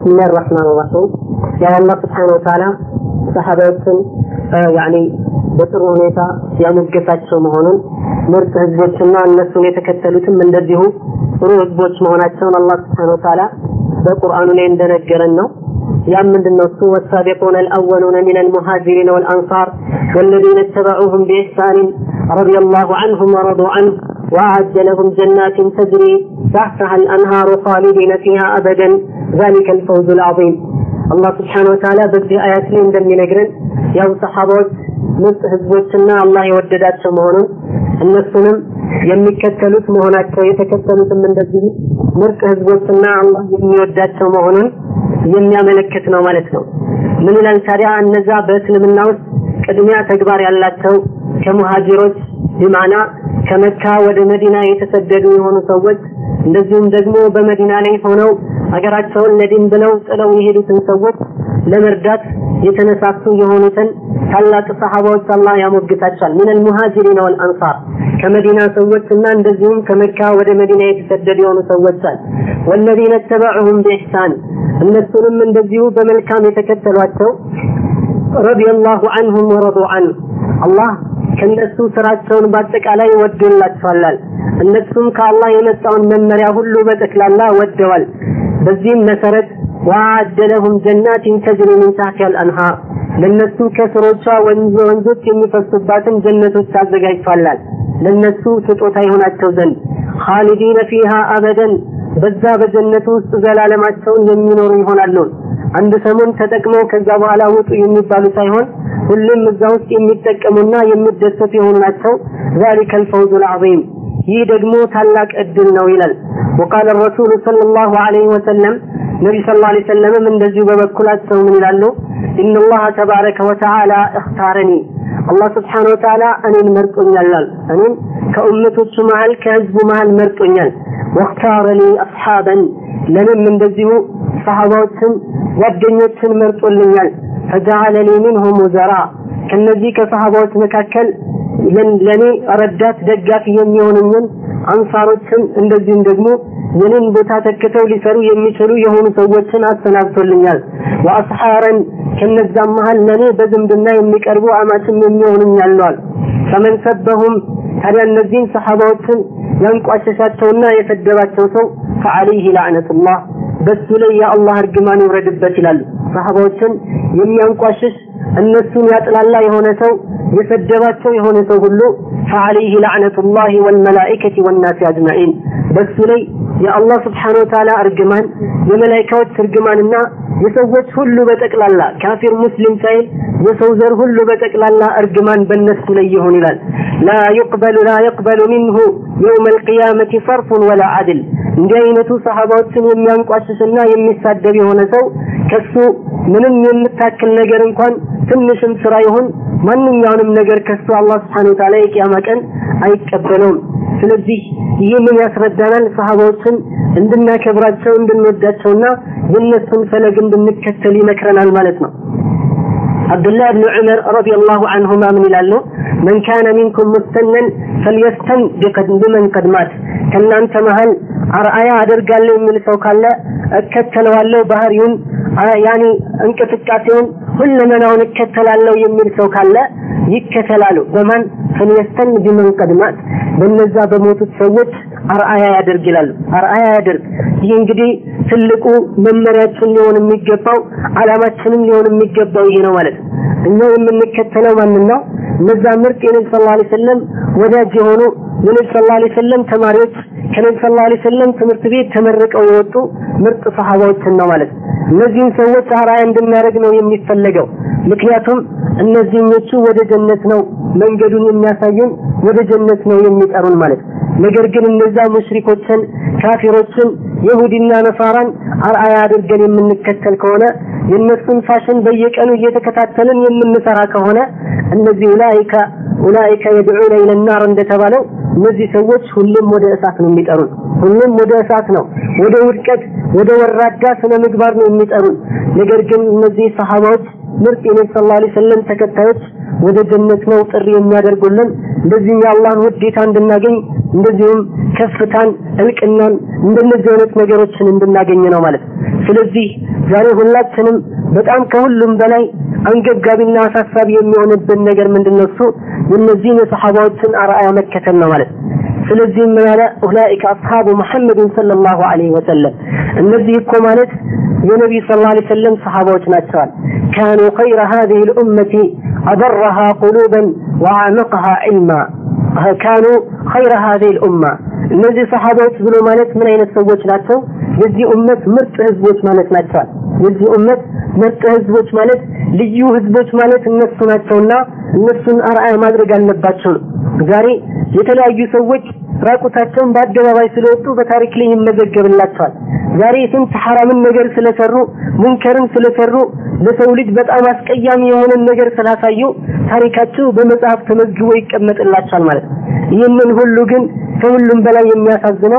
بسم الله الرحمن الرحيم يا الله سبحانه وتعالى ሰሃባዎችን ያኒ በጥሩ ሁኔታ ያሞገሳቸው መሆኑን ምርጥ ህዝቦችና እነሱን የተከተሉትም እንደዚሁ ጥሩ ህዝቦች መሆናቸውን አላህ ስብሓነ ወተዓላ በቁርአኑ ላይ እንደነገረን ነው። ያም ምንድን ነው እሱ ወሳቢቁነ አልአወሉነ ሚን አልሙሃጅሪን ወልአንሳር ወለዚነ اتبعوهم بإحسان رضي الله عنهم ورضوا عنه وأعد لهم جنات تجري تحتها الأنهار خالدين فيها أبدا ذلك الفوز العظيم አላህ ስብሓነ ወተዓላ በዚህ አያት ላይ እንደሚነግረን ያው ሰሓባዎች ምርጥ ህዝቦችና አላህ የወደዳቸው መሆኑን እነሱንም የሚከተሉት መሆናቸው የተከተሉትም እንደዚህ ምርጥ ህዝቦችና አላህ የሚወዳቸው መሆኑን የሚያመለክት ነው ማለት ነው። ምን ይላል ታዲያ? እነዛ በእስልምና ውስጥ ቅድሚያ ተግባር ያላቸው ከሙሃጅሮች ቢማና ከመካ ወደ መዲና የተሰደዱ የሆኑ ሰዎች እንደዚሁም ደግሞ በመዲና ላይ ሆነው ሀገራቸውን ለዲን ብለው ጥለው የሄዱትን ሰዎች ለመርዳት የተነሳሱ የሆኑትን ታላቅ ሰሃባዎች አላህ ያሞግታቸዋል። ምን አልሙሃጅሪን ወልአንሳር ከመዲና ሰዎችና እንደዚሁም ከመካ ወደ መዲና የተሰደዱ የሆኑ ሰዎች አል ወለዚነ ተበዑሁም ቢኢሕሳን እነሱንም እንደዚሁ በመልካም የተከተሏቸው ረዲየላሁ አንሁም ወረዱ አንሁ አላህ ከነሱ ስራቸውን በአጠቃላይ ወዶላቸዋል። እነሱም ከአላህ የመጣውን መመሪያ ሁሉ በጠቅላላ ወደዋል። በዚህም መሰረት ወአደ ለሁም ጀናቲን ተጅሪ ሚን ታሕቲሃ አልአንሃር ለነሱ ከስሮቿ ወንዝ ወንዞች የሚፈሱባትን ጀነቶች አዘጋጅቷላል። ለነሱ ስጦታ ይሆናቸው ዘንድ ኻሊዲነ ፊሃ አበደን በዛ በጀነቱ ውስጥ ዘላለማቸውን የሚኖሩ ይሆናሉ። አንድ ሰሞን ተጠቅመው ከዛ በኋላ ውጡ የሚባሉ ሳይሆን ሁሉም እዛ ውስጥ የሚጠቀሙና የሚደሰቱ የሆኑ ናቸው። ذلك الفوز العظيم ይህ ደግሞ ታላቅ እድል ነው ይላል። وقال الرسول صلى الله عليه وسلم ነቢ ስ ላ ሰለምም እንደዚሁ በበኩላቸው ምን ይላሉ? ኢነ ላህ ተባረከ ወተዓላ እክታረኒ አላህ ስብሓነ ወተዓላ እኔን መርጦኛል። እኔን ከኡመቶቹ መሀል ከህዝቡ መሀል መርጦኛል። ወክታረ ሊ አስሓበን ለእኔም እንደዚሁ ሰሃባዎችን ጓደኞችን መርጦልኛል። ፈጀዓለ ሊ ሚንሁም ውዘራ ከነዚህ ከሰሃባዎች መካከል ለእኔ ረዳት ደጋፊ የሚሆኑኝን አንሳሮችን እንደዚሁም ደግሞ የኔን ቦታ ተክተው ሊሰሩ የሚችሉ የሆኑ ሰዎችን አሰናብቶልኛል። ወአስሓረን ከነዛም መሀል ለእኔ በዝምድና የሚቀርቡ አማችም የሚሆኑኝ አለዋል። ፈመን ሰበሁም ታዲያ እነዚህን ሰሓባዎችን ያንቋሸሻቸውና የሰደባቸው ሰው ፈዐለይህ ላዕነቱላህ በሱ ላይ የአላህ እርግማን ይውረድበት ይላሉ። ሰሓባዎችን የሚያንቋሽሽ እነሱን ያጥላላ የሆነ ሰው የሰደባቸው የሆነ ሰው ሁሉ ፈዐለይህ ላዕነቱላህ ወልመላኢከቲ ወናሲ አጅማዒን በሱ ላይ የአላህ ስብሓነ ወተዓላ እርግማን የመላይካዎች እርግማንና የሰዎች ሁሉ በጠቅላላ ካፊር ሙስሊም ሳይል የሰው ዘር ሁሉ በጠቅላላ እርግማን በነሱ ላይ ይሆን ይላል። ላ ዩቅበሉ ላ የቅበሉ ሚንሁ የውመ ልቅያመቲ ሰርፉን ወላ አድል። እንዲህ አይነቱ ሰሃባዎችን የሚያንቋሽሽና የሚሳደብ የሆነ ሰው ከሱ ምንም የምታክል ነገር እንኳን ትንሽም ስራ ይሁን ማንኛውንም ነገር ከሱ አላህ ስብሓነ ወተዓላ የቅያማ ቀን አይቀበለውም። ስለዚህ ይህንን ያስረዳናል። ሰሃባዎችን እንድናከብራቸው እንድንወዳቸውና የእነሱን ፈለግ እንድንከተል ይመክረናል ማለት ነው። አብዱላህ ብን ዑመር ረዲየላሁ ዐንሁማ ምን ይላሉ? መን ካነ ሚንኩም ሙስተነን ፈልየስተን ቢመን ቀድ ማት። ከእናንተ መሀል አርአያ አደርጋለሁ የሚል ሰው ካለ እከተለዋለሁ፣ ባህሪውን ያኒ እንቅስቃሴውን ሁለመናውን እከተላለሁ የሚል ሰው ካለ ይከተላሉ። በማን ፈልየስተን ቢመን ቀድ ማት፣ በነዛ በሞቱት ሰዎች አርአያ ያደርግ ይላሉ። አርአያ ያደርግ። ይህ እንግዲህ ትልቁ መመሪያችን ሊሆን የሚገባው አላማችንም ሊሆን የሚገባው ይሄ ነው ማለት ነው። እኛ የምንከተለው ማንን ነው? እነዛ ምርጥ የነቢ ስ ላ ሰለም ወዳጅ የሆኑ የነቢ ስ ላ ሰለም ተማሪዎች ከነቢ ስ ላ ሰለም ትምህርት ቤት ተመርቀው የወጡ ምርጥ ሰሃባዎችን ነው ማለት ነው። እነዚህን ሰዎች አርአያ እንድናደርግ ነው የሚፈለገው። ምክንያቱም እነዚህኞቹ ወደ ጀነት ነው መንገዱን የሚያሳዩን ወደ ጀነት ነው የሚጠሩን ማለት ነው። ነገር ግን እነዛ ሙሽሪኮችን፣ ካፊሮችን፣ የሁዲና ነሳራን አርአያ አድርገን የምንከተል ከሆነ የእነሱን ፋሽን በየቀኑ እየተከታተልን የምንሰራ ከሆነ እነዚህ ኡላኢከ ኡላኢከ የድዑነ ኢለናር እንደተባለው እነዚህ ሰዎች ሁሉም ወደ እሳት ነው የሚጠሩን። ሁሉም ወደ እሳት ነው፣ ወደ ውድቀት፣ ወደ ወራዳ ስነ ምግባር ነው የሚጠሩን። ነገር ግን እነዚህ ሰሃባዎች ምርጥ የነቢ ስ ላ ሰለም ተከታዮች ወደ ጀነት ነው ጥሪ የሚያደርጉልን። እንደዚህም የአላህን ውዴታ እንድናገኝ እንደዚሁም ከፍታን፣ እልቅናን እንደነዚህ አይነት ነገሮችን እንድናገኝ ነው ማለት ነው። ስለዚህ ዛሬ ሁላችንም በጣም ከሁሉም በላይ አንገብጋቢና አሳሳቢ የሚሆንብን ነገር ምንድነው? እሱ የእነዚህን የሰሓባዎችን አርአያ መከተል ነው ማለት ስለዚህም ምን አለ ኡላኢከ አስሓቡ ሙሐመድን ሰለላሁ ዐለይሂ ወሰለም እነዚህ እኮ ማለት የነቢዩ ሰለላሁ ዐለይሂ ወሰለም ሰሓባዎች ናቸዋል ካኑ ኸይረ ሃዚሂ ልኡመቲ አበረሃ ቁሉበን ወአዕመቅሃ ዒልማ ካኑ ኸይረ ሃዚሂ ልኡማ እነዚህ ሰሓባዎች ብሎ ማለት ምን አይነት ሰዎች ናቸው? የዚህ ኡመት ምርጥ ህዝቦች ማለት ናቸዋል። የዚህ ኡመት ምርጥ ህዝቦች ማለት ልዩ ህዝቦች ማለት እነሱ ናቸውና እነሱን አርአያ ማድረግ አለባቸው ነው። ዛሬ የተለያዩ ሰዎች ራቁታቸውን በአደባባይ ስለወጡ በታሪክ ላይ ይመዘገብላቸዋል። ዛሬ ስንት ሐራምን ነገር ስለሰሩ ሙንከርን ስለሰሩ ለሰው ልጅ በጣም አስቀያሚ የሆነን ነገር ስላሳዩ ታሪካቸው በመጽሐፍ ተመዝግቦ ይቀመጥላቸዋል ማለት ነው። ይህንን ሁሉ ግን ከሁሉም በላይ የሚያሳዝነው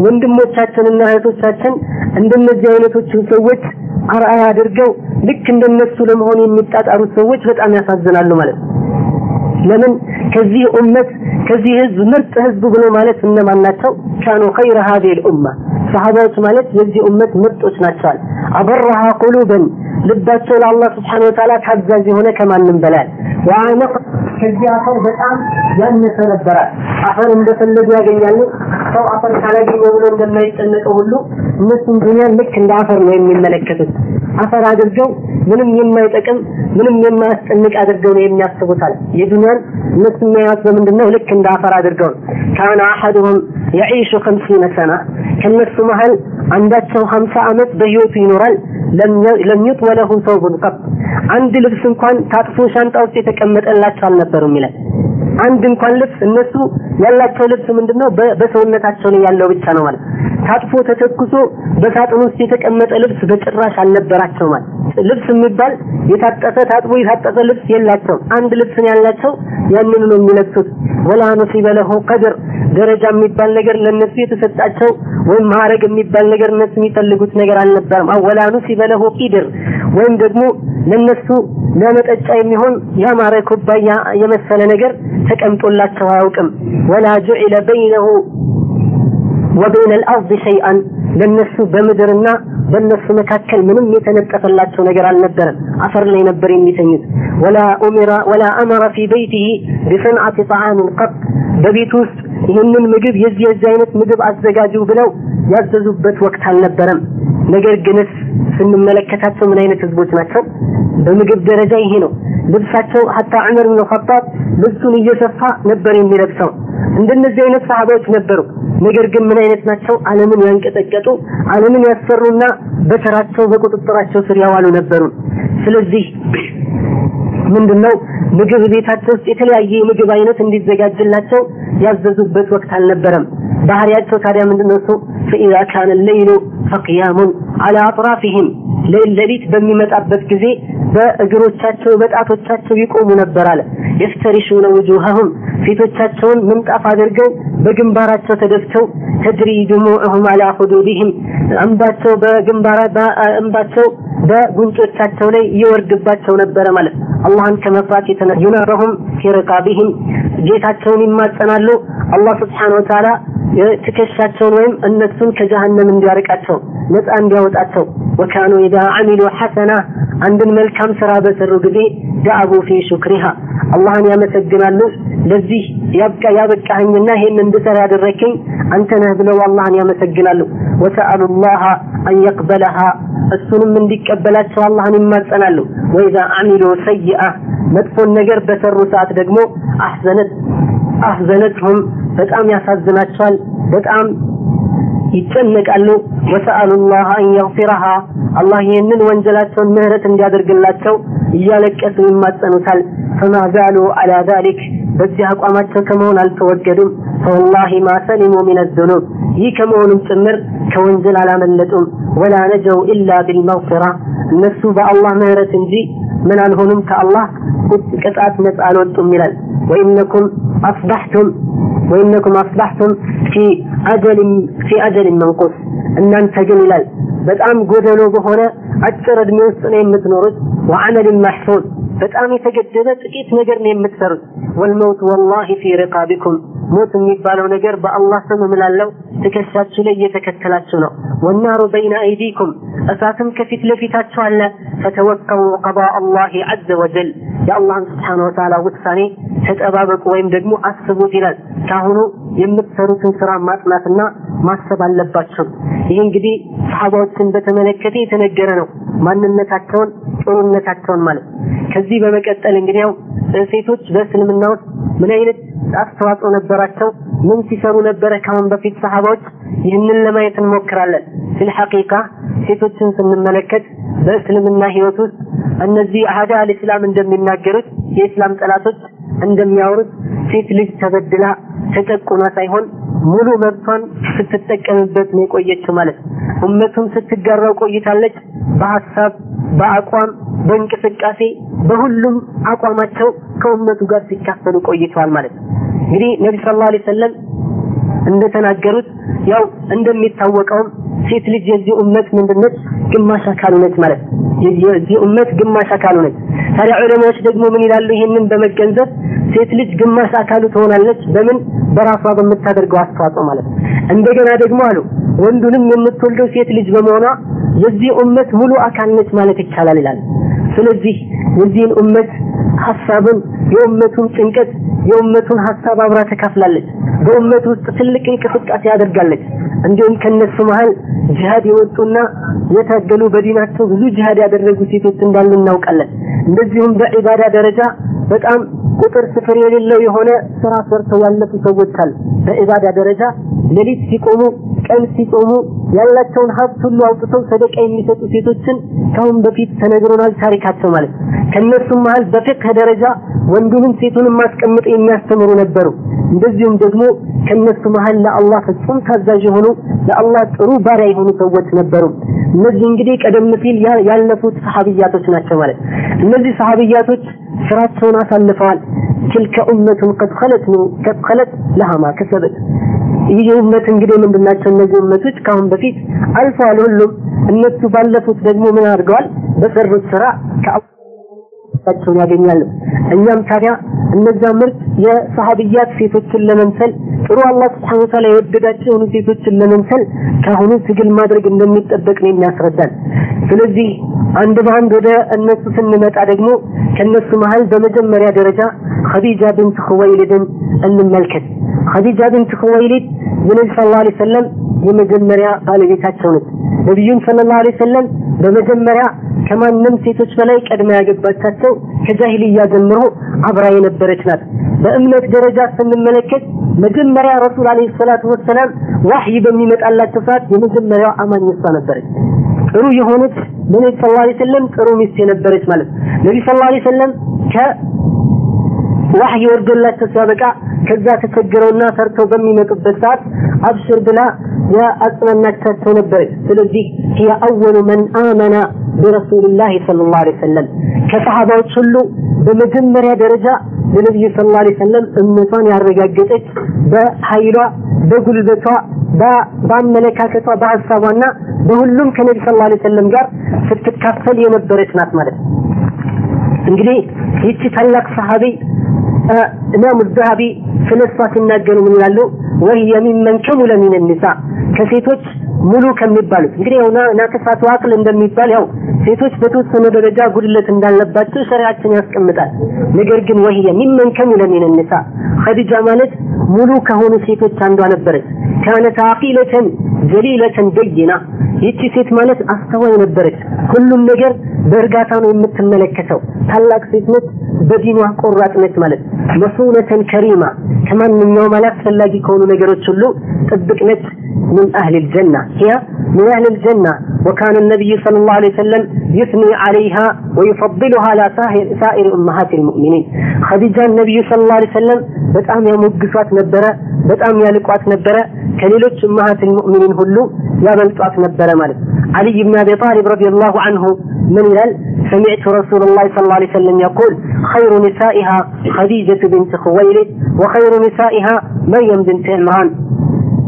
ወንድሞቻችንና እህቶቻችን እንደነዚህ አይነቶችን ሰዎች አርአያ አድርገው ልክ እንደነሱ ለመሆን የሚጣጣሩት ሰዎች በጣም ያሳዝናሉ ማለት ነው። ለምን ከዚህ ኡመት ከዚህ ህዝብ ምርጥ ህዝብ ብሎ ማለት እነማን ናቸው? ካኑ ኸይረ ሀዲህ ልኡማ ሰሃባዎች ማለት የዚህ ኡመት ምርጦች ናቸዋል። አበረሃ ቁሉበን ልባቸው ለአላህ ስብሓነ ወተዓላ ታዛዥ የሆነ ከማንም በላይ ወአነቅ ከዚህ አፈር በጣም ያነሰ ነበረ። አፈር እንደፈለጉ ያገኛሉ። ሰው አፈር ካላገኘ ብሎ እንደማይጨነቀው ሁሉ እነሱም ዱንያን ልክ እንደ አፈር ነው የሚመለከቱት። አፈር አድርገው ምንም የማይጠቅም ምንም የማያስጨንቅ አድርገው ነው የሚያስቡት አለ። የዱንያን እነሱ የሚያዩት በምንድን ነው? ልክ እንደ አፈር አድርገው ነው። ካነ አሐዱሁም የዒሹ ከምሲነ ሰና ከነሱ መሀል አንዳቸው ሀምሳ ዓመት በህይወቱ ይኖራል። ለም ዩጥወ ለሁ ሰውቡን ቀጥ አንድ ልብስ እንኳን ታጥፎ ሻንጣ ውስጥ የተቀመጠላቸው አልነበሩም ይላል። አንድ እንኳን ልብስ እነሱ ያላቸው ልብስ ምንድነው? በሰውነታቸው ላይ ያለው ብቻ ነው ማለት ታጥፎ ተተኩሶ በሳጥን ውስጥ የተቀመጠ ልብስ በጭራሽ አልነበራቸው ማለት ልብስ የሚባል የታጠፈ ታጥቦ የታጠፈ ልብስ የላቸውም። አንድ ልብስን ያላቸው ያንን ነው የሚለብሱት። ወላ ነሲበ ለሁ ቀድር ደረጃ የሚባል ነገር ለነሱ የተሰጣቸው ወይም ማዕረግ የሚባል ነገር እነሱ የሚፈልጉት ነገር አልነበረም። ወላ ነሲበ ለሁ ቂድር ወይም ደግሞ ለነሱ ለመጠጫ የሚሆን ያማረ ኩባያ የመሰለ ነገር ተቀምጦላቸው አያውቅም። ወላ ጁዒለ በይነሁ ወበይነ አልአርድ ሸይአን ለነሱ በምድርና በእነሱ መካከል ምንም የተነጠፈላቸው ነገር አልነበረም። አፈር ላይ ነበር የሚተኙት። ወላ ኡሚራ ወላ አመረ ፊ በይቲሂ ቢሰንዓቲ ጣዓምን ቀጥ በቤት ውስጥ ይህንን ምግብ የዚህ የዚህ አይነት ምግብ አዘጋጁ ብለው ያዘዙበት ወቅት አልነበረም። ነገር ግንስ ስንመለከታቸው ምን አይነት ህዝቦች ናቸው? በምግብ ደረጃ ይሄ ነው። ልብሳቸው ሀታ ዑመር ብን ኸጣብ ልብሱን እየሰፋ ነበር የሚለብሰው። እንደነዚህ አይነት ሰሃባዎች ነበሩ። ነገር ግን ምን አይነት ናቸው? ዓለምን ያንቀጠቀጡ ዓለምን ያሰሩና በተራቸው በቁጥጥራቸው ስር ያዋሉ ነበሩ። ስለዚህ ምንድነው ምግብ ቤታቸው ውስጥ የተለያየ የምግብ አይነት እንዲዘጋጅላቸው ያዘዙበት ወቅት አልነበረም። ባህሪያቸው ታዲያ ምንድነው እሱ ፈኢዛ ካነ ሌይሉ ፈቅያሙን አላ አጥራፊህም ሌሊት በሚመጣበት ጊዜ በእግሮቻቸው በጣቶቻቸው ይቆሙ ነበር አለ። የፍተሪሹነ ውጁሀሁም ፊቶቻቸውን ምንጣፍ አድርገው በግንባራቸው ተደፍተው ተድሪ ድሙዕሁም አላ ሁዱዲህም እንባቸው በግንባራ እንባቸው በጉንጮቻቸው ላይ ይወርድባቸው ነበረ ማለት አላህን ከመፍራት የተነሳ ዩነረሁም ፊ ሪቃቢህም ጌታቸውን ይማጸናሉ አላህ ስብሓነ ወተዓላ ትከሻቸውን ወይም እነሱን ከጀሃነም እንዲያርቃቸው ነፃ እንዲያወጣቸው ወካኑ ኢዛ አሚሉ ሐሰና አንድን መልካም ስራ በሰሩ ጊዜ ዳአቡ ፊ ሹክሪሃ አላህን ያመሰግናሉ ለዚህ ያብቃ ያበቃኸኝና ይሄን እንድሰራ ያደረከኝ አንተ ነህ ብለው አላህን ያመሰግናሉ ወሰአሉ ላህ አን የቅበለሃ እሱንም እንዲቀበላቸው አላህን ይማጸናሉ ወኢዛ አሚሉ ሰይአ መጥፎን ነገር በሰሩ ሰዓት ደግሞ አሕዘነት አሕዘነትሁም በጣም ያሳዝናቸዋል በጣም ይጨነቃሉ ወሰአሉ ላህ አን የግፊረሃ አላህ ይህንን ወንጀላቸውን ምህረት እንዲያደርግላቸው እያለቀሱ ይማጸኑታል ፈማ ዛሉ አላ ዛሊክ በዚህ አቋማቸው ከመሆን አልተወገዱም ፈወላሂ ማ ሰሊሙ ሚን አዝኑብ ይህ ከመሆኑም ጭምር ከወንጀል አላመለጡም ወላ ነጀው ኢላ ቢልመግፊራ እነሱ በአላህ ምህረት እንጂ ምን አልሆኑም ከአላህ ቅጣት ነፃ አልወጡም ይላል ወኢነኩም አስባሕቱም ወኢነኩም አስባሕቱም ፊ አጀልን ፊ አጀልን መንቁስ እናንተ ግን ይላል በጣም ጎደሎ በሆነ አጭር እድሜ ውስጥ ነው የምትኖሩት ወዐመልን ማሕሱን በጣም የተገደበ ጥቂት ነገር ነው የምትሰሩት ወልመውት ወላሂ ፊ ሪቃቢኩም ሞት የሚባለው ነገር በአላህ ስም እምላለሁ ትከሻችሁ ላይ እየተከተላችሁ ነው። ወናሩ በይነ አይዲኩም እሳትም ከፊት ለፊታችሁ አለ። ፈተወከሉ ቀዳ አላህ ዐዘ ወጀል የአላህን ስብሓነ ወተዓላ ውሳኔ ተጠባበቁ ወይም ደግሞ አስቡት ይላል። ካሁኑ የምትሰሩትን ስራ ማጥናትና ማሰብ አለባቸው። ይህ እንግዲህ ሰሓባዎችን በተመለከተ የተነገረ ነው። ማንነታቸውን፣ ጥሩነታቸውን ማለት ከዚህ በመቀጠል እንግዲህ ያው ሴቶች በእስልምና ውስጥ ምን አይነት አስተዋጽኦ ነበራቸው? ምን ሲሰሩ ነበረ ካሁን በፊት ሰሃባዎች? ይህንን ለማየት እንሞክራለን። ፊል ሐቂቃ ሴቶችን ስንመለከት በእስልምና ህይወት ውስጥ እነዚህ አህዳ አልእስላም እንደሚናገሩት የእስላም ጠላቶች እንደሚያወሩት ሴት ልጅ ተበድላ ተጨቁና ሳይሆን ሙሉ መብቷን ስትጠቀምበት ነው የቆየችው ማለት ኡመቱን ስትጋራው ቆይታለች። በሀሳብ በአቋም በእንቅስቃሴ በሁሉም አቋማቸው ከኡመቱ ጋር ሲካፈሉ ቆይተዋል ማለት ነው። እንግዲህ ነቢ ሰለላሁ ዐለይሂ ወሰለም እንደተናገሩት ያው እንደሚታወቀውም ሴት ልጅ የዚህ ኡመት ምንድነች? ግማሽ አካሉ ነች ማለት ነው። የዚህ ኡመት ግማሽ አካሉ ነች። ታዲያ ዑለማዎች ደግሞ ምን ይላሉ? ይህንን በመገንዘብ ሴት ልጅ ግማሽ አካሉ ትሆናለች። በምን በራሷ በምታደርገው አስተዋጽኦ ማለት ነው። እንደገና ደግሞ አሉ ወንዱንም የምትወልደው ሴት ልጅ በመሆኗ የዚህ ኡመት ሙሉ አካል ነች ማለት ይቻላል ይላል። ስለዚህ የዚህን ኡመት ሀሳብን የኡመቱን ጭንቀት የኡመቱን ሀሳብ አብራ ተካፍላለች። በኡመት ውስጥ ትልቅ እንቅስቃሴ ያደርጋለች። እንዲሁም ከነሱ መሀል ጂሃድ የወጡና የታገሉ በዲናቸው ብዙ ጂሃድ ያደረጉ ሴቶች እንዳሉ እናውቃለን። እንደዚሁም በዒባዳ ደረጃ በጣም ቁጥር ስፍር የሌለው የሆነ ስራ ሰርተው ያለፉ ሰዎች አሉ። በዒባዳ ደረጃ ሌሊት ሲቆሙ፣ ቀን ሲጾሙ ያላቸውን ሀብት ሁሉ አውጥተው ሰደቃ የሚሰጡ ሴቶችን ካሁን በፊት ተነግሮናል ታሪካቸው ማለት ከነሱም መሀል በፍቅህ ደረጃ ወንዱንም ሴቱንም ማስቀምጥ የሚያስተምሩ ነበሩ። እንደዚሁም ደግሞ ከነሱ መሀል ለአላህ ፍጹም ታዛዥ የሆኑ ለአላህ ጥሩ ባሪያ የሆኑ ሰዎች ነበሩ። እነዚህ እንግዲህ ቀደም ሲል ያለፉት ሰሐቢያቶች ናቸው ማለት እነዚህ ሰሐቢያቶች ስራቸውን አሳልፈዋል። ትልከ ኡመቱን ቀድ ኸለት ነው ቀድ ኸለት ለሃ ማ ከሰበት ይህ ኡመት እንግዲህ ምንድናቸው? እነዚህ ኡመቶች ከአሁን በፊት አልፈዋል። ሁሉም እነሱ ባለፉት ደግሞ ምን አድርገዋል? በሰሩት ስራ ከአላቸውን ያገኛሉ። እኛም ታዲያ እነዛ ምርጥ የሰሃቢያት ሴቶችን ለመምሰል ጥሩ አላህ ስብሐነሁ ወተዓላ የወደዳቸው የሆኑ ሴቶችን ለመምሰል ከአሁኑ ትግል ማድረግ እንደሚጠበቅ ነው የሚያስረዳን። ስለዚህ አንድ በአንድ ወደ እነሱ ስንመጣ ደግሞ ከነሱ መሀል በመጀመሪያ ደረጃ ኸዲጃ ብንት ኹወይሊድን እንመልከት። ኸዲጃ ብንት ኹወይሊድ የነቢ ሰለላሁ ዐለይሂ ወሰለም የመጀመሪያ ባለቤታቸው ነች። ነቢዩን ሰለላሁ ዐለይሂ ወሰለም በመጀመሪያ ከማንም ሴቶች በላይ ቀድማ ያገባቻቸው ከጃሂልያ ጀምሮ አብራ የነበረች ናት። በእምነት ደረጃ ስንመለከት መጀመሪያ ረሱል አለይሂ ሰላቱ ወሰላም ዋህይ በሚመጣላቸው ሰዓት የመጀመሪያው አማኝ እሷ ነበረች። ጥሩ የሆነች ለነቢ ሰለላሁ ዐለይሂ ወሰለም ጥሩ ሚስት የነበረች ማለት ነቢ ሰለላሁ ዐለይሂ ወሰለም ከዋህይ ወርዶላቸው ሲያበቃ ከዛ ተቸግረውና ፈርተው በሚመጡበት ሰዓት አብሽር ብላ የአጽናናቻቸው ነበረች። ስለዚህ هي أول من آمن برسول الله صلى الله عليه وسلم ከሰሃባዎች ሁሉ በመጀመሪያ ደረጃ ለነብዩ ሰለላሁ ዐለይሂ ወሰለም እምነቷን ያረጋገጠች በኃይሏ፣ በጉልበቷ፣ በአመለካከቷ፣ በሀሳቧና በሁሉም ከነቢ ሰለላሁ ዐለይሂ ወሰለም ጋር ስትካፈል የነበረች ናት ማለት ነው። እንግዲህ ይቺ ታላቅ ሰሃቢ ኢማሙ ዘሀቢ ስለ እሷ ሲናገሩ ምን ይላሉ? ወህየ ሚመን ከሙለ ሚን ኒሳ ከሴቶች ሙሉ ከሚባሉት እንግዲህ ያው ናቅሳቱ አቅል እንደሚባል ያው ሴቶች በተወሰነ ደረጃ ጉድለት እንዳለባቸው ሸሪዓችን ያስቀምጣል። ነገር ግን ወህየ ሚመን ከሙለ ሚን ኒሳ ኸዲጃ ማለት ሙሉ ከሆኑ ሴቶች አንዷ ነበረች። ካነት አቂለተን ጀሊለተን በይና ይቺ ሴት ማለት አስተዋይ ነበረች። ሁሉም ነገር በእርጋታ ነው የምትመለከተው። ታላቅ ሴት ነች። በዲኗ ቆራጥ ነች ማለት መሱነተን ከሪማ ከማንኛውም አላስፈላጊ ከሆኑ ነገሮች ሁሉ ጥብቅ ነች። من أهل الجنة هي من أهل الجنة وكان النبي صلى الله عليه وسلم يثني عليها ويفضلها على سائر أمهات المؤمنين خديجة النبي صلى الله عليه وسلم በጣም ያሞግሷት ነበረ፣ በጣም ያልቋት ነበረ። ከሌሎች እመሃት ልሙእሚኒን ሁሉ ያበልጧት ነበረ ማለት علي بن أبي طالب رضي الله عنه من يلال سمعت رسول الله صلى الله عليه وسلم يقول خير نسائها خديجة بنت خويلد وخير نسائها مريم بنت عمران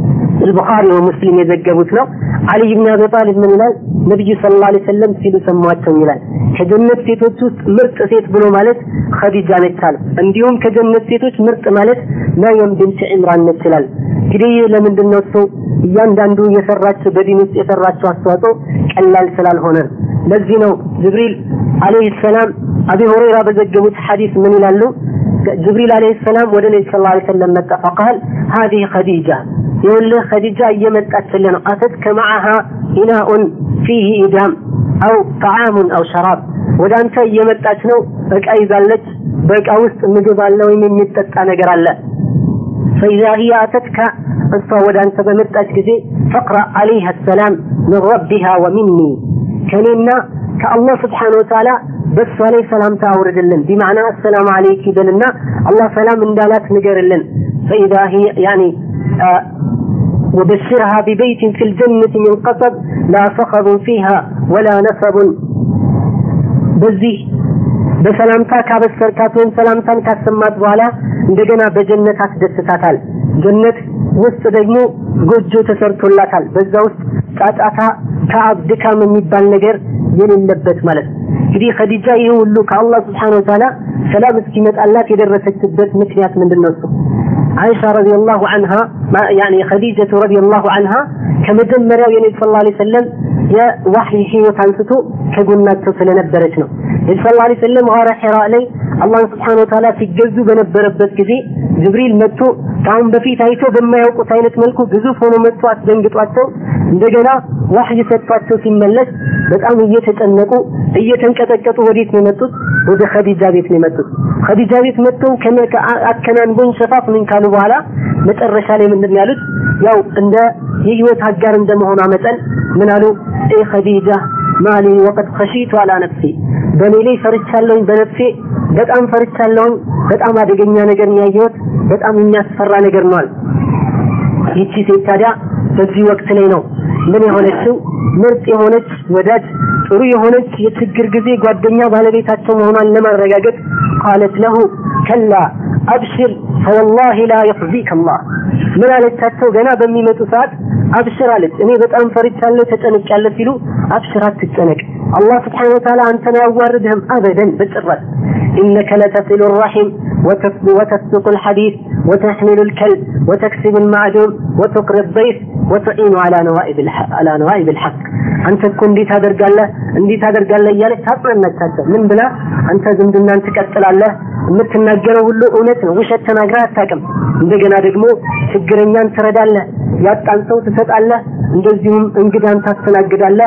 البخاري ومسلم የዘገቡት ነው አሊ ብን አቢ ጣሊብ ምን ይላል ነብዩ ሰለላሁ ዐለይሂ ወሰለም ሲሉ ሰማቸው ይላል ከጀነት ሴቶች ውስጥ ምርጥ ሴት ብሎ ማለት ኸዲጃ ነች አለ እንዲሁም ከጀነት ሴቶች ምርጥ ማለት መርየም ቢንት ዒምራን ነች ይላል እንግዲህ ለምንድን ነው እሱ እያንዳንዱ የሰራቸው በዲን ውስጥ የሰራቸው አስተዋጽኦ ቀላል ስላልሆነ ለዚህ ነው ጅብሪል አለይሂ ሰላም አቢ ሁረይራ በዘገቡት ሐዲስ ምን ይላሉ ጅብሪል አለይሂ ሰላም ወደ ነቢ ሰለላሁ ዐለይሂ ወሰለም መጣ ፈቃል هذه خديجة يقول خديجة እየመጣች ነው أتتك معها إناء فيه إدام أو طعام أو شراب ወደ አንተ እየመጣች ነው እቃ ይዛለች በእቃ ውስጥ ምግብ አለ ወይም የሚጠጣ ነገር አለ فإذا هي أتتك እሷ ወደ አንተ በመጣች ጊዜ فاقرأ عليها السلام من ربها ومني ከኔና ከአላህ ስብሓን ወተዓላ በእሷ ላይ ሰላምታ አውርድልን ቢማዕና አሰላሙ አለይክ ይበልና አላህ ሰላም እንዳላት ንገርልን ፈኢዛ ሂየ ያኒ وبشرها ببيت في الجنة من قصب لا صخب فيها ولا نصب በዚህ በሰላምታ ካበሰርካት ወይም ሰላምታን ካሰማት በኋላ እንደገና በጀነት አስደስታታል ጀነት ውስጥ ደግሞ ጎጆ ተሰርቶላታል በዛ ውስጥ ጫጫታ ታብ ድካም የሚባል ነገር የሌለበት ማለት ነው እንግዲህ ኸዲጃ ይህ ሁሉ ከአላህ ስብሓን ወተዓላ ሰላም እስኪመጣላት የደረሰችበት ምክንያት ምንድን ነው እሱ አይሻ ረዲየላሁ አንሃ ያኒ ኸዲጀቱ ረዲየላሁ አንሃ ከመጀመሪያው የነቢ ስ ላ ሰለም የዋህይ ህይወት አንስቶ ከጎናቸው ስለነበረች ነው ነቢ ስ ላ ሰለም ጋራ ሒራ ላይ አላህን ስብሓን ወተዓላ ሲገዙ በነበረበት ጊዜ ጅብሪል መጥቶ ከአሁን በፊት አይቶ በማያውቁት አይነት መልኩ ግዙፍ ሆኖ መጥቶ አስደንግጧቸው እንደገና ዋህይ ሰጥቷቸው ሲመለስ በጣም እየተጨነቁ እየተንቀጠቀጡ ወዴት ነው የመጡት? ወደ ኸዲጃ ቤት ነው የመጡት። ኸዲጃ ቤት መጥተው አከናንቦኝ ሸፋፍኑኝ ካሉ በኋላ መጨረሻ ላይ ምንድን ያሉት? ያው እንደ የህይወት አጋር እንደመሆኗ መጠን ምን አሉ? ኤ ኸዲጃ ማሊ ወቀድ ኸሺቱ አላ ነፍሲ በእኔ ላይ ፈርቻለሁኝ፣ በነፍሴ በጣም ፈርቻለሁኝ። በጣም አደገኛ ነገር ያየሁት በጣም የሚያስፈራ ነገር ነው አሉ። ይቺ ሴት ታዲያ በዚህ ወቅት ላይ ነው ምን የሆነችው ምርጥ የሆነች ወዳጅ ጥሩ የሆነች የችግር ጊዜ ጓደኛ ባለቤታቸው መሆኗን ለማረጋገጥ ቃለት ለሁ ከላ አብሽር ፈወላሂ ላ የኽዚከ አላህ ምን አለቻቸው ገና በሚመጡ ሰዓት አብሽር አለች እኔ በጣም ፈርቻለሁ ተጨንቄያለሁ ሲሉ አብሽር አትጨነቅ አላህ ስብሓነ ወተዓላ አንተን አያዋርድህም አበደን በጭራሽ إنك لتصل الرحم وتسلق الحديث وتحمل الكلب وتكسب المعدوم وتقري الضيف وتعين على نوائب الحق على نوائب الحق አንተ እኮ እንዴት አደርጋለህ እንዴት አደርጋለህ እያለች ታጽናናቻቸው ምን ብላ አንተ ዝምድናን ትቀጥላለህ የምትናገረው ሁሉ እውነት ነው ውሸት ተናግራ አታውቅም እንደገና ደግሞ ችግረኛን ትረዳለህ ያጣን ሰው ትሰጣለህ እንደዚሁም እንግዳን ታስተናግዳለህ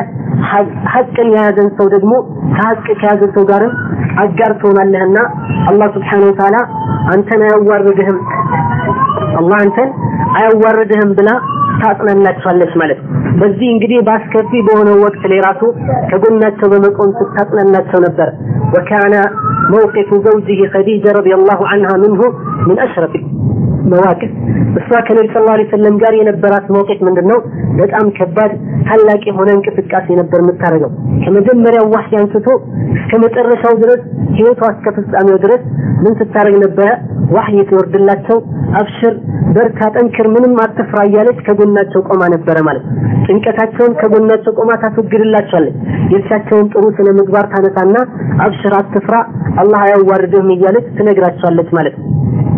ሀቅን የያዘን ሰው ደግሞ ከሀቅ ከያዘ ሰው ጋርም አጋር ትሆናለህና አላህ ስብሓነሁ ወተዓላ አንተን አያዋርድህም አላህ አንተን አያዋርድህም ብላ ታጽናናቸዋለች ማለት ነው። በዚህ እንግዲህ በአስከፊ በሆነው ወቅት ላይ ራሱ ከጎናቸው በመቆም ስታጽናናቸው ነበር። ወካነ መውቂፉ ዘውጅህ ኸዲጀ ረዲየላሁ ዐንሃ ምንሁ ምን አሽረፍ መዋቅፍ እሷ ከነቢ ስ ላ ሰለም ጋር የነበራት መውቂፍ ምንድን ነው? በጣም ከባድ ታላቅ የሆነ እንቅስቃሴ ነበር የምታደርገው። ከመጀመሪያው ዋህይ አንስቶ እስከ መጨረሻው ድረስ ህይወቷ እስከ ፍጻሜው ድረስ ምን ስታደርግ ነበረ? ዋህይ ትወርድላቸው፣ አብሽር፣ በርታ፣ ጠንክር፣ ምንም አትፍራ እያለች ከጎናቸው ቆማ ነበረ ማለት ነው። ጭንቀታቸውን ከጎናቸው ቆማ ታስወግድላቸዋለች። የእርሳቸውን ጥሩ ስነ ምግባር ታነሳና አብሽር፣ አትፍራ፣ አላህ አያዋርድህም እያለች ትነግራቸዋለች ማለት ነው።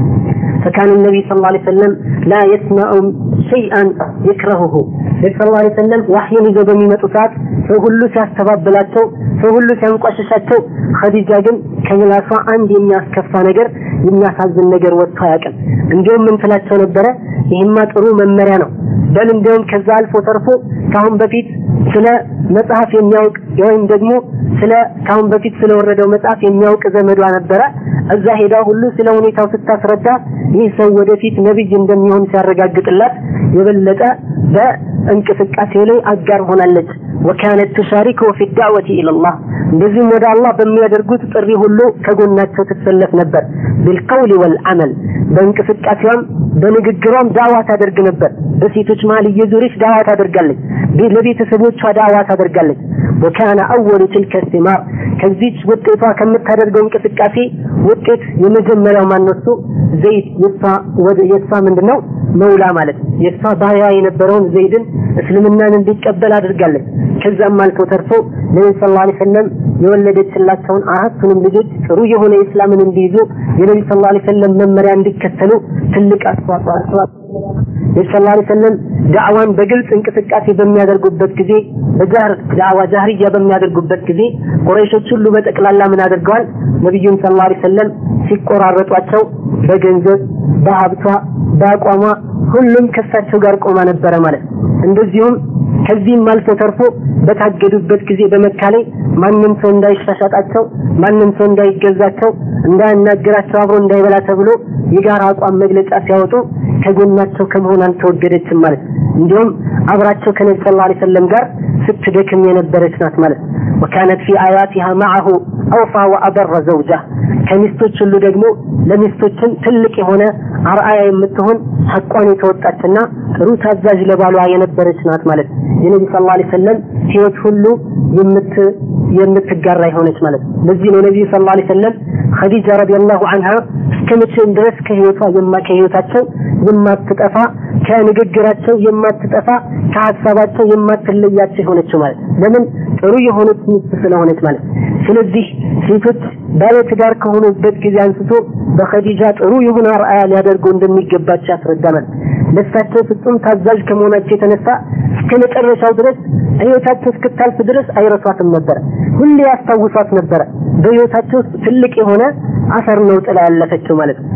فكان النبي صلى الله عليه وسلم لا يسمع شيئا يكرهه النبي صلى الله عليه وسلم وحيን ይዘው በሚመጡ ሰዓት ሰው ሁሉ ሲያስተባብላቸው ሰው ሁሉ ሲያንቋሽሻቸው ኸዲጃ ግን ከምላሷ አንድ የሚያስከፋ ነገር የሚያሳዝን ነገር ወጥቶ አያውቅም እንዲሁም ምን ትላቸው ነበረ ይህማ ጥሩ መመሪያ ነው በል እንዲሁም ከዛ አልፎ ተርፎ ካሁን በፊት ስለ መጽሐፍ የሚያውቅ ወይም ደግሞ ስለ ካሁን በፊት ስለወረደው መጽሐፍ የሚያውቅ ዘመዷ ነበረ እዛ ሄዳ ሁሉ ስለ ሁኔታው ስታስረዳ ይህ ሰው ወደፊት ነብይ እንደሚሆን ሲያረጋግጥላት የበለጠ በእንቅስቃሴው ላይ አጋር ሆናለች ወካነት ቱሻሪኩ ፊ ዳዕወቲ ኢለላህ እንደዚህም ወደ አላህ በሚያደርጉት ጥሪ ሁሉ ከጎናቸው ትሰለፍ ነበር። ቢልቀውል ወልዓመል በእንቅስቃሴዋም በንግግሯም ዳዋ ታደርግ ነበር። በሴቶች መሀል እየዞረች ዳዋ ታደርጋለች። ለቤተሰቦቿ ዳዋ ታደርጋለች። ወካነ አወሉ ትልከ ሲማር ከዚች ውጤቷ ከምታደርገው እንቅስቃሴ ውጤት የመጀመሪያው ማነሱ ዘይድ የእሷ ምንድን ነው መውላ ማለት የእሷ ባሪያ የነበረውን ዘይድን እስልምናን እንዲቀበል አድርጋለች። ከዛም አልፎ ተርፎ ነቢ ስ ላ ሰለም የወለደችላቸውን አራቱንም ልጆች ጥሩ የሆነ ኢስላምን እንዲይዙ የነቢ ስ ላ ሰለም መመሪያ እንዲከተሉ ትልቅ አስተዋጽኦ አስተዋጽኦ ነቢ ስ ላ ሰለም ዳዕዋን በግልጽ እንቅስቃሴ በሚያደርጉበት ጊዜ በጃህር ዳዕዋ ጃህርያ በሚያደርጉበት ጊዜ ቁረይሾች ሁሉ በጠቅላላ ምን አድርገዋል? ነቢዩን ስ ላ ሰለም ሲቆራረጧቸው በገንዘብ በሀብቷ በአቋሟ ሁሉም ከሳቸው ጋር ቆማ ነበረ ማለት እንደዚሁም ከዚህም አልፎ ተርፎ በታገዱበት ጊዜ በመካ ላይ ማንም ሰው እንዳይሻሻጣቸው ማንም ሰው እንዳይገዛቸው እንዳያናግራቸው አብሮ እንዳይበላ ተብሎ የጋራ አቋም መግለጫ ሲያወጡ ከጎናቸው ከመሆን አልተወገደችም ማለት እንዲሁም አብራቸው ከነቢ ሰለላሁ ዐለይሂ ወሰለም ጋር ስትደክም የነበረች ናት ማለት ወካነት ፊ አያቲሃ ማዐሁ አውፋ ወአበረ ዘውጃ ከሚስቶች ሁሉ ደግሞ ለሚስቶችም ትልቅ የሆነ አርአያ የምትሆን ሐቋን የተወጣችና ጥሩ ታዛዥ ለባሏ የነበረች ናት ማለት የነቢ ሰለላሁ ዐለይሂ ወሰለም ህይወት ሁሉ የምት የምትጋራ የሆነች ማለት ለዚህ ነው ነቢዩ ሰለላሁ ዐለይሂ ወሰለም ኸዲጃ ረዲየላሁ ዐንሃ እስከ መቼም ድረስ ከህይወቷ የማ ከህይወታቸው የማትጠፋ ከንግግራቸው የማትጠፋ ከሀሳባቸው የማትለያቸው የሆነችው ማለት ለምን ጥሩ የሆነች ሚስት ስለሆነች ማለት ስለዚህ ሴቶች ባለትዳር ከሆኑበት ጊዜ አንስቶ በኸዲጃ ጥሩ የሆነ አርአያ ሊያደርጉ እንደሚገባቸው ያስረዳናል። ለእሳቸው ፍጹም ታዛዥ ከመሆናቸው የተነሳ እስከ መጨረሻው ድረስ ህይወታቸው እስክታልፍ ድረስ አይረሷትም ነበረ። ሁሌ ያስታውሷት ነበረ። በህይወታቸው ውስጥ ትልቅ የሆነ አፈር ነው ጥላ ያለፈችው ማለት ነው።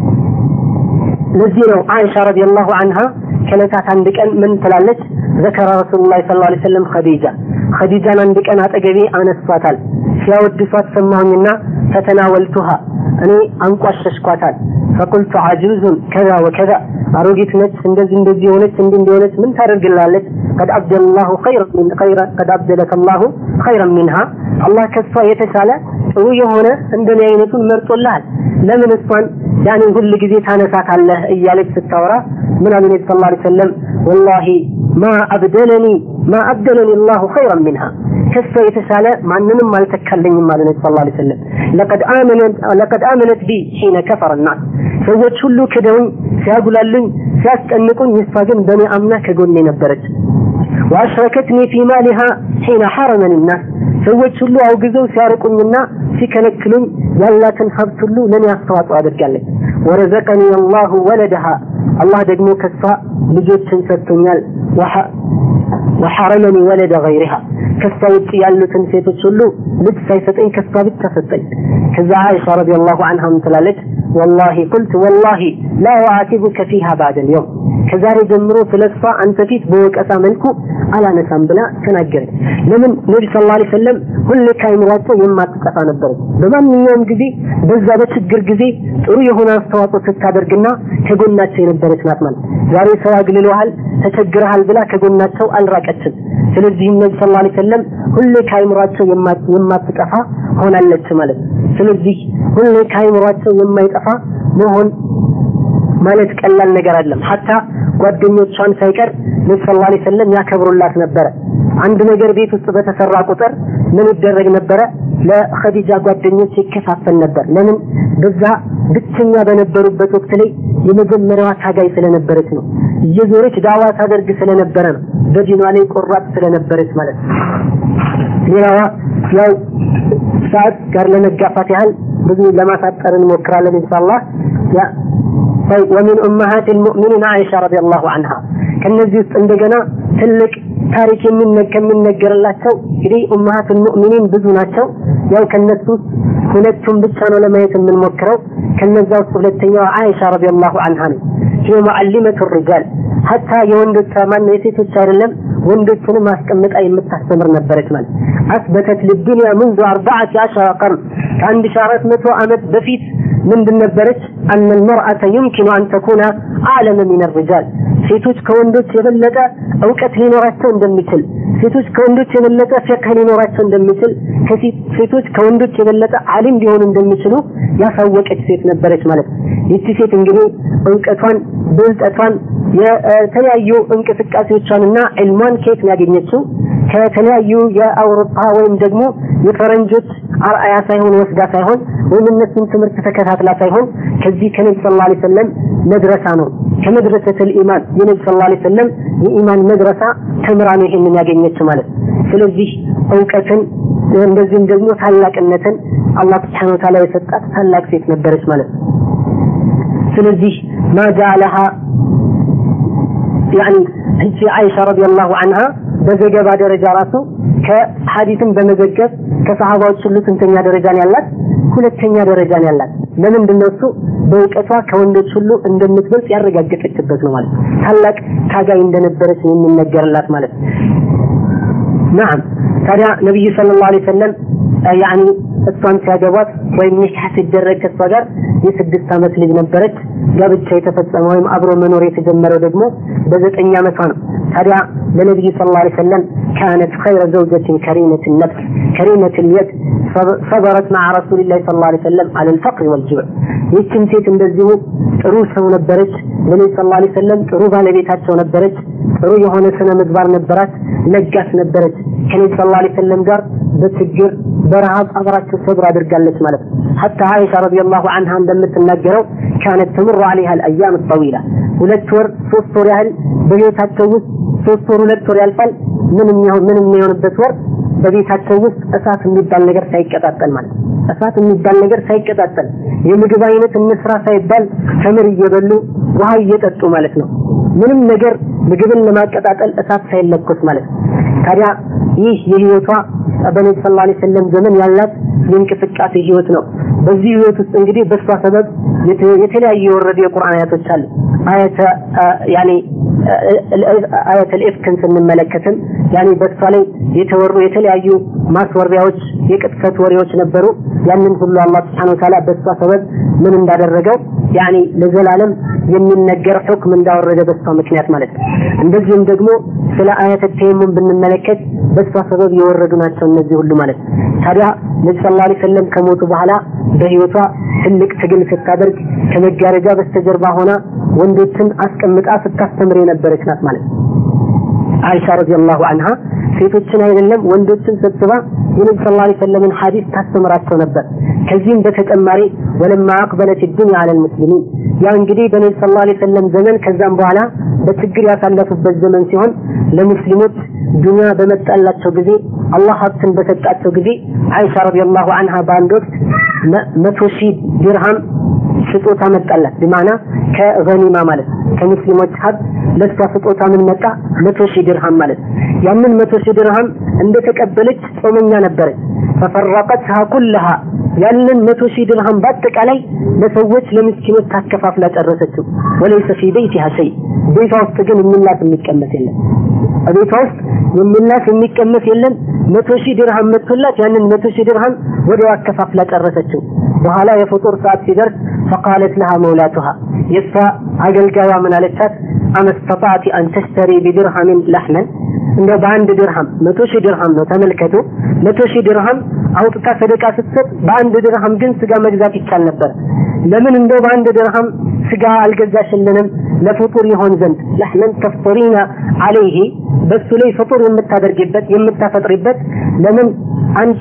ለዚህ ነው አይሻ ረዲየላሁ አንሃ ከዕለታት አንድ ቀን ምን ትላለች? ዘከረ ረሱሉላህ ሰለላሁ ዐለይሂ ወሰለም ኸዲጃ ኸዲጃን አንድ ቀን አጠገቤ አነሷታል። ሲያወድሷት ሰማሁኝና ፈተናወልቱሃ እኔ አንቋሸሽኳታል። ፈቁልቱ አጁዙን ከዛ ወከዛ አሮጊት ነች፣ እንደዚህ እንደዚህ የሆነች እንዲህ እንደሆነች ምን ታደርግላለች? ቀድ አብደላሁ ቀድ አብደለከ ላሁ ኸይረን ሚንሃ አላህ ከሷ የተሻለ ጥሩ የሆነ እንደኔ አይነቱን መርጦልሃል። ለምን እሷን ያንን ሁል ጊዜ ታነሳታለህ? እያለች ስታወራ ምን አሉ ነቢ ሰለላሁ ዐለይሂ ወሰለም ወላሂ ማ አብደለኒ ማ አብደለኒ አላሁ ኸይረን ሚንሃ ከሷ የተሻለ ማንንም አልተካለኝም አሉ ነቢ ሰለላሁ ዐለይሂ ወሰለም ለቀድ አመነት ለቀድ አመነት ቢ ሒነ ከፈረ ናስ ሰዎች ሁሉ ክደውኝ ሲያጉላሉኝ ሲያስጨንቁኝ እሷ ግን በእኔ አምና ከጎኔ ነበረች ወአሽረከትኒ ፊ ማሊሃ ሒነ ሐረመኒ ናስ ሰዎች ሁሉ አውግዘው ሲያርቁኝና ሲከለክሉኝ ያላትን ሀብት ሁሉ ለእኔ አስተዋጽኦ አድርጋለች ወረዘቀኒ አላሁ ወለደሃ አላህ ደግሞ ከሷ ልጆችን ሰጥቶኛል ወሐረመኒ ወለደ ገይሪሃ ከሷ ውጭ ያሉትን ሴቶች ሁሉ ልጅ ሳይሰጠኝ ከሷ ብቻ ሰጠኝ ከዛ አይሻ ረዲየላሁ ዐንሃ ምን ትላለች ወላሂ ቁልት ወላሂ ላ ኡዓቲቡከ ፊሃ ባዕደ ልየውም ከዛሬ ጀምሮ ስለ እሷ አንተ ፊት በወቀሳ መልኩ አላነሳም ብላ ተናገረች ለምን ነቢ ስ ላ ሰለም ሁሌ ከአይምሯቸው የማትጠፋ ነበረች በማንኛውም ጊዜ በዛ በችግር ጊዜ ጥሩ የሆነ አስተዋጽኦ ስታደርግና ከጎናቸው የነበረች ናት ማለት ዛሬ ሰው አግልለሃል ተቸግረሃል ብላ ከጎናቸው አልራቀችም ስለዚህም ነቢ ስ ላ ሰለም ሁሌ ከአይምሯቸው የማትጠፋ ሆናለች ማለት ስለዚህ ሁሌ ከአይምሯቸው የማይጠፋ መሆን ማለት ቀላል ነገር አይደለም ሐታ ጓደኞቿን ሳይቀር ነቢ ሰለላሁ ዐለይሂ ወሰለም ያከብሩላት ነበረ አንድ ነገር ቤት ውስጥ በተሰራ ቁጥር ምን ይደረግ ነበረ ለኸዲጃ ጓደኞች ይከፋፈል ነበር ለምን በዛ ብቸኛ በነበሩበት ወቅት ላይ የመጀመሪያዋ ታጋይ ስለነበረች ነው እየዞረች ዳዋ ታደርግ ስለነበረ ነው በዲኗ ላይ ቆራጥ ስለነበረች ማለት ነው ሌላዋ ያው ሰዓት ጋር ለመጋፋት ያህል ብዙ ለማሳጠር እንሞክራለን ኢንሻአላህ طيب ومن أمهات المؤمنين عائشة رضي الله عنها ከነዚህ ውስጥ እንደገና ትልቅ ታሪክ ከሚነገርላቸው እንግዲህ ኡመሃት ሙእሚኒን ብዙ ናቸው ያው ከነሱ ውስጥ ሁለቱም ብቻ ነው ለማየት የምንሞክረው ከነዛ ውስጥ ሁለተኛዋ አይሻ ረዲየላሁ ዐንሃ ነው هي معلمة الرجال حتى የወንዶች ማን የሴቶች አይደለም ወንዶችንም አስቀምጣ የምታስተምር ነበረች ማለት አስበተት للدنيا منذ 14 قرن ከአንድ ሺህ አራት መቶ ዓመት በፊት ምንድን ነበረች? አነ ልመርአተ ዩምኪኑ አን ተኩነ አዕለመ ሚን ሪጃል ሴቶች ከወንዶች የበለጠ እውቀት ሊኖራቸው እንደሚችል ሴቶች ከወንዶች የበለጠ ፍቅህ ሊኖራቸው እንደሚችል ሴቶች ከወንዶች የበለጠ አሊም ሊሆኑ እንደሚችሉ ያሳወቀች ሴት ነበረች ማለት ነው። ይቺ ሴት እንግዲህ እውቀቷን፣ ብልጠቷን፣ የተለያዩ እንቅስቃሴዎቿንና ዕልሟን ከየት ነው ያገኘችው? ከተለያዩ የአውሮፓ ወይም ደግሞ የፈረንጆች አርአያ ሳይሆን ወስዳ ሳይሆን ወይም እነሱን ትምህርት ተከታትላ ሳይሆን ከዚህ ከነቢ ስ ላ ሰለም መድረሳ ነው ከመድረሰተል ኢማን የነቢ ስ ላ ሰለም የኢማን መድረሳ ተምራ ነው ይሄንን ያገኘችው ማለት ስለዚህ እውቀትን እንደዚህም ደግሞ ታላቅነትን አላህ ስብሓነ ወተዓላ የሰጣት ታላቅ ሴት ነበረች ማለት ነው ስለዚህ ማ ጃለሃ ያኒ እቺ አይሻ ረዲየላሁ አንሃ በዘገባ ደረጃ ራሱ ከሐዲስን በመዘገብ ከሰሃባዎች ሁሉ ስንተኛ ደረጃን ያላት? ሁለተኛ ደረጃን ያላት። ለምንድን ነው እሱ? በእውቀቷ ከወንዶች ሁሉ እንደምትበልጥ ያረጋገጠችበት ነው ማለት ነው። ታላቅ ታጋይ እንደነበረች ነው የሚነገርላት ማለት ነው። ናም ታዲያ ነቢዩ ሰለላሁ ዐለይሂ ወሰለም ያኒ እሷን ሲያገቧት ወይም ኒካህ ሲደረግ ከእሷ ጋር የስድስት ዓመት ልጅ ነበረች። ጋብቻ የተፈጸመ ወይም አብሮ መኖር የተጀመረው ደግሞ በዘጠኝ ዓመቷ ነው። ታዲያ ለነቢዩ ሰለላሁ ዐለይሂ ወሰለም ካነት ኸይረ ዘውጀትን ከሪመት ነፍስ ከሪመት ልየድ ሰበረት መዓ ረሱሊላህ ሰለላሁ ዐለይሂ ወሰለም አለል ፈቅር ወልጅብዕ። ይህችን ሴት እንደዚሁ ጥሩ ሰው ነበረች። ለነቢ ሰለላሁ ዐለይሂ ወሰለም ጥሩ ባለቤታቸው ነበረች። ጥሩ የሆነ ስነ ምግባር ነበራት። ለጋስ ነበረች። ከነቢ ሰለላሁ ዐለይሂ ወሰለም ጋር በችግር በረሃብ አብራቸው ሰብር አድርጋለች ማለት ነው። ሐታ አይሻ ረዲየላሁ ዐንሃ እንደምትናገረው ካነት ተምሩ ዐለይሃ አልአያም ጠዊላ ሁለት ወር ሶስት ወር ያህል በቤታቸው ውስጥ ሶስት ወር ሁለት ወር ያልፋል። ምንም ይሁን ምንም የሆነበት ወር በቤታቸው ውስጥ እሳት የሚባል ነገር ሳይቀጣጠል ማለት እሳት የሚባል ነገር ሳይቀጣጠል የምግብ አይነት እንስራ ሳይባል ተምር እየበሉ ውሃ እየጠጡ ማለት ነው። ምንም ነገር ምግብን ለማቀጣጠል እሳት ሳይለኮስ ማለት ነው። ታዲያ ይህ የህይወቷ በነቢ ስ ላ ሰለም ዘመን ያላት የእንቅስቃሴ ህይወት ነው። በዚህ ህይወት ውስጥ እንግዲህ በእሷ ሰበብ የተለያዩ የወረዱ የቁርአን አያቶች አሉ። አያተ ያኔ አያተል ኢፍክን ስንመለከትም ያኔ በእሷ ላይ የተወሩ የተለያዩ ማስወሪያዎች፣ የቅጥፈት ወሬዎች ነበሩ። ያንን ሁሉ አላህ ስብሐነሁ ወተዓላ በእሷ ሰበብ ምን እንዳደረገው ያኔ ለዘላለም የሚነገር ሁክም እንዳወረደ በእሷ ምክንያት ማለት ነው። እንደዚሁም ደግሞ ስለ አያተ ተየሙም ብንመለከት በእሷ ሰበብ የወረዱ ናቸው እነዚህ ሁሉ ማለት ነው። ታዲያ ነቢ ሰለላሁ ዐለይሂ ወሰለም ከሞቱ በኋላ በህይወቷ ትልቅ ትግል ስታደርግ ከመጋረጃ በስተጀርባ ሆና ወንዶችን አስቀምጣ ስታስተምር የነበረች ናት ማለት ነው። አይሻ ረዲየላሁ አንሃ ሴቶችን አይደለም ወንዶችን ሰብስባ የነቢ ሰለላሁ ዐለይሂ ወሰለምን ሐዲስ ታስተምራቸው ነበር። ከዚህም በተጨማሪ ወለማ አቅበለት ዱንያ አለል ሙስሊሚን ያ እንግዲህ በነቢ ሰለላሁ ዐለይሂ ወሰለም ዘመን ከዛም በኋላ በችግር ያሳለፉበት ዘመን ሲሆን ለሙስሊሞች ዱንያ በመጣላቸው ጊዜ አላህ ሀብትን በሰጣቸው ጊዜ አይሻ ረዲየላሁ አንሃ በአንድ ወቅት መቶ ሺህ ድርሃም ስጦታ መጣላት በማና ከገኒማ ማለት ከሙስሊሞች ሀብት ለሷ ስጦታ ምን መጣ? መቶ ሺህ ድርሃም ማለት ያንን መቶ ሺህ ድርሃም እንደተቀበለች ጾመኛ ነበረች። ፈፈረቀትሃ ኩለሃ ያንን መቶ ሺህ ድርሃም በአጠቃላይ ለሰዎች ለምስኪኖች ታከፋፍላ ጨረሰችው። ወለይሰ ፊ በይቲሃ ሸይ ቤቷ ውስጥ ግን የሚላስ የሚቀመስ የለም። ቤቷ ውስጥ የሚላስ የሚቀመስ የለም። መቶ ሺህ ድርሃም መጥቶላት ያንን መቶ ሺህ ድርሃም ወዲያው አከፋፍላ ጨረሰችው። በኋላ የፍጡር ሰዓት ሲደርስ ፈቃለት ለሃ መውላቱሃ የእሷ አገልጋዩዋ ምን አለቻት? አመስተጣዕቲ አን ተሽተሪ ቢድርሃምን ለሕመን እንደው በአንድ ድርሃም መቶ ሺህ ድርሃም ነው ተመልከቱ። መቶ ሺህ ድርሃም አውጥታ ሰደቃ ስትሰጥ በአንድ ድርሃም ግን ስጋ መግዛት ይቻል ነበር። ለምን እንደው በአንድ ድርሃም ስጋ አልገዛሽልንም? ለፍጡር ይሆን ዘንድ ለሕመን ተፍጠሪና አለይሂ በሱ ላይ ፍጡር የምታደርጊበት የምታፈጥሪበት ለምን አንድ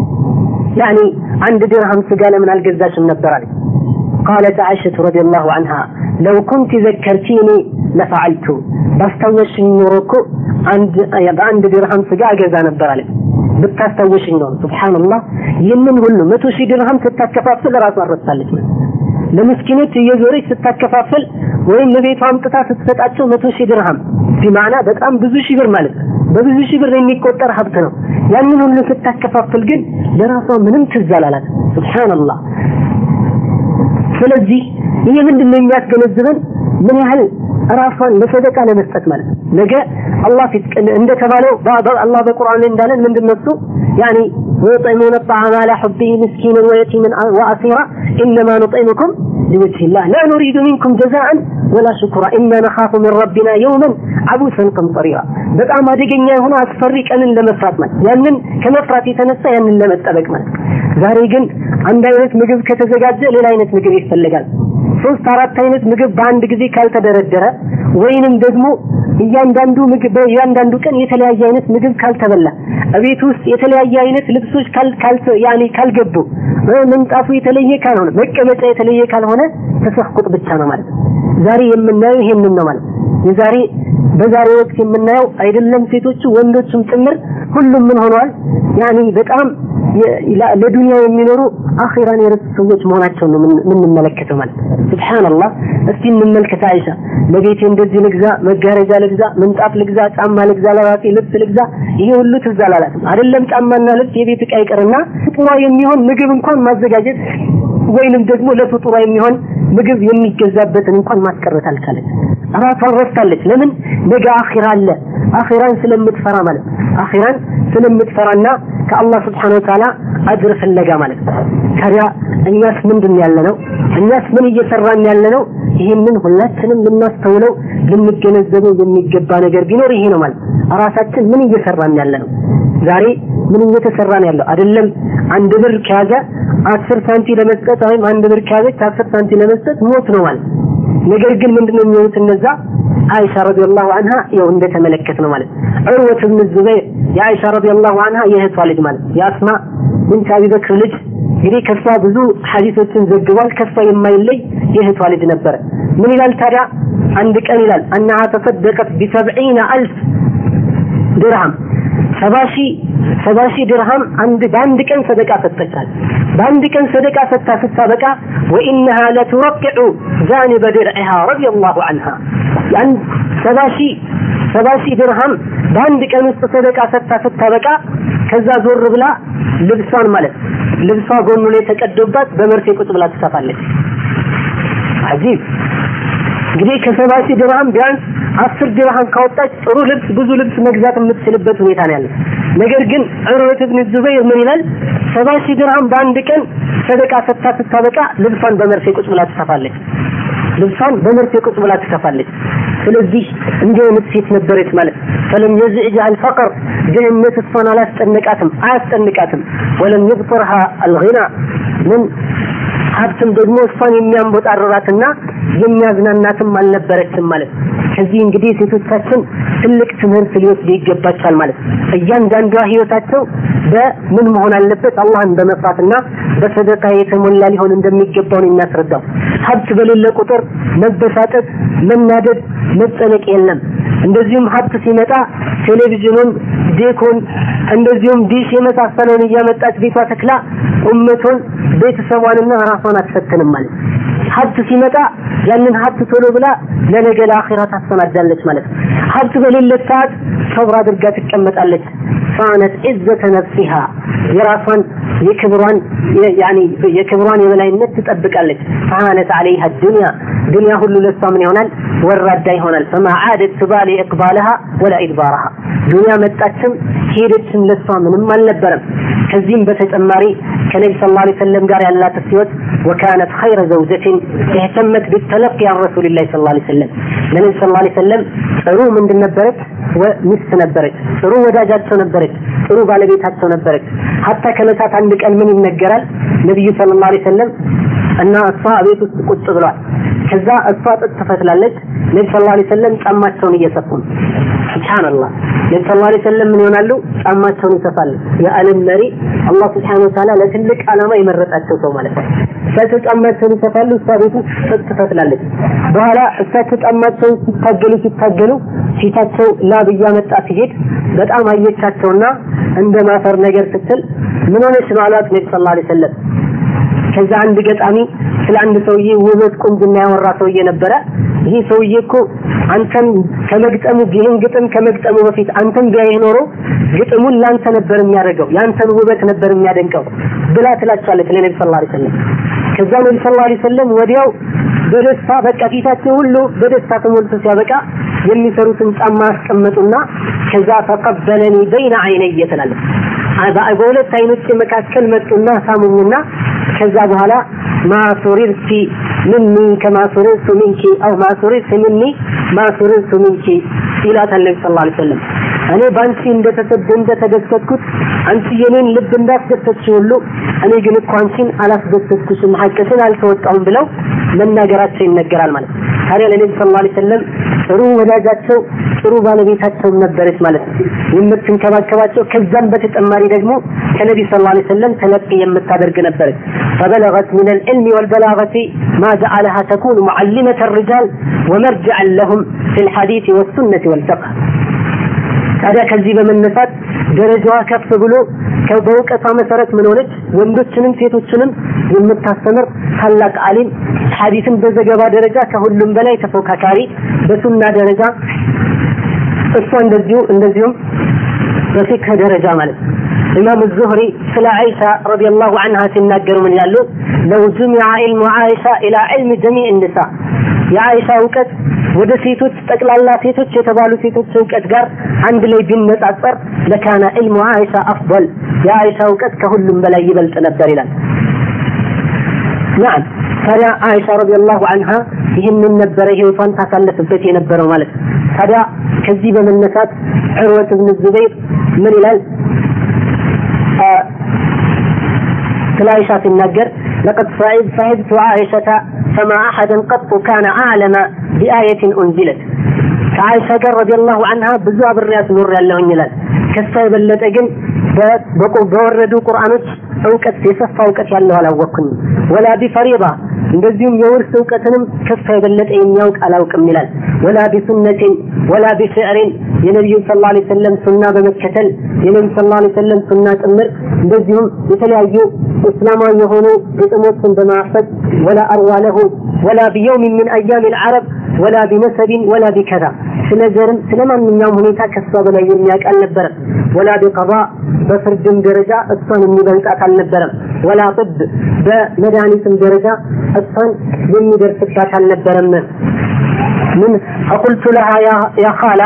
ያኒ አንድ ድርሃም ስጋ ለምን አልገዛሽም ነበር አለች። قالت عائشة رضي الله عنها لو كنت ذكرتيني لفعلت ባስታወሽኝ ኖሮ እኮ አንድ በአንድ ድርሃም ስጋ አገዛ ነበር አለ ብታስታወሽኝ ኖሮ ሱብሃንአላህ ይህንን ሁሉ መቶ ሺህ ድርሃም ስታከፋፍል ራሷ ረሳለች ለምስኪኖች እየዞረች ስታከፋፍል ወይም ለቤቷ አምጥታ ስትሰጣቸው መቶ ሺህ ድርሃም ቢማዕና በጣም ብዙ ሺህ ብር ማለት በብዙ ሺህ ብር የሚቆጠር ሀብት ነው ያንን ሁሉ ስታከፋፍል ግን ለራሷ ምንም ትዝ አላላት ሱብሃንአላህ ስለዚህ ይሄ ምንድን ነው የሚያስገነዝበን ምን ያህል ራሷን ለሰደቃ ለመስጠት ማለት ነገ አላህ ፊት እንደተባለው አላህ በቁርአን እንዳለን ምንድን ነው እሱ ያኒ ويطعمون الطعام على حبه مسكينا ويتيما وأسيرا إنما نطعمكم لوجه الله لا نريد منكم جزاء ولا شكرا إنا نخاف من ربنا يوما عبوسا قمطريرا በጣም አደገኛ የሆነ አስፈሪ ቀንን ለመፍራት ማለት ያንን ከመፍራት የተነሳ ያንን ለመጠበቅ ማለት ዛሬ ግን አንድ አይነት ምግብ ከተዘጋጀ ሌላ አይነት ምግብ ይፈልጋል ሶስት አራት አይነት ምግብ በአንድ ጊዜ ካልተደረደረ ወይንም ደግሞ እያንዳንዱ ምግብ በእያንዳንዱ ቀን የተለያየ አይነት ምግብ ካልተበላ እቤት ውስጥ የተለያየ አይነት ልብሶች ካል ካል ያኔ ካልገቡ ምንጣፉ የተለየ ካልሆነ መቀመጫ የተለየ ካልሆነ ተሰፍቁጥ ብቻ ነው ማለት ዛሬ የምናየው ይሄንን ነው ማለት የዛሬ በዛሬ ወቅት የምናየው አይደለም ሴቶቹ ወንዶችም ጭምር ሁሉም ምን ሆነዋል ያኔ በጣም ለዱንያ የሚኖሩ አኺራን የረሱ ሰዎች መሆናቸውን ነው የምንመለከተው ማለት ሱብሃንአላህ እስቲ እንመልከት አይሻ ለቤቴ እንደዚህ ልግዛ መጋረጃ ልግዛ ምንጣፍ ልግዛ ጫማ ልግዛ ለራሴ ልብስ ልግዛ ይሄ ሁሉ ትዝ አላላትም አይደለም ጫማና ልብስ የቤት ዕቃ ይቅርና ፍጡሯ የሚሆን ምግብ እንኳን ማዘጋጀት ወይንም ደግሞ ለፍጡሯ የሚሆን ምግብ የሚገዛበትን እንኳን ማስቀረት አልቻለች ራሷን ረስታለች ለምን ነገ አኺራ አለ አኺራን ስለምትፈራ ማለት አኺራን ስለምትፈራና ከአላህ ስብሓን ወተዓላ አጅር ፍለጋ ማለት ታዲያ እኛስ ምንድን ያለ ነው እኛስ ምን እየሰራን ያለ ነው ይህንን ሁላችንም ልናስተውለው ልንገነዘበው የሚገባ ነገር ቢኖር ይሄ ነው ማለት ራሳችን ምን እየሰራን ያለ ነው ዛሬ ምን እየተሰራ ነው ያለው አይደለም አንድ ብር ከያዘ አስር ሳንቲ ለመስጠት ወይም አንድ ብር ከያዘች አስር ሳንቲ ለመስጠት ሞት ነው ማለት ነገር ግን ምንድነው የሚሆኑት እነዛ አይሻ ረዲየላሁ ዐንሃ ያው እንደተመለከት ነው ማለት ዑርወት ብን ዙበይር የአይሻ ረዲየላሁ ዐንሃ የእህቷ ልጅ ማለት የአስማ ብንት አቢ በክር ልጅ እንግዲህ ከሷ ብዙ ሐዲሶችን ዘግቧል ከሷ የማይለይ የእህቷ ልጅ ነበረ ምን ይላል ታዲያ አንድ ቀን ይላል አናሃ ተሰደቀት ቢሰብዒነ አልፍ ድርሃም ሰባ ሺህ ሰባ ሺህ ድርሃም አንድ በአንድ ቀን ሰደቃ ሰጠቻል በአንድ ቀን ሰደቃ ሰጥታ ስታበቃ ወኢነሃ ለቱረቅዑ ጃኒበ ድርዒሃ ረዲየላሁ ዐንሃ ያን ሰባ ሺህ ሰባ ሺህ ድርሃም በአንድ ቀን ውስጥ ሰደቃ ሰጥታ ስታበቃ ከዛ ዞር ብላ ልብሷን ማለት ልብሷ ጎኑ ላይ ተቀዶባት በመርፌ ቁጭ ብላ ትሰፋለች አጂብ እንግዲህ ከሰባ ሺህ ድርሃም ቢያንስ አስር ድርሃም ካወጣች ጥሩ ልብስ ብዙ ልብስ መግዛት የምትችልበት ሁኔታ ነው ያለው ነገር ግን ዑርወት ብን ዙበይር ምን ይላል ሰባ ሺህ ድርሃም በአንድ ቀን ሰደቃ ሰጥታ ስታበቃ ልብሷን በመርፌ ቁጭ ብላ ትሰፋለች ልብሷን በመርፌ ቁጭ ብላ ትሰፋለች ስለዚህ እንዲህ አይነት ሴት ነበረች ማለት ፈለም የዝዕጅ አልፈቅር ድህነት እሷን አላስጨነቃትም አያስጨንቃትም ወለም ይብጥርሃ አልጊና ምን ሀብትም ደግሞ እሷን የሚያንቦጣርራትና የሚያዝናናትም አልነበረችም ማለት ከዚህ እንግዲህ ሴቶቻችን ትልቅ ትምህርት ሊወስዱ ይገባቻል ማለት እያንዳንዷ ህይወታቸው በምን መሆን አለበት አላህን በመፍራትና በሰደቃ የተሞላ ሊሆን እንደሚገባው ነው የሚያስረዳው ሀብት በሌለ ቁጥር መበሳጠት መናደድ መጨነቅ የለም እንደዚሁም ሀብት ሲመጣ ቴሌቪዥኑን ዴኮን እንደዚሁም ዲሽ የመሳሰለውን እያመጣች ቤቷ ተክላ ኡመቱን ቤተሰቧንና ራሷን አትፈትንም ማለት ሀብት ሲመጣ ያንን ሀብት ቶሎ ብላ ለነገ ለአኺራ ታሰናዳለች ማለት ነው ሀብት በሌለ ሰዓት ሰብር አድርጋ ትቀመጣለች ፋነት ዒዘተ ነፍሲሃ የራሷን የክብሯን ያኒ የክብሯን የበላይነት ትጠብቃለች ፋነት አለይሃ ዱንያ ዱንያ ሁሉ ለሷ ምን ይሆናል ወራዳ ይሆናል ፈማ ዓደት ትባሊ ኢቅባልሃ ወላ ኢድባርሃ ዱንያ መጣችም ሄደችም ለሷ ምንም አልነበረም ከዚህም በተጨማሪ ከነቢ ስ ላ ሰለም ጋር ያላት ህይወት ወካነት ኸይረ ዘውጀትን እህተመት ቢተለቂ ያን ረሱልላህ ስ ላ ሰለም ለነቢ ስ ላ ሰለም ጥሩ ምንድን ነበረች ሚስት ነበረች ጥሩ ወዳጃቸው ነበረች ጥሩ ባለቤታቸው ነበረች ሀታ ከመሳት አንድ ቀን ምን ይነገራል ነቢዩ ስለ ላ ሰለም እና እሷ ቤት ውስጥ ቁጭ ብሏል ከዛ እሷ ጥጥ ትፈትላለች ነቢ ስ ላ ሰለም ጫማቸውን እየሰፉ ነው ስብሓንላህ ነቢ ስ ላ ሰለም ምን ይሆናሉ ጫማቸውን ይሰፋሉ የዓለም መሪ አላህ ስብሓን ወተዓላ ለትልቅ ዓላማ የመረጣቸው ሰው ማለት ነው እሳቸው ጫማቸውን ይሰፋሉ እሷ ቤት ውስጥ ጥጥ ትፈትላለች በኋላ እሳቸው ጫማቸውን ሲታገሉ ሲታገሉ ፊታቸው ላብ እያመጣ ሲሄድ በጣም አየቻቸውና እንደ ማፈር ነገር ስትል ምን ሆነች ነው አሏት ነቢ ስ ላ ሰለም ከዛ አንድ ገጣሚ ስለ አንድ ሰውዬ ውበት ቁንጅና ያወራ ሰውዬ ነበረ ይሄ ሰውዬ እኮ አንተን ከመግጠሙ ይህን ግጥም ከመግጠሙ በፊት አንተን ቢያይህ ኖሮ ግጥሙን ላንተ ነበር የሚያደርገው ያንተን ውበት ነበር የሚያደንቀው ብላ ትላቸዋለች ለነቢ ስ ላ ሰለም ከዛ ነቢ ስ ላ ሰለም ወዲያው በደስታ በቃ ፊታቸው ሁሉ በደስታ ተሞልቶ ሲያበቃ የሚሰሩትን ጫማ አስቀመጡና ከዛ ተቀበለኒ በይነ አይነየ ትላለች በሁለት አይኖች መካከል መጡና ሳሙኝና ከዛ በኋላ ማሱሪርቲ ምኒ ከማ ሱሪርቱ ሚንኪ አው ማሱሪርቲ ምኒ ማሱሪርቱ ሚንኪ ይላታል ነቢ ስለ ላ ሰለም እኔ በአንቺ እንደተደሰትኩት አንቺ የኔን ልብ እንዳስደሰትሽ ሁሉ እኔ ግን እኮ አንቺን አላስደሰትኩሽም ሐቅሽን አልተወጣሁም ብለው መናገራቸው ይነገራል ማለት ነው። ታዲያ ለነቢ ስለ ላ ሰለም ጥሩ ወዳጃቸው ጥሩ ባለቤታቸው ነበረች ማለት ነው። የምትንከባከባቸው ከዛም በተጨማሪ ደግሞ ከነቢ ስለ ላ ሰለም ተለቂ የምታደርግ ነበረች። فبلغت من العلم والبلاغة ما جعلها تكون معلمة الرجال ومرجعا لهم في الحديث والسنة والفقه ታዲያ ከዚህ በመነሳት ደረጃዋ ከፍ ብሎ በእውቀቷ መሰረት ምን ሆነች? ወንዶችንም ሴቶችንም የምታስተምር ታላቅ አሊም፣ ሐዲስን በዘገባ ደረጃ ከሁሉም በላይ ተፎካካሪ፣ በሱና ደረጃ እሷ እንደዚሁ እንደዚሁም በፊክህ ደረጃ ማለት ነው። ኢማም ዙህሪ ስለ አይሻ ረዲየላሁ ዐንሃ ሲናገሩ ምን ይላሉ? ለው ጁሚዐ ዒልሙ አይሻ ኢላ ዒልሚ ጀሚዕ ኒሳ የአይሻ እውቀት ወደ ሴቶች ጠቅላላ ሴቶች የተባሉ ሴቶች እውቀት ጋር አንድ ላይ ቢነጻጸር ለካነ ዒልሙ አይሻ አፍضል የአይሻ እውቀት ከሁሉም በላይ ይበልጥ ነበር ይላል። ናም ታዲያ አይሻ ረዲየላሁ ዐንሃ ይህንን ነበረ ህይወቷን ታሳለፍበት የነበረው ማለት ነው። ታዲያ ከዚህ በመነሳት ዑርወት ብን ዙበይር ምን ይላል? ስለ አይሻ ሲናገር ለቀድ ሰሂብቱ አይሸተ ፈማ አሐደን ቀጡ ካነ አዕለመ ቢአየትን ኡንዚለት ከአይሻ ጋር ረዲየላሁ ዐንሃ ብዙ አብሬያት ኖር ያለሁኝ ይላል። ከሷ የበለጠ ግን በወረዱ ቁርአኖች እውቀት የሰፋ እውቀት ያለው አላወቅኩኝም። ወላ ቢፈሪዳ እንደዚሁም የውርስ እውቀትንም ከሷ የበለጠ የሚያውቅ አላውቅም ይላል። ወላ ቢሱነትን ወላ ቢሽዕሪን የነቢዩን ስለ ላ ሰለም ሱና በመከተል የነቢዩ ስለ ላ ሰለም ሱና ጭምር እንደዚሁም የተለያዩ እስላማዊ የሆኑ ግጥሞችን በማፈት ወላ አርዋ ለሁ ወላ ቢየውም ምን አያም ልዓረብ ወላ ቢነሰቢን ወላ ቢከዛ ስለ ዘርም ስለ ማንኛውም ሁኔታ ከሷ በላይ የሚያውቅ አልነበረም። ወላ ቢቀባ በፍርድም ደረጃ እሷን የሚበልጣት አልነበረም። ወላ ጥብ በመድኃኒትም ደረጃ እሷን የሚደርስባት አልነበረም። ምን አቁልቱ ለሃ ያ ኻላ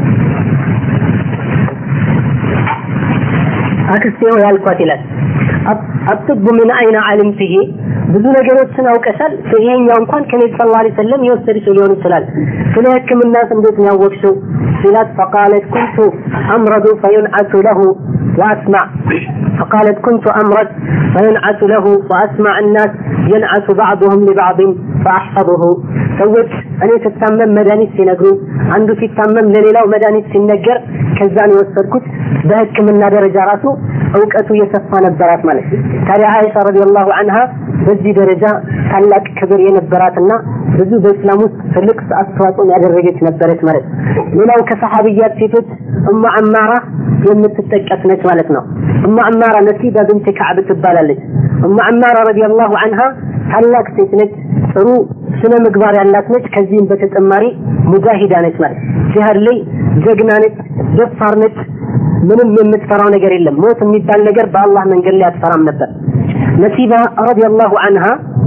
አክስቴ ሆይ አልኳት ይላል አጥቡ ምን አይነ አልምትሄ ብዙ ነገሮችን አውቀሻል። ይሄኛው እንኳን ከነቢ ሰለላሁ ዐለይሂ ወሰለም የወሰድሽው ሊሆን ይችላል። ስለ ሕክምናስ እንዴት ነው ያወቅሽው ሲላት ፈቃለት ኩንቱ አምረዱ ፈዩንዓቱ ለሁ ወአስማዕ فقالت كنت أمرض فينعت له وأسمع الناس ينعت بعضهم لبعض فأحفظه ሰዎች እኔ ስታመም መድኃኒት ሲነግሩኝ አንዱ ሲታመም ለሌላው መድኃኒት ሲነገር ከዛን የወሰድኩት በህክምና ደረጃ ራሱ እውቀቱ የሰፋ ነበራት ማለት ነው። ታዲያ አይሻ ረዲየላሁ ዐንሃ በዚህ ደረጃ ታላቅ ክብር የነበራትና ብዙ በእስላም ውስጥ ትልቅ አስተዋጽኦን ያደረገች ነበረች ማለት ነው። ሌላው ከሰሐቢያት ሴቶች እማ አማራ የምትጠቀስ ነች ማለት ነው። እማ አማራ ነሲባ ብንት ከዕብ ትባላለች። እማ አማራ ረዲየላሁ ዐንሃ ታላቅ ሴት ነች። ጥሩ ስነ ምግባር ያላት ነች። ከዚህም በተጨማሪ ሙጃሂዳ ነች ማለት ጂሃድ ላይ ጀግና ነች፣ ደፋር ነች። ምንም የምትፈራው ነገር የለም። ሞት የሚባል ነገር በአላህ መንገድ ላይ አትፈራም ነበር። ነሲባ ረዲየላሁ ዐንሃ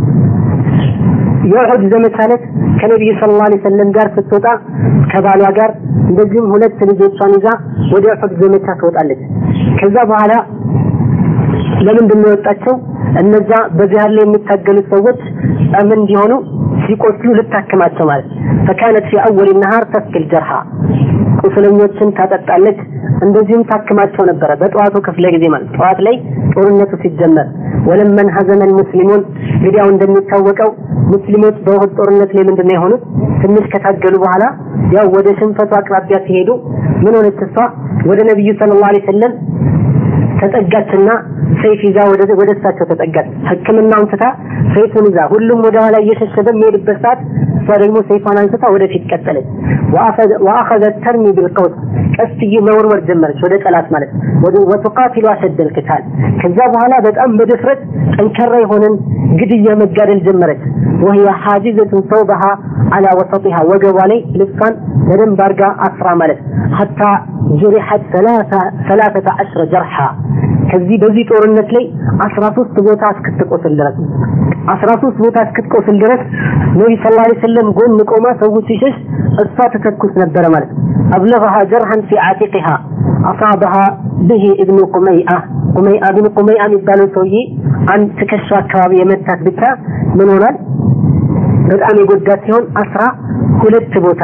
የኡሑድ ዘመቻ ዕለት ከነቢዩ ሰለላሁ ዐለይሂ ወሰለም ጋር ስትወጣ ከባሏ ጋር እንደዚሁም ሁለት ልጆቿን ይዛ ወደ ኡሑድ ዘመቻ ትወጣለች። ከዛ በኋላ ለምንድን ነው የወጣቸው? እነዛ በጂሃድ ላይ የሚታገሉት ሰዎች ምን እንዲሆኑ ሲቆስሉ ልታክማቸው ማለት ፈካነት ፊ አወል ነሃር ተስኪል ጀርሃ ቁስለኞችን ታጠጣለች፣ እንደዚሁም ታክማቸው ነበረ። በጠዋቱ ክፍለ ጊዜ ማለት ጠዋት ላይ ጦርነቱ ሲጀመር ወለመን ሀዘመን ሙስሊሙን እንግዲያው እንደሚታወቀው ሙስሊሞች በውህድ ጦርነት ላይ ምንድን ነው የሆኑት? ትንሽ ከታገሉ በኋላ ያው ወደ ሽንፈቱ አቅራቢያ ሲሄዱ ምን ሆነች? እሷ ወደ ነቢዩ ሰለላሁ ዐለይሂ ወሰለም ተጠጋችና ሰይፍ ይዛ ወደ ወደ እሳቸው ተጠጋች። ሕክምናውን ትታ ሰይፉን ይዛ ሁሉም ወደ ኋላ እየሸሸ በሚሄድበት ሰዓት እሷ ደግሞ ሰይፏን አንስታ ወደፊት ቀጠለች። ወአኸዘት ተርሚ ቢልቀውስ ቀስት መወርወር ጀመረች ወደ ጠላት ማለት ወደ ወተቃቲሉ አሸደል ቅታል። ከዛ በኋላ በጣም በድፍረት ጠንካራ የሆነን ግድያ መጋደል ጀመረች። ወህየ ሐጂዘቱን ሰውበሃ አላ ወሰጢሃ ወገቧ ላይ ልብሷን በደንብ አድርጋ አስራ ማለት ሐታ ጁሪሐት ሰላሰተ ዐሽረ ጀርሓ ከዚህ በዚህ ጦርነት ላይ አስራ ሶስት ቦታ እስክትቆስል ድረስ አስራ ሶስት ቦታ እስክትቆስል ድረስ ነቢ ስ ላ ሰለም ጎን ቆማ ሰው ሲሸሽ እሷ ትተኩስ ነበረ ማለት አብለغها جرحا في عاتقها أصابها به ابن قميئة قميئة ابن قميئة የሚባለው ሰውዬ አንድ ትከሻ አካባቢ የመታት ብቻ ምን ሆኗል በጣም የጎዳት ሲሆን አስራ ሁለት ቦታ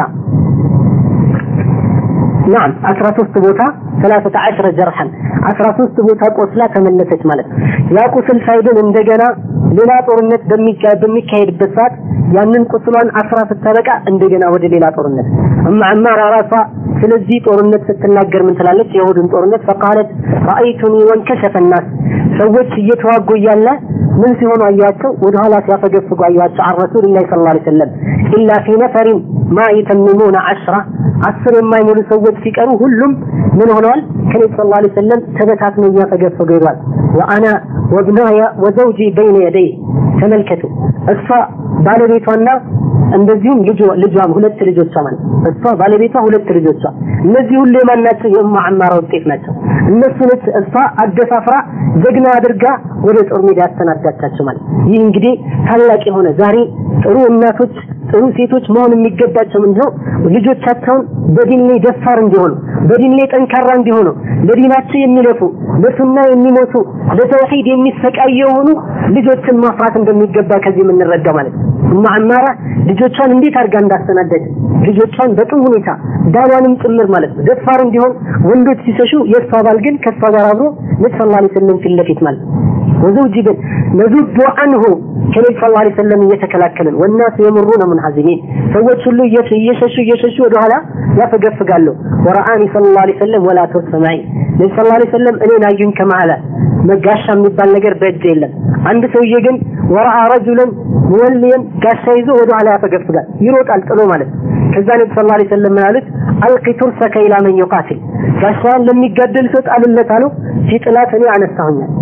ናም አስራ ሶስት ቦታ ሰላሰተ አሽረ ጀርሐን አስራ ሶስት ቦታ ቆስላ ተመለሰች ማለት ያ ቁስል ሳይድን እንደገና ሌላ ጦርነት በሚካሄድበት ሰዓት ያንን ቁስሏን አስራ ስታበቃ እንደገና ወደ ሌላ ጦርነት እማ ዐማር ራሷ ስለዚህ ጦርነት ስትናገር ምን ትላለች? የሁድን ጦርነት ፈቃለት ረአይቱኒ ወንከሸፈ ናስ ሰዎች እየተዋጉ እያለ ምን ሲሆኑ አያቸው? ወደኋላ ሲያፈገፍጉ አያቸው። አን ረሱልላህ ሰለላሁ ዐለይሂ ወሰለም ኢላ ፊ ነፈሪን ማ የተምሙነ ዐሽራ አስር የማይሞሉ ሰዎች ሲቀሩ ሁሉም ምን ሆነዋል? ከነቢ ሰለላሁ ዐለይሂ ወሰለም ተበታትነው እያፈገፈጉ ሄዷል። ወአና ወብናያ ወዘውጂ በይነ የደይ ተመልከቱ እሷ ባለቤቷና እንደዚሁም ልጇ ልጇም ሁለት ልጆቿ ማለት እሷ ባለቤቷ ሁለት ልጆቿ እነዚህ ሁሉ የማን ናቸው? የኡማ ዐማራ ውጤት ናቸው። እነሱን እሷ አደፋፍራ ጀግና አድርጋ ወደ ጦር ሜዳ ያሰናዳቻቸው ማለት ይህ እንግዲህ ታላቅ የሆነ ዛሬ ጥሩ እናቶች ጥሩ ሴቶች መሆን የሚገባቸው ምንድነው? ልጆቻቸውን በዲን ላይ ደፋር እንዲሆኑ በዲን ላይ ጠንካራ እንዲሆኑ ለዲናቸው የሚለፉ ለሱና የሚሞቱ ለተውሂድ የሚሰቃዩ የሆኑ ልጆችን ማፍራት እንደሚገባ ከዚህ የምንረዳው ማለት ነው። እማ ዐማራ ልጆቿን እንዴት አድርጋ እንዳስተናደች ልጆቿን በጥሩ ሁኔታ ዳሏንም ጭምር ማለት ነው ደፋር እንዲሆን ወንዶች ሲሸሹ የእሷ ባል ግን ከእሷ ጋር አብሮ ነቢ ሰለላሁ ዐለይሂ ወሰለም ፊት ለፊት ማለት ወዘውጂ ግን ነዙዱ አንሁ ከነቢ ሰለላሁ ዐለይሂ ወሰለም እየተከላከልን ወናስ የምሩነ ሙንሐዚሚን ሰዎች ሁሉ እየሸሹ እየሸሹ ወደኋላ ያፈገፍጋሉ ወረአኒ ሰለላሁ ዐለይሂ ወሰለም ወላ ተስማዒ ነቢ ሰለላሁ ዐለይሂ ወሰለም እኔን አዩኝ ከመሀላ መጋሻ የሚባል ነገር በእጅ የለም አንድ ሰውዬ ግን ወረአ ረጁለን ሙወልየን ጋሻ ይዞ ወደ ኋላ ያፈገፍጋል ይሮጣል ጥሎ ማለት ከዛ ነቢ ሰለላሁ ዐለይሂ ወሰለም ምን አሉት አልቂ ቱርሰከ ኢላ መን ዩቃቲል ጋሻውን ለሚጋደል ሰው ጣልለት አለው ሲጥላት እኔ አነሳሁኛል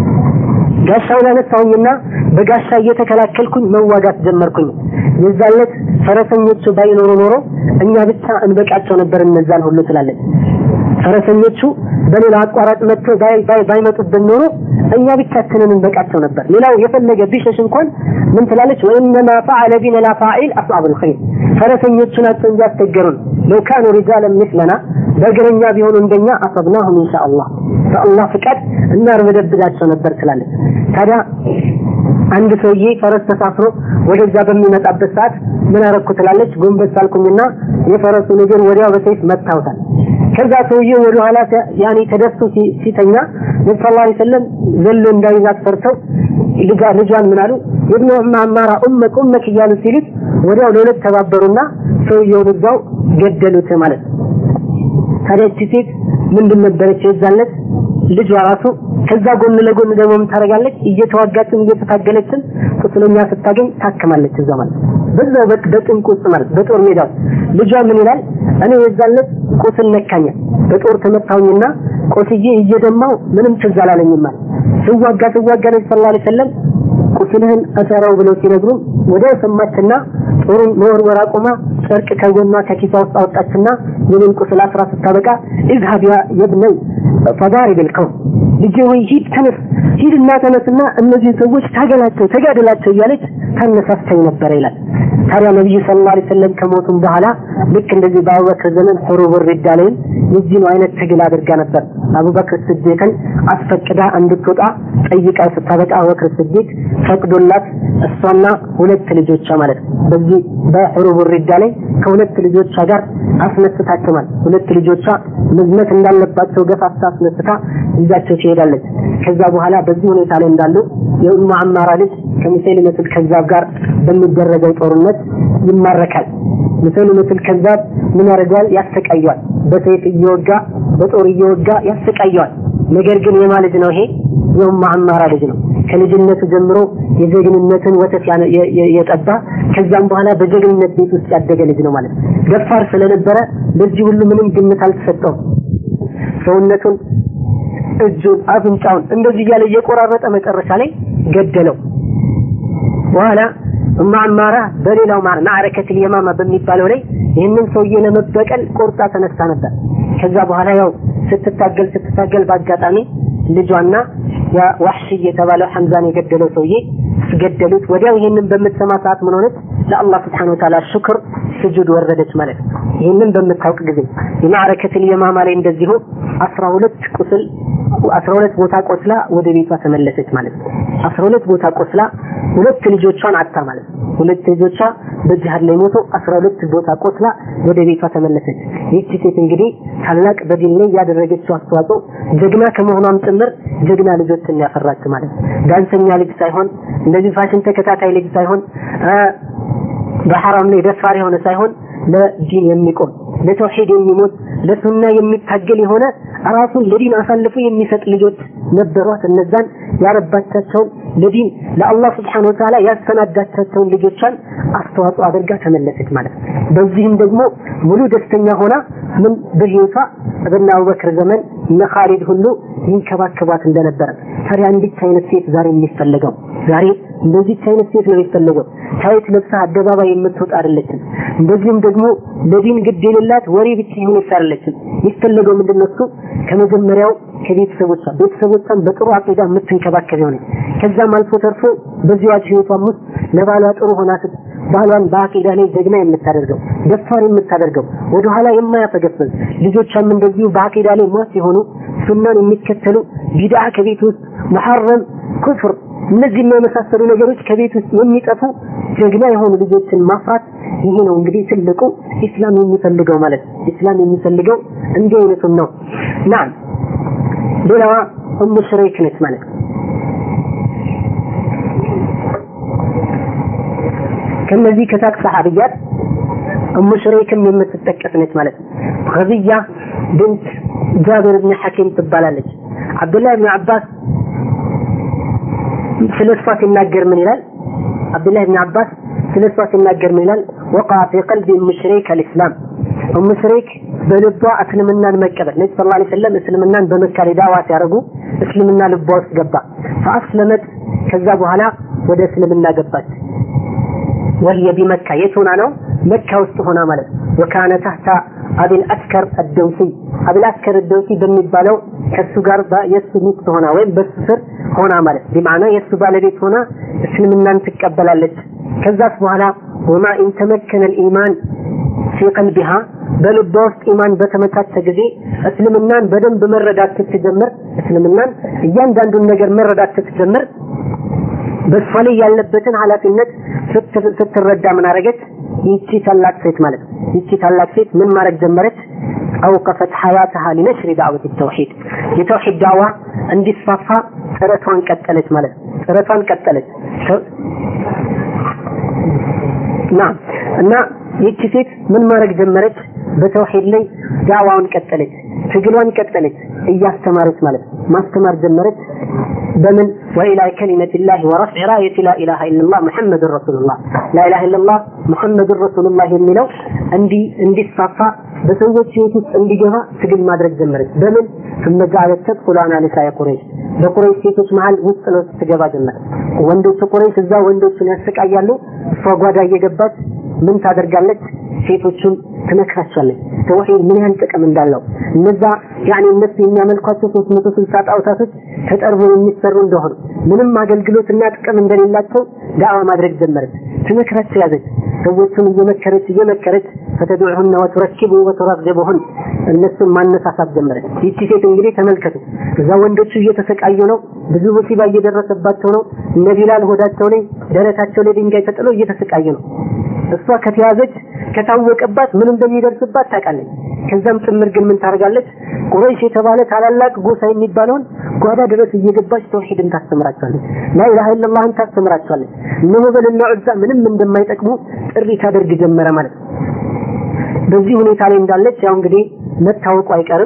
ጋሻውን አነሳሁኝና በጋሻ እየተከላከልኩኝ መዋጋት ጀመርኩኝ የዛለት ፈረሰኞቹ ባይኖሩ ኖሮ እኛ ብቻ እንበቃቸው ነበር እነዛን ሁሉ ትላለች ፈረሰኞቹ በሌላ አቋራጭ መጥተው ባይመጡብን ኖሮ እኛ ብቻችንን እንበቃቸው ነበር። ሌላው የፈለገ ቢሸሽ እንኳን ምን ትላለች? ወኢነማ ፈዐለ ቢና ላ ፋዒል አስሐቡል ኸይር ፈረሰኞቹ ናቸው እንጂ አስቸገሩን። ለው ካኑ ሪጃለን ምስለና በእግረኛ ቢሆኑ እንደኛ አሰብናሁም ኢንሻአላህ በአላህ ፍቃድ እናርበደብዳቸው ነበር ትላለች። ታዲያ አንድ ሰውዬ ፈረስ ተሳፍሮ ወደዛ በሚመጣበት ሰዓት ምን አረኩ ትላለች። ጎንበስ አልኩኝና የፈረሱን እግር ወዲያው በሰይፍ መታውታል። ከዛ ሰውዬው ወደ ኋላ ያኔ ተደፍቶ ሲተኛ ነቢ ሰለላሁ ዐለይሂ ወሰለም ዘሎ እንዳይዛት ፈርተው ልጇ ልጇን ምን አሉ የብኑ ዐማራ ኡመክ ኡመክ እያሉ ሲሉት ወዲያው ለሁለት ተባበሩና ሰውየውን እዛው ገደሉት ማለት ነው። ታዲያ እቺ ሴት ምንድን ነበረች የዛለት ልጇ ራሱ ከዛ ጎን ለጎን ደግሞ ምን ታደርጋለች? እየተዋጋችን እየተታገለችን ቁስለኛ ስታገኝ ታክማለች እዛ ማለት በዛው በጭንቅ ውስጥ ማለት በጦር ሜዳ ልጇ ምን ይላል? እኔ የዛለት ቁስል ነካኛ በጦር ተመታሁኝና ቆስዬ እየደማው ምንም ትዝ አላለኝም ማለት ስዋጋ ስዋጋ ነቢ ሰለላሁ ዐለይሂ ወሰለም ቁስልህን እሰረው ብለው ሲነግሩን ወዲያው ሰማችና ጦሩን መወርወር አቁማ ጨርቅ ከጎኗ ከኪሷ ውስጥ አወጣችና የኔን ቁስል አስራ ስታበቃ ኢዝሀብ ያ የብነይ ፈዳሪብ ልከውን ልጄ ወይ ሂድ ተነስ ሂድና ተነስና እነዚህ ሰዎች ታገላቸው ተጋደላቸው እያለች ታነሳስተኝ ነበረ ይላል። ታዲያ ነቢዩ ሰለላሁ ዐለይሂ ወሰለም ከሞቱም በኋላ ልክ እንደዚህ በአቡበክር ዘመን ሑሩብ ሪዳ ላይም የዚህኑ አይነት ትግል አድርጋ ነበር። አቡበክር ስዲቅን አስፈቅዳ እንድትወጣ ጠይቃው ስታበቃ አቡበክር ስዲቅ ፈቅዶላት እሷና ሁለት ልጆቿ ማለት ነው በዚህ በሑሩብ ሪዳ ላይ ከሁለት ልጆቿ ጋር አስነስታቸው ማለት ሁለት ልጆቿ መዝመት እንዳለባቸው ገፋፍታ አስነስታ ይዛቸው ትሄዳለች። ከዛ በኋላ በዚህ ሁኔታ ላይ እንዳሉ የኡሙ ዐማራ ልጅ ከሙሰይሊመቱል ከዛብ ጋር በሚደረገው ጦርነት ይማረካል። ሙሰይሊመቱል ከዛብ ምን ያደርገዋል? ያሰቃየዋል። በሰይፍ እየወጋ በጦር እየወጋ ያሰቃየዋል። ነገር ግን የማ ልጅ ነው ይሄ? የኡሙ ዐማራ ልጅ ነው። ከልጅነቱ ጀምሮ የጀግንነትን ወተት የጠባ ከዛም በኋላ በጀግንነት ቤት ውስጥ ያደገ ልጅ ነው ማለት ነው። ደፋር ስለነበረ ለዚህ ሁሉ ምንም ግምት አልተሰጠውም። ሰውነቱን፣ እጁን፣ አፍንጫውን እንደዚህ እያለ እየቆራረጠ መጨረሻ ላይ ገደለው። በኋላ እማ ዐማራ በሌላው ማዕረከትል የማማ በሚባለው ላይ ይህንን ሰውዬ ለመበቀል ቆርጣ ተነስታ ነበር። ከዛ በኋላ ያው ስትታገል ስትታገል በአጋጣሚ ልጇና ያ ዋሕሺ የተባለው ሐምዛን የገደለው ሰውዬ ገደሉት። ወዲያው ይሄንን በምትሰማ ሰዓት ምን ሆነች? ለአላህ ስብሐነሁ ወተዓላ ሽክር ስጁድ ወረደች ማለት ነው። ይህንን በምታውቅ ጊዜ የማዕረከትል የማማ ላይ እንደዚሁ አስራ ሁለት ቁስል አስራ ሁለት ቦታ ቆስላ ወደ ቤቷ ተመለሰች ማለት ነው። አስራ ሁለት ቦታ ቆስላ ሁለት ልጆቿን አጣ ማለት ነው። ሁለት ልጆቿ በጂሃድ ላይ ሞቶ አስራ ሁለት ቦታ ቆስላ ወደ ቤቷ ተመለሰች። ይህቺ ሴት እንግዲህ ታላቅ በዲን ላይ ያደረገችው አስተዋጽኦ ጀግና ከመሆኗም ጭምር ጀግና ልጆችን ያፈራች ማለት ነው። ዳንሰኛ ልጅ ሳይሆን እንደዚህ ፋሽን ተከታታይ ልጅ ሳይሆን በሐራም ላይ ደፋር የሆነ ሳይሆን ለዲን የሚቆም ለተውሂድ የሚሞት ለሱና የሚታገል የሆነ ራሱን ለዲን አሳልፎ የሚሰጥ ልጆች ነበሯት። እነዛን ያረባቻቸውን ለዲን ለአላህ ስብሓነ ወተዓላ ያሰናዳቻቸውን ልጆቿን አስተዋጽኦ አድርጋ ተመለሰች ማለት ነው። በዚህም ደግሞ ሙሉ ደስተኛ ሆና ምን በህይወቷ በእነ አቡበክር ዘመን እነ ኻሊድ ሁሉ ይንከባከቧት እንደነበረ ታዲያ እንዲች አይነት ሴት ዛሬ የሚፈለገው ዛሬ እንደዚች አይነት ሴት ነው የሚፈለገው። ታይት ለብሳ አደባባይ የምትወጣ አይደለችም። እንደዚህም ደግሞ ለዲን ግድ የሌላት ወሬ ብቻ የሆነች አይደለችም። የሚፈለገው ምንድን ነው? እሱ ከመጀመሪያው ከቤተሰቦቿ ቤተሰቦቿን በጥሩ አቂዳ የምትንከባከብ የሆነች ከዛም አልፎ ተርፎ በዚያች ህይወቷም ውስጥ ለባሏ ጥሩ ሆና ባሏን በአቂዳ ላይ ጀግና የምታደርገው ደፋር የምታደርገው ወደኋላ የማያፈገፍዝ ልጆቿም እንደዚሁ በአቂዳ ላይ ሟች የሆኑ ሱናን የሚከተሉ ቢድዓ ከቤት ውስጥ መሐረም ኩፍር እነዚህ የመሳሰሉ ነገሮች ከቤት ውስጥ የሚጠፉ ጀግና የሆኑ ልጆችን ማፍራት ይሄ ነው እንግዲህ ትልቁ ኢስላም የሚፈልገው ማለት ነው። ኢስላም የሚፈልገው እንዲህ አይነቱን ነው። ናም ሌላዋ ኡሙ ሽረይክ ነች ማለት ነው። ከነዚህ ከታቅ ሰሃቢያት ኡሙ ሽረይክም የምትጠቀስ ነች ማለት ነው። ገዝያ ብንት ጃብር ብን ሐኪም ትባላለች። አብዱላህ ብን አባስ ስለ እሷ ሲናገር ምን ይላል? አብዱላህ ብን አባስ ስለ እሷ ሲናገር ምን ይላል? ወቃ ፊ ቀልቢ ኡም ሽረይክ አልኢስላም ኡም ሽረይክ በልቧ እስልምናን መቀበል ነቢ ሰለላሁ ዐለይሂ ወሰለም እስልምናን በመካ ላይ ዳዋ ሲያደርጉ እስልምና ልቧ ውስጥ ገባ። ፈአስለመት ከዛ በኋላ ወደ እስልምና ገባች። ወህየ ቢመካ የት ሆና ነው? መካ ውስጥ ሆና ማለት ወካነ ታህታ አቢል አስከር አደውሲ አቢል አስከር አደውሲ በሚባለው ከሱ ጋር የሱ ሚስት ሆና ወይም በሱ ስር ሆና ማለት ቢማዕና የሱ ባለቤት ሆና እስልምናን ትቀበላለች። ከዛስ በኋላ ወማ ኢን ተመከነ ልኢማን ፊ ቀልቢሃ በልቧ ውስጥ ኢማን በተመቻቸ ጊዜ እስልምናን በደንብ መረዳት ስትጀምር እስልምናን እያንዳንዱን ነገር መረዳት ስትጀምር በእሷ ላይ ያለበትን ኃላፊነት ስትረዳ ምን አረገች? ይቺ ታላቅ ሴት ማለት ነው። ይቺ ታላቅ ሴት ምን ማድረግ ጀመረች? አውቀፈት ሐያተሃ ሊነሽሪ ዳዕወት ተውሂድ የተውሂድ ዳዕዋ እንዲስፋፋ ጥረቷን ቀጠለች ማለት ነው። ጥረቷን ቀጠለች ና እና ይቺ ሴት ምን ማድረግ ጀመረች? በተውሂድ ላይ ዳዕዋውን ቀጠለች፣ ትግሏን ቀጠለች፣ እያስተማረች ማለት ነው። ማስተማር ጀመረች። በምን ወኢላ ከሊመት ላህ ወረፍዕ ራየት ላ ኢላሃ ኢላላህ ሙሐመድን ረሱሉላህ ላኢላሃ ኢላላህ ሙሐመድን ረሱሉላህ የሚለው እንዲ እንዲስፋፋ በሰዎች ህይወት ውስጥ እንዲገባ ትግል ማድረግ ጀመረች። በምን ثم جعلت تدخل على نساء قريش በቁረይሽ ሴቶች መሀል ውስጥ ለውስጥ ትገባ ጀመረ። ወንዶቹ ቁረይሽ እዛ ወንዶቹን ያሰቃያሉ። እሷ ጓዳ እየገባች ምን ታደርጋለች? ሴቶቹን ትመክራቸዋለች። ተውሂድ ምን ያህል ጥቅም እንዳለው እነዛ ያኔ እነሱ የሚያመልኳቸው 360 ጣዖታቶች ተጠርቦ የሚሰሩ እንደሆኑ ምንም አገልግሎትና ጥቅም እንደሌላቸው ዳዕዋ ማድረግ ጀመረች። ትመክራቸው ያዘች። ሰዎቹን እየመከረች እየመከረች ፈተድዑሁነ ወቱረኪቡ ወቱረግቡሁን እነሱን ማነሳሳት ጀመረች። ይቺ ሴት እንግዲህ ተመልከቱ፣ እዛ ወንዶቹ እየተሰቃዩ ነው፣ ብዙ ሙሲባ እየደረሰባቸው ነው። እነ ቢላል ሆዳቸው ላይ ደረታቸው ላይ ድንጋይ ተጥሎ እየተሰቃዩ ነው። እሷ ከተያዘች ከታወቀባት ምን እንደሚደርስባት ታውቃለች። ከዛም ጭምር ግን ምን ታደርጋለች? ቁረይሽ የተባለ ታላላቅ ጎሳ የሚባለውን ጓዳ ድረስ እየገባች ተውሂድን ታስተምራቸዋለች። ላኢላሃ ኢለላህን ታስተምራቸዋለች። እነ ሁበልና ዑዛ ምንም እንደማይጠቅሙ ጥሪ ታደርግ ጀመረ ማለት ነው። በዚህ ሁኔታ ላይ እንዳለች ያው እንግዲህ መታወቁ አይቀርም።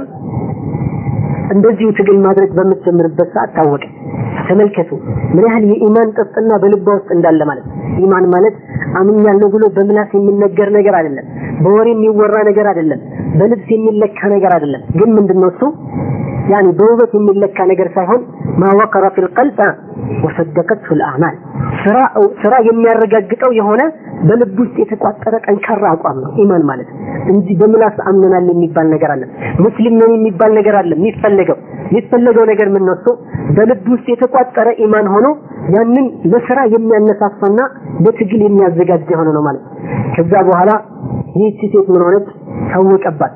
እንደዚሁ ትግል ማድረግ በምትጀምርበት ሰዓት ታወቀ። ተመልከቱ ምን ያህል የኢማን ጥፍጥና በልቧ ውስጥ እንዳለ ማለት ነው። ኢማን ማለት አምኛለሁ ብሎ በምላስ የሚነገር ነገር አይደለም። በወሬ የሚወራ ነገር አይደለም። በልብስ የሚለካ ነገር አይደለም። ግን ምንድነው እሱ ያኒ በውበት የሚለካ ነገር ሳይሆን ማወቀረ ፊል ቀልብ ወሰደቀትሁ ልአዕማል ስራ ስራ የሚያረጋግጠው የሆነ በልብ ውስጥ የተቋጠረ ጠንካራ አቋም ነው ኢማን ማለት እንጂ በምላስ አምነናል የሚባል ነገር አለ። ሙስሊም ነን የሚባል ነገር አለ። የሚፈለገው የሚፈለገው ነገር ምን ነው? እሱ በልብ ውስጥ የተቋጠረ ኢማን ሆኖ ያንን ለስራ የሚያነሳሳና ለትግል የሚያዘጋጅ የሆነ ነው ማለት ከዛ በኋላ ይህቺ ሴት ምን ሆነች? ታወቀባት፣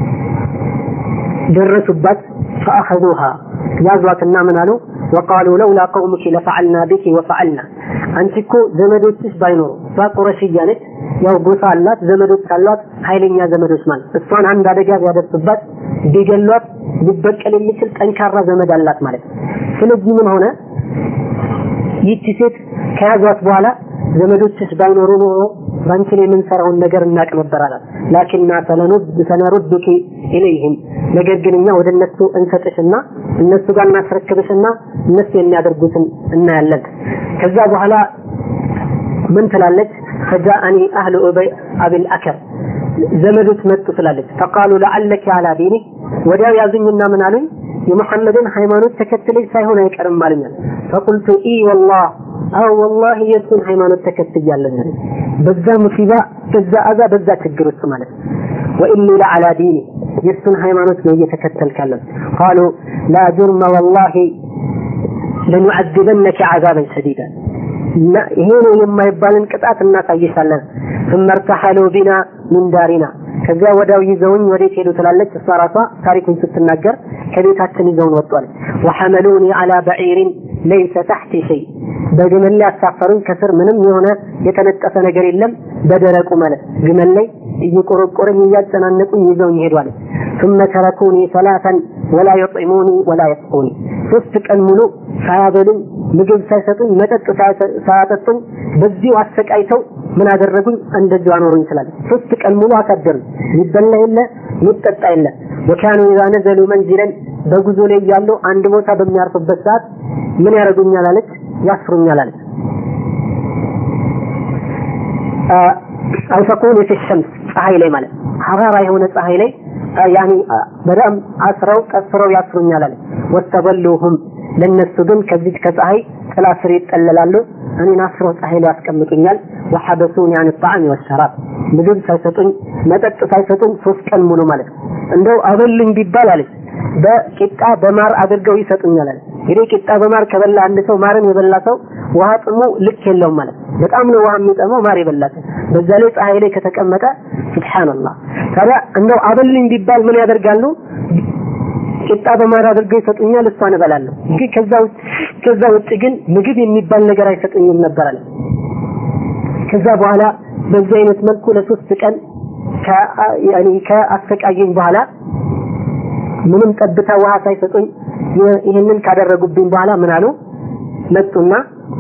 ደረሱባት። ፈአኸዙሃ ያዟትና ምን አሉ? ወቃሉ ለውላ ቀውሙኪ ለፈዐልና ቢኪ ወፈዐልና አንቺ እኮ ዘመዶችሽ ባይኖሩ እሷ ቁረሽያ ነች፣ ያው ጎሳ አላት፣ ዘመዶች አሏት፣ ኃይለኛ ዘመዶች ማለት እሷን አንድ አደጋ ቢያደርሱባት ቢገሏት ሊበቀል የሚችል ጠንካራ ዘመድ አላት ማለት ነው። ስለዚህ ምን ሆነ? ይቺ ሴት ከያዟት በኋላ ዘመዶችሽ ባይኖሩ ኖሮ በአንቺ ላይ የምንሰራውን ነገር እናቅ ነበር አላት። ላኪንና ሰነሩድኪ ኢለይህም ነገር ግን እኛ ወደ እነሱ እንሰጥሽና እነሱ ጋር እናስረክብሽና እነሱ የሚያደርጉትን እናያለን። ከዛ በኋላ ምን ትላለች? ፈጃአኒ አህሉ አብል አከር ዘመዶች መጡ ትላለች። ፈቃሉ ለዓለኪ አላ ዲኒ ወዲያው ያዙኝና ምን አሉኝ? የሙሐመድን ሃይማኖት ተከትለሽ ሳይሆን አይቀርም አሉኛል። ፈቁልቱ ኢ ወላህ አዎ ወላሂ የእሱን ሃይማኖት ተከትያለሁ። በዛ ሙሲባ፣ በዛ አዛ፣ በዛ ችግር ውስጥ ማለት ወኢኒ ለዓላ ዲኒ የእሱን ሃይማኖት ነው እየተከተልካለሁ። ቃሉ ላ ጁርመ ወላሂ ለኑዐዚበነከ ዐዛበን ሸዲዳ ይሄ ነው የማይባልን ቅጣት እናሳይሻለን። ثم ارتحلوا بنا من دارنا ከዚያ ወዲያው ይዘውኝ ወዴት ሄዱ ትላለች እሷ ራሷ ታሪኩን ስትናገር ከቤታችን ይዘውን ወጧል። ወሐመሉኒ አላ በዒሪን ለይሰ ታሕቲ ሸይ በግመል ላይ አሳፈሩኝ። ከስር ምንም የሆነ የተነጠፈ ነገር የለም። በደረቁ ማለት ግመል ላይ እየቆረቆረኝ እያጨናነቁኝ ይዘውኝ ሄዷል። ثم تركوني ثلاثا ولا يطعموني ولا يسقوني ሶስት ቀን ሙሉ ሳያበሉኝ ምግብ ሳይሰጡኝ መጠጥ ሳያጠጡኝ በዚሁ አሰቃይተው ምን አደረጉኝ? እንደዚሁ አኖሩኝ ትላለች። ሶስት ቀን ሙሉ አሳደሩኝ። የሚበላ የለ የሚጠጣ የለ። ወካኑ ኢዛ ነዘሉ መንዚለን በጉዞ ላይ እያሉ አንድ ቦታ በሚያርፉበት ሰዓት ምን ያደርጉኛል አለች? ያስሩኛል አለች። አይፈቁን ፊ ሸምስ ፀሐይ ላይ ማለት ሐራራ የሆነ ፀሐይ ላይ ያኒ በጣም አስረው ቀስረው ያስሩኛል አለች። ወስተበሉሁም ለነሱ ግን ከዚህ ከፀሐይ ጥላ ስር ይጠለላሉ። እኔን አስረው ፀሐይ ላይ ያስቀምጡኛል። ወሐበሱን ያን ጣዕም ወሸራብ ምግብ ሳይሰጡኝ መጠጥ ሳይሰጡኝ ሶስት ቀን ሙሉ ማለት ነው። እንደው አበሉኝ ቢባል አለች በቂጣ በማር አድርገው ይሰጡኛል አለች። እንግዲህ ቂጣ በማር ከበላ አንድ ሰው ማርን የበላ ሰው ውሃ ጥሙ ልክ የለውም ማለት በጣም ነው ውሃ የሚጠማው ማር የበላ ሰው። በዛ ላይ ፀሐይ ላይ ከተቀመጠ ሱብሃንአላህ። ታዲያ እንደው አበሉኝ ቢባል ምን ያደርጋሉ? ቂጣ በማር አድርገው ይሰጡኛል፣ እሷን እበላለሁ። ግን ከዛ ውጭ ከዛ ውጭ ግን ምግብ የሚባል ነገር አይሰጡኝም ነበር አለ። ከዛ በኋላ በዚህ አይነት መልኩ ለሶስት ቀን ያኒ ከአሰቃየኝ በኋላ ምንም ጠብታ ውሃ ሳይሰጡኝ ይህንን ካደረጉብኝ በኋላ ምን አሉ? መጡና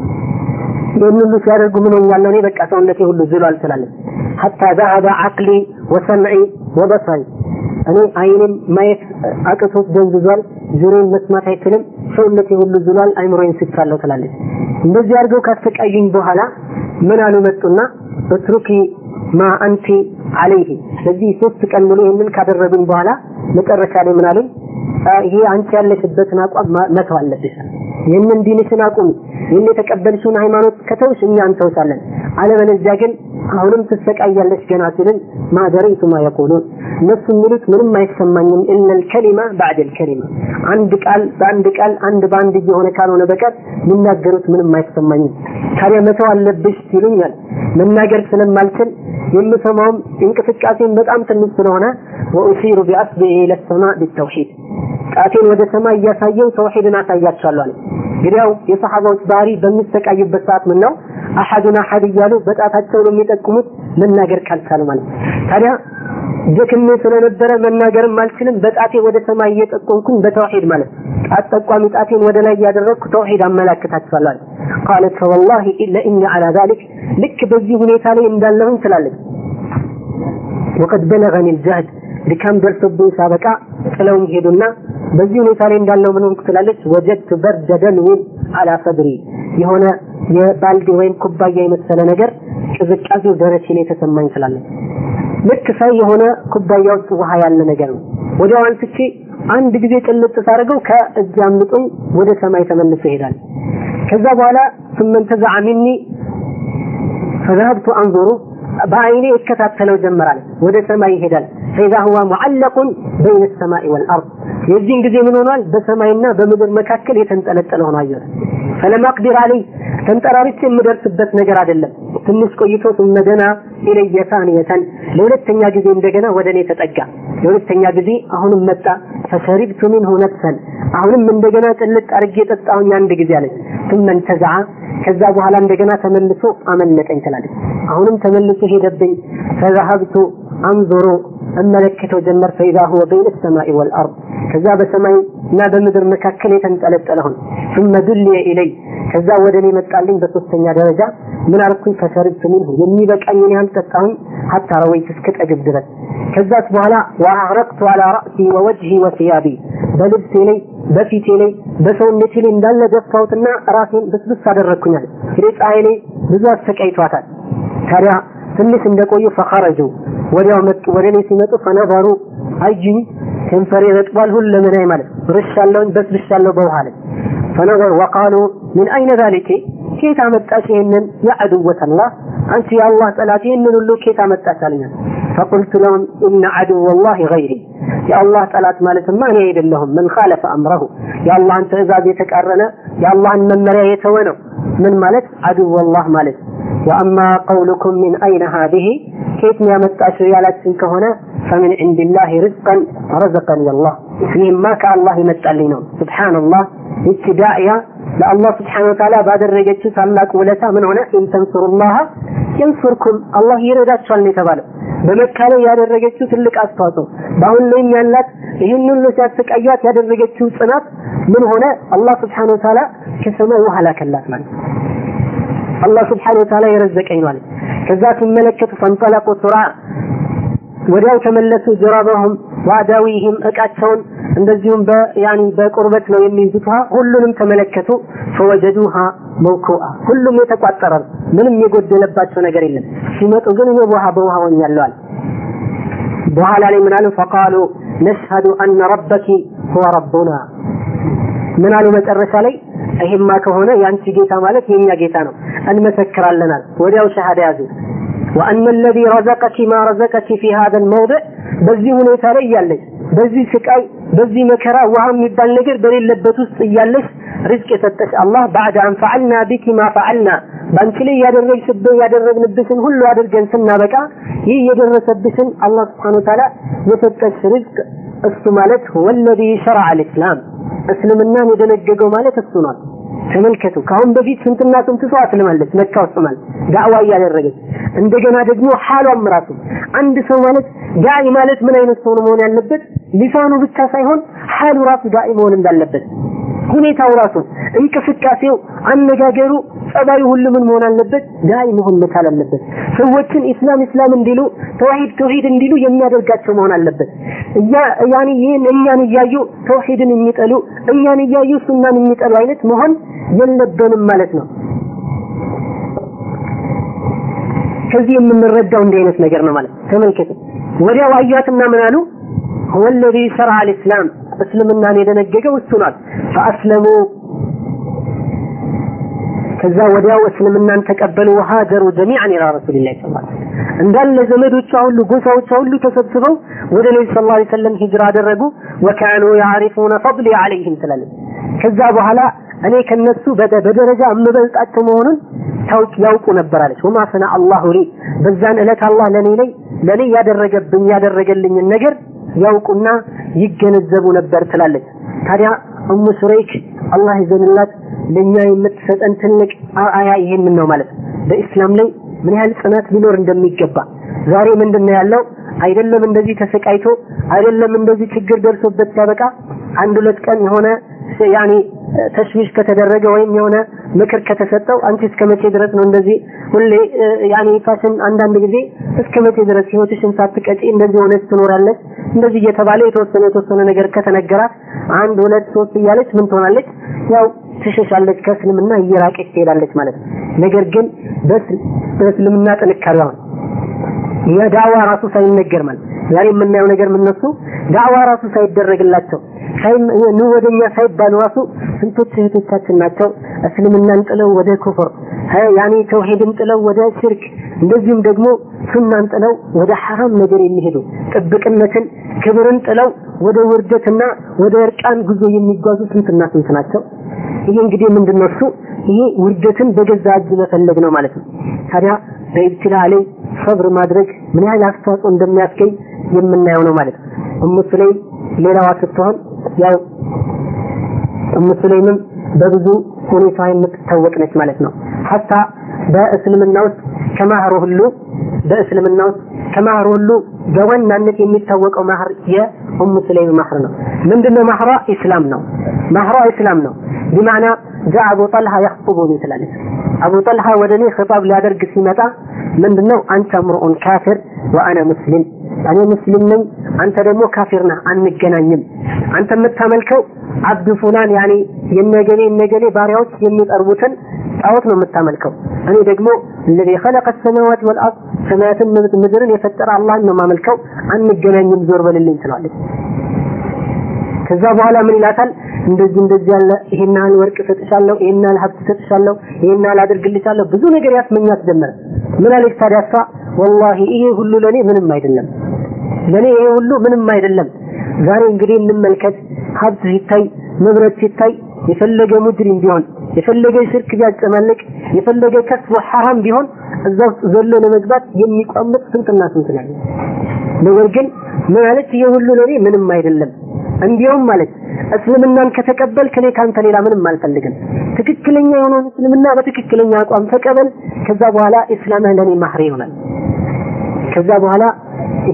ይህን ሁሉ ሲያደርጉ ምን ሆኛለሁ እኔ በቃ ሰውነቴ ሁሉ ዝሏል ትላለች። ሐታ ዘሀበ አቅሊ ወሰምዒ ወበሰሪ እኔ አይኔም ማየት አቅቶት ደንዝዟል፣ ጆሮን መስማት አይችልም፣ ሰውነቴ ሁሉ ዝሏል፣ አይምሮዬን ስቻለሁ ትላለች። እንደዚህ አድርገው ካሰቃዩኝ በኋላ ምን አሉ መጡና እትሩኪ ማ አንቲ አለይህ ስለዚህ ሶስት ቀን ሙሉ ይህንን ካደረጉኝ በኋላ መጨረሻ ላይ ምን አሉኝ? ይሄ አንቺ ያለሽበትን አቋም መተው አለብሽ። ይህንን ዲንሽን አቁሚ። ይህን የተቀበልሽውን ሃይማኖት ከተውሽ እኛ እንተውሳለን። አለበለዚያ ግን አሁንም ትሰቃያለሽ ገና ሲልን ማደረይቱ ማ የቁሉን እነሱ የሚሉት ምንም አይሰማኝም። ኢነል ከሊማ ባዕደል ከሊማ አንድ ቃል በአንድ ቃል አንድ በአንድ እየሆነ ካልሆነ በቀር የሚናገሩት ምንም አይሰማኝም። ታዲያ መተው አለብሽ ሲሉኛል መናገር ስለማልችል የምሰማውም እንቅስቃሴን በጣም ትንሽ ስለሆነ ወኡሲሩ ቢአስቢዒ ለሰማ ቢተውሂድ ጣቴን ወደ ሰማይ እያሳየው ተውሂድን አሳያቸዋለሁ አለ። እንግዲያው የሰሐባዎች ባህሪ በሚሰቃዩበት ሰዓት ምን ነው አሐዱን አሐድ እያሉ በጣታቸው ነው የሚጠቁሙት መናገር ካልቻሉ ማለት ታዲያ ደክሜ ስለነበረ መናገርም አልችልም። በጣቴ ወደ ሰማይ እየጠቆምኩኝ በተውሂድ ማለት ጣት ጠቋሚ ጣቴን ወደ ላይ እያደረግኩ ተውሂድ አመላክታችኋለሁ አለ። ቃለት ፈወላሂ ለኢኒ ዐላ ዛሊክ ልክ በዚህ ሁኔታ ላይ እንዳለሁኝ ትላለች። ወቀድ በለገኒ ልጃህድ ድካም ደርሶብኝ ሳበቃ ጥለውኝ ሄዱና በዚህ ሁኔታ ላይ እንዳለው ምን ሆንኩ ትላለች። ወጀድቱ በርደ ደልዊን አላ ሰድሪ የሆነ የባልዲ ወይም ኩባያ የመሰለ ነገር ቅዝቃዜው ደረቴ ላይ ተሰማኝ ትላለች። ልክ ሳይ የሆነ ኩባያ ውስጥ ውሃ ያለ ነገር ነው። ወዲያው አንስቼ አንድ ጊዜ ጭልጥ ሳደርገው ከእጅ አምልጦኝ ወደ ሰማይ ተመልሶ ይሄዳል። ከዛ በኋላ ስመን ተዘዐ ሚኒ ፈዛሀብቱ አንዙሩ በአይኔ እከታተለው ጀመራል። ወደ ሰማይ ይሄዳል። ፈኢዛ ሁዋ ሙዐለቁን በይነ ሰማኢ ወልአርድ የዚህን ጊዜ ምን ሆኗል? በሰማይና በምድር መካከል የተንጠለጠለ ሆኖ አየሁት። ፈለም አቅዲር አለይ ተንጠራሪቼ የምደርስበት ነገር አይደለም። ትንሽ ቆይቶ ثم دنا إلي ثانية ለሁለተኛ ጊዜ እንደገና ወደ እኔ ተጠጋ ለሁለተኛ ጊዜ አሁንም መጣ فشربت منه نفسا አሁንም እንደገና ጭልጥ አድርጌ ጠጣሁኝ አንድ ጊዜ አለች ثم انتزع ከዛ በኋላ እንደገና ተመልሶ አመለጠኝ ትላለች አሁንም ተመልሶ ሄደብኝ فذهبت انظر እመለከተው ጀመር فإذا هو بين السماء والأرض ከዛ በሰማይ እና በምድር መካከል የተንጠለጠለ ሆነ ثم دلي إلي ከዛ ወደ እኔ መጣልኝ በሶስተኛ ደረጃ ምን አልኩኝ ፈሸርብቱ ሚንሁ የሚበቃኝን ያህል ጠጣሁኝ ሀታ ረወይት እስክጠግብ ድረስ ከዛስ በኋላ ወአረቅቱ አላ ራእሲ ወወጅሂ ወሲያቢ በልብሴ ላይ በፊቴ ላይ በሰውነቴ ላይ እንዳለ ደፋሁትና ራሴን ብስብስ አደረግኩኛል እንግዲህ ፀሐይ ላይ ብዙ አሰቃይቷታል ታዲያ ትንሽ እንደቆዩ ፈኸረጁ ወዲያው መጡ ወደ እኔ ሲመጡ ፈነዘሩ አዩኝ ከንፈሬ ረጥቧል ሁለመናዬ ማለት ርሻለሁኝ በስብሻለሁ በውሃ ላይ ፈነዘሩ ወቃሉ ምን አይነ ዛሊኬ ኬት አመጣሽ ይህንን የዐድወት አላህ አንቺ የአላህ ጠላት ይህንን ሁሉ ኬት አመጣሽ አለኛል ፈቁልቱ ለሁም ኢነ ዐድወ ላህ ገይሪ የአላህ ጠላት ማለትማ እኔ አይደለሁም ምን ካለፈ አምረሁ የአላህን ትእዛዝ የተቃረነ የአላህን መመሪያ የተወ ነው ምን ማለት ዐድወ ላህ ማለት ወአማ ቀውሉኩም ሚን አይነ ሃዚህ ከየት ነው ያመጣሽው ያላችን ከሆነ ፈምን ዕንድላህ ርዝቀን ረዘቀኒ አላህ ይህማ ከአላህ ይመጣልኝ ነው ስብሓንላህ ይቺ ዳዕያ ለአላህ ስብሓን ወተዓላ ባደረገችው ታላቅ ውለታ ምን ሆነ ኢንተንሱሩላህ የንሱርኩም አላህ ይረዳችኋል ነው የተባለው በመካ ላይ ያደረገችው ትልቅ አስተዋጽኦ በአሁን ላይም ያላት ይህን ሁሉ ሲያሰቃያት ያደረገችው ጽናት ምን ሆነ አላህ ስብሓን ወተዓላ ከሰማይ ውሃ ላከላት ማለት አላህ ስብሓን ወተዓላ የረዘቀኝ ማለት ከዛ ሲመለከቱ ፈንጠለቁ ሱራ ወዲያው ተመለሱ ጀራበሁም ዋዳዊህም እቃቸውን እንደዚሁም በያኒ በቁርበት ነው የሚይዙት ውሃ ሁሉንም ተመለከቱ ፈወጀዱሃ መውኩአ ሁሉም የተቋጠረ ነው ምንም የጎደለባቸው ነገር የለም ሲመጡ ግን እኔ ውሃ በውሃ ሆኛለሁ በኋላ ላይ ምን አሉ ፈቃሉ ነሽሀዱ አነ ረበኪ ሁወ ረቡና ምን አሉ መጨረሻ ላይ ይሄማ ከሆነ የአንቺ ጌታ ማለት የኛ ጌታ ነው እንመሰክራለናል ወዲያው ሸሃዳ ያዙ وأن الذي رزقك ما رزقك في هذا الموضع በዚህ ሁኔታ ላይ እያለች በዚህ ስቃይ በዚህ መከራ ውሃ የሚባል ነገር በሌለበት ውስጥ እያለች ርዝቅ የሰጠች አላህ ባዕድ አን ፈዐልና ቢኪ ማ ፈዐልና በአንቺ ላይ ያደረግሽብን ያደረግንብሽን ሁሉ አድርገን ስናበቃ ይህ የደረሰብሽን አላህ ስብሓነ ወተዓላ የሰጠች ርዝቅ እሱ ማለት ወለዚ ሸረዐ አልእስላም እስልምናን የደነገገው ማለት እሱ ነው ተመልከቱ ከአሁን በፊት ስንትና ስንት ሰው አስልማለች መካ ውስጥ ማለት ዳዕዋ እያደረገች እንደገና ደግሞ ሐሏም ራሱ አንድ ሰው ማለት ዳዒ ማለት ምን አይነት ሰው ነው መሆን ያለበት ሊሳኑ ብቻ ሳይሆን ሐሉ ራሱ ዳዒ መሆን እንዳለበት ሁኔታው ራሱ እንቅስቃሴው አነጋገሩ ጸባዩ ሁሉ ምን መሆን አለበት ዳዒ መሆን መቻል አለበት ሰዎችን ኢስላም ኢስላም እንዲሉ ተውሂድ ተውሂድ እንዲሉ የሚያደርጋቸው መሆን አለበት እያ ያኒ ይህን እኛን እያዩ ተውሂድን የሚጠሉ እኛን እያዩ ሱናን የሚጠሉ አይነት መሆን የለብንም ማለት ነው ከዚህ የምንረዳው እንዲህ አይነት ነገር ነው ማለት ተመልከቱ ወዲያው አያትና ምን አሉ هو الذي شرع الإسلام እስልምናን የደነገገው እሱ ናት ፈአስለሙ ከዛ ወዲያው እስልምናን ተቀበሉ ወሃጀሩ ጀሚዓን ኢላ ረሱሊላህ ሰለላሁ ዐለይሂ ወሰለም እንዳለ ዘመዶቿ ሁሉ ጎሳዎቿ ሁሉ ተሰብስበው ወደ ነቢ ሰለላሁ ዐለይሂ ወሰለም ሂጅራ አደረጉ ወካኑ ያዕሪፉነ ፈድሊ ዐለይሂም ትላለች ከዛ በኋላ እኔ ከነሱ በደረጃ የምበልጣቸው መሆኑን ታውቅ ያውቁ ነበር አለች ወማ ሰና አላሁ ሊ በዛን ዕለት አላህ ለኔ ላይ ለኔ ያደረገብኝ ያደረገልኝን ነገር ያውቁና ይገነዘቡ ነበር ትላለች ታዲያ እሙ ሱረይክ አላህ ይዘንላት ለኛ የምትሰጠን ትልቅ አያ ይሄንን ነው ማለት በኢስላም ላይ ምን ያህል ጽናት ሊኖር እንደሚገባ ዛሬ ምንድነው ያለው አይደለም እንደዚህ ተሰቃይቶ አይደለም እንደዚህ ችግር ደርሶበት ሲያበቃ አንድ ሁለት ቀን የሆነ ያኔ ተሽዊሽ ከተደረገ ወይም የሆነ ምክር ከተሰጠው አንቺ እስከ መቼ ድረስ ነው እንደዚህ ሁሌ ያኔ ፋሽን አንዳንድ ጊዜ እስከ መቼ ድረስ ህይወትሽን ሳትቀጪ እንደዚህ ሆነች ትኖራለች እንደዚህ እየተባለ የተወሰነ የተወሰነ ነገር ከተነገራት አንድ ሁለት ሶስት እያለች ምን ትሆናለች ያው ትሸሻለች ከእስልምና እየራቀች ትሄዳለች ማለት ነው ነገር ግን በእስልምና ጥንካሬዋ የዳዋ ራሱ ሳይነገር ማለት ዛሬ የምናየው ነገር ምነሱ ዳዋ ራሱ ሳይደረግላቸው ኑ ወደኛ ሳይባሉ ራሱ ስንቶች እህቶቻችን ናቸው እስልምናን ጥለው ወደ ኩፍር ያኔ ተውሂድን ጥለው ወደ ሽርክ እንደዚሁም ደግሞ ሱናን ጥለው ወደ ሐራም ነገር የሚሄዱ ጥብቅነትን ክብርን ጥለው ወደ ውርደትና ወደ እርቃን ጉዞ የሚጓዙ ስንትና ስንት ናቸው። ይሄ እንግዲህ ምንድነው እሱ ይሄ ውርደትን በገዛ እጅ መፈለግ ነው ማለት ነው። ታዲያ በኢብትላ ላይ ሰብር ማድረግ ምን ያህል አስተዋጽኦ እንደሚያስገኝ የምናየው ነው ማለት ነው። እሙ ሱለይም ሌላዋ ስትሆን ያው እሙ ሱለይምም በብዙ ሁኔታ የምትታወቅ ነች ማለት ነው። ሀታ በእስልምና ውስጥ ከማህሩ ሁሉ በእስልምና ውስጥ ከማህሩ ሁሉ በዋናነት የሚታወቀው ማህር የኡሙ ሱለይም ማህር ነው። ምንድነው ማህሯ? ኢስላም ነው። ማህሯ ኢስላም ነው። ቢማዕና ጃ አቡ ጠልሃ ያኽጡቡኒ ትላለች። አቡ ጠልሃ ወደ እኔ ኺጣብ ሊያደርግ ሲመጣ ምንድነው አንተ ምርኡን ካፊር ወአነ ሙስሊም እኔ ሙስሊም ነኝ፣ አንተ ደግሞ ካፊር ነህ፣ አንገናኝም። አንተ የምታመልከው አብዱ ፉላን ያኔ የነገሌ የነገሌ ባሪያዎች የሚጠርቡትን ጣዖት ነው የምታመልከው። እኔ ደግሞ الذي خلق السماوات والارض ሰማያትን ምድርን የፈጠረ አላህን ነው የማመልከው። አንገናኝም፣ ዞር በልልኝ ትለዋለች። ከዛ በኋላ ምን ይላታል? እንደዚህ እንደዚህ ያለ ይሄን ያህል ወርቅ እሰጥሻለሁ፣ ይሄን ያህል ሀብት እሰጥሻለሁ፣ ይሄን ያህል አድርግልሻለሁ፣ ብዙ ነገር ያስመኛት ጀመረ። ምን አለች ታዲያ እሷ? ወላሂ ይሄ ሁሉ ለኔ ምንም አይደለም፣ ለኔ ይሄ ሁሉ ምንም አይደለም። ዛሬ እንግዲህ እንመልከት፣ ሀብት ሲታይ፣ ንብረት ሲታይ፣ የፈለገ ሙጅሪም ቢሆን የፈለገ ሽርክ ቢያጨማልቅ የፈለገ ከስቦ ሐራም ቢሆን እዛ ውስጥ ዘሎ ለመግባት የሚቋምጥ ስንትና ስንት ነው። ነገር ግን ምን አለች? ይሄ ሁሉ ለኔ ምንም አይደለም እንዲያውም ማለት እስልምናን ከተቀበልክ እኔ ካንተ ሌላ ምንም አልፈልግም። ትክክለኛ የሆነውን እስልምና በትክክለኛ አቋም ተቀበል። ከዛ በኋላ እስላምህ ለኔ ማህሪ ይሆናል። ከዛ በኋላ ይሄ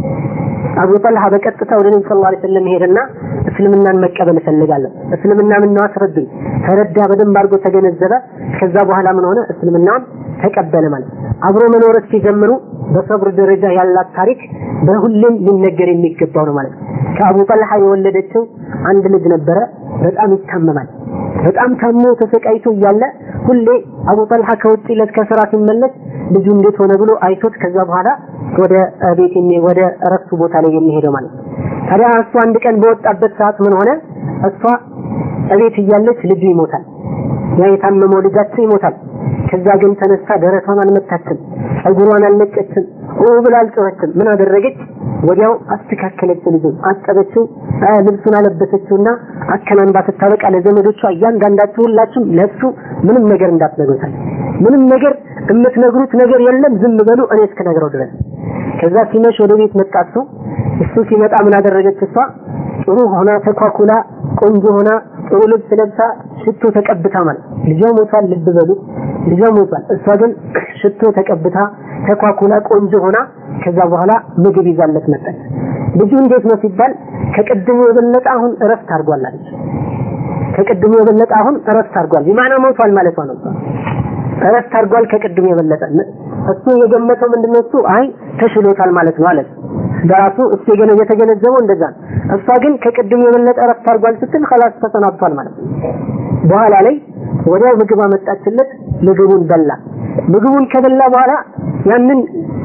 አቡ ጠልሃ በቀጥታ ወደ ነብዩ ሰለላሁ ዐለይሂ ወሰለም ሄደና እስልምናን መቀበል እፈልጋለሁ፣ እስልምና ምን ነው አስረዱኝ። ተረዳ፣ በደንብ አድርጎ ተገነዘበ። ከዛ በኋላ ምን ሆነ? እስልምናን ተቀበለ ማለት አብሮ መኖር ሲጀምሩ በሰብር ደረጃ ያላት ታሪክ በሁሌም ሊነገር የሚገባው ነው ማለት ነው። ከአቡ ጠልሃ የወለደችው አንድ ልጅ ነበረ። በጣም ይታመማል። በጣም ታሞ ተሰቃይቶ እያለ ሁሌ አቡ ጠልሃ ከውጭ ለት ከስራ ሲመለስ ልጁ እንዴት ሆነ ብሎ አይቶት ከዛ በኋላ ወደ ቤት ወደ እረፍቱ ቦታ ላይ የሚሄደው ማለት ነው። ታዲያ እሱ አንድ ቀን በወጣበት ሰዓት ምን ሆነ? እሷ እቤት እያለች ልጁ ይሞታል። ያ የታመመው ልጃቸው ይሞታል። ከዛ ግን ተነስታ ደረቷን አልመታችም፣ ጸጉሯን አልለቀችም፣ ኦ ብላ አልጮኸችም። ምን አደረገች? ወዲያው አስተካከለች፣ ልጁን አጠበችው፣ ልብሱን አለበሰችውና አከናንባ ስታበቃ ለዘመዶቿ እያንዳንዳችሁ ሁላችሁም ለሱ ምንም ነገር እንዳትነግሩታል። ምንም ነገር የምትነግሩት ነገር የለም፣ ዝም በሉ እኔ እስክነግረው ድረስ። ከዛ ሲመሽ ወደ ቤት መጣ እሱ። እሱ ሲመጣ ምን አደረገች እሷ? ጥሩ ሆና ተኳኩላ ቆንጆ ሆና ጥሩ ልብስ ለብሳ ሽቶ ተቀብታ ማለት ልጇ ሞቷል። ልብ በሉ ልጇ ሞቷል። እሷ ግን ሽቶ ተቀብታ ተኳኩላ ቆንጆ ሆና ከዛ በኋላ ምግብ ይዛለት መጣች። ልጁ እንዴት ነው ሲባል ከቅድሙ የበለጠ አሁን እረፍት አድርጓል አለች። ከቅድሙ የበለጠ አሁን እረፍት አድርጓል። ቢማና ሞቷል ማለት ነው። እረፍት አድርጓል ከቅድሙ የበለጠ እሱ የገመተው ምንድነው? እሱ አይ ተሽሎታል ማለት ነው አለች። በራሱ እሱ የገነ የተገነዘበው እንደዛ ነው። እሷ ግን ከቅድሙ የበለጠ እረፍት አድርጓል ስትል خلاص ተሰናብቷል ማለት ነው። በኋላ ላይ ወዲያው ምግብ አመጣችለት። ምግቡን በላ። ምግቡን ከበላ በኋላ ያንን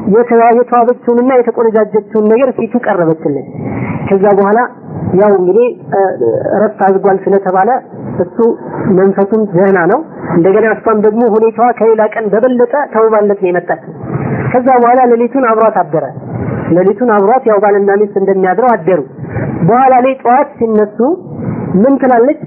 የተዋበችውንና የተቆነጃጀችውን ነገር ፊቱ ቀረበችለት። ከዛ በኋላ ያው እንግዲህ እረፍት አድርጓል ስለተባለ እሱ መንፈሱም ደህና ነው። እንደገና እሷም ደግሞ ሁኔታዋ ከሌላ ቀን በበለጠ ተውባለት ነው የመጣችው። ከዛ በኋላ ሌሊቱን አብሯት አደረ። ሌሊቱን አብሯት ያው ባልና ሚስት እንደሚያድረው አደሩ። በኋላ ላይ ጠዋት ሲነሱ ምን ትላለች?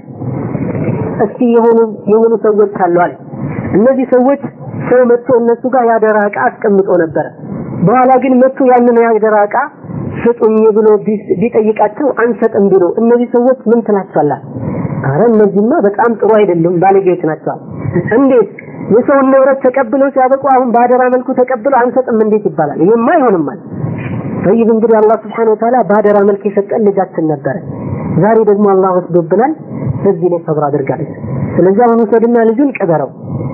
እስኪ የሆኑ የሆኑ ሰዎች አሉ አለ። እነዚህ ሰዎች ሰው መጥቶ እነሱ ጋር ያደራ ዕቃ አስቀምጦ ነበረ። በኋላ ግን መጥቶ ያንን ያደራ ዕቃ ስጡኝ ብሎ ቢጠይቃቸው አንሰጥም ብሎ እነዚህ ሰዎች ምን ትላቸዋለህ? አረ እነዚህማ በጣም ጥሩ አይደሉም፣ ባለጌዎች ናቸው። እንዴት የሰውን ንብረት ተቀብለው ሲያበቁ አሁን በአደራ መልኩ ተቀብለው አንሰጥም እንዴት ይባላል? ይሄማ አይሆንም ማለት ጠይብ እንግዲህ አላህ ስብሐነሁ ወተዓላ በአደራ መልክ የሰጠን ልጃችን ነበረ። ዛሬ ደግሞ አላህ ወስዶብናል። በዚህ ላይ ሰብር አድርጋለች። ስለዚህ አሁን ውሰድና ልጁን ቅበረው።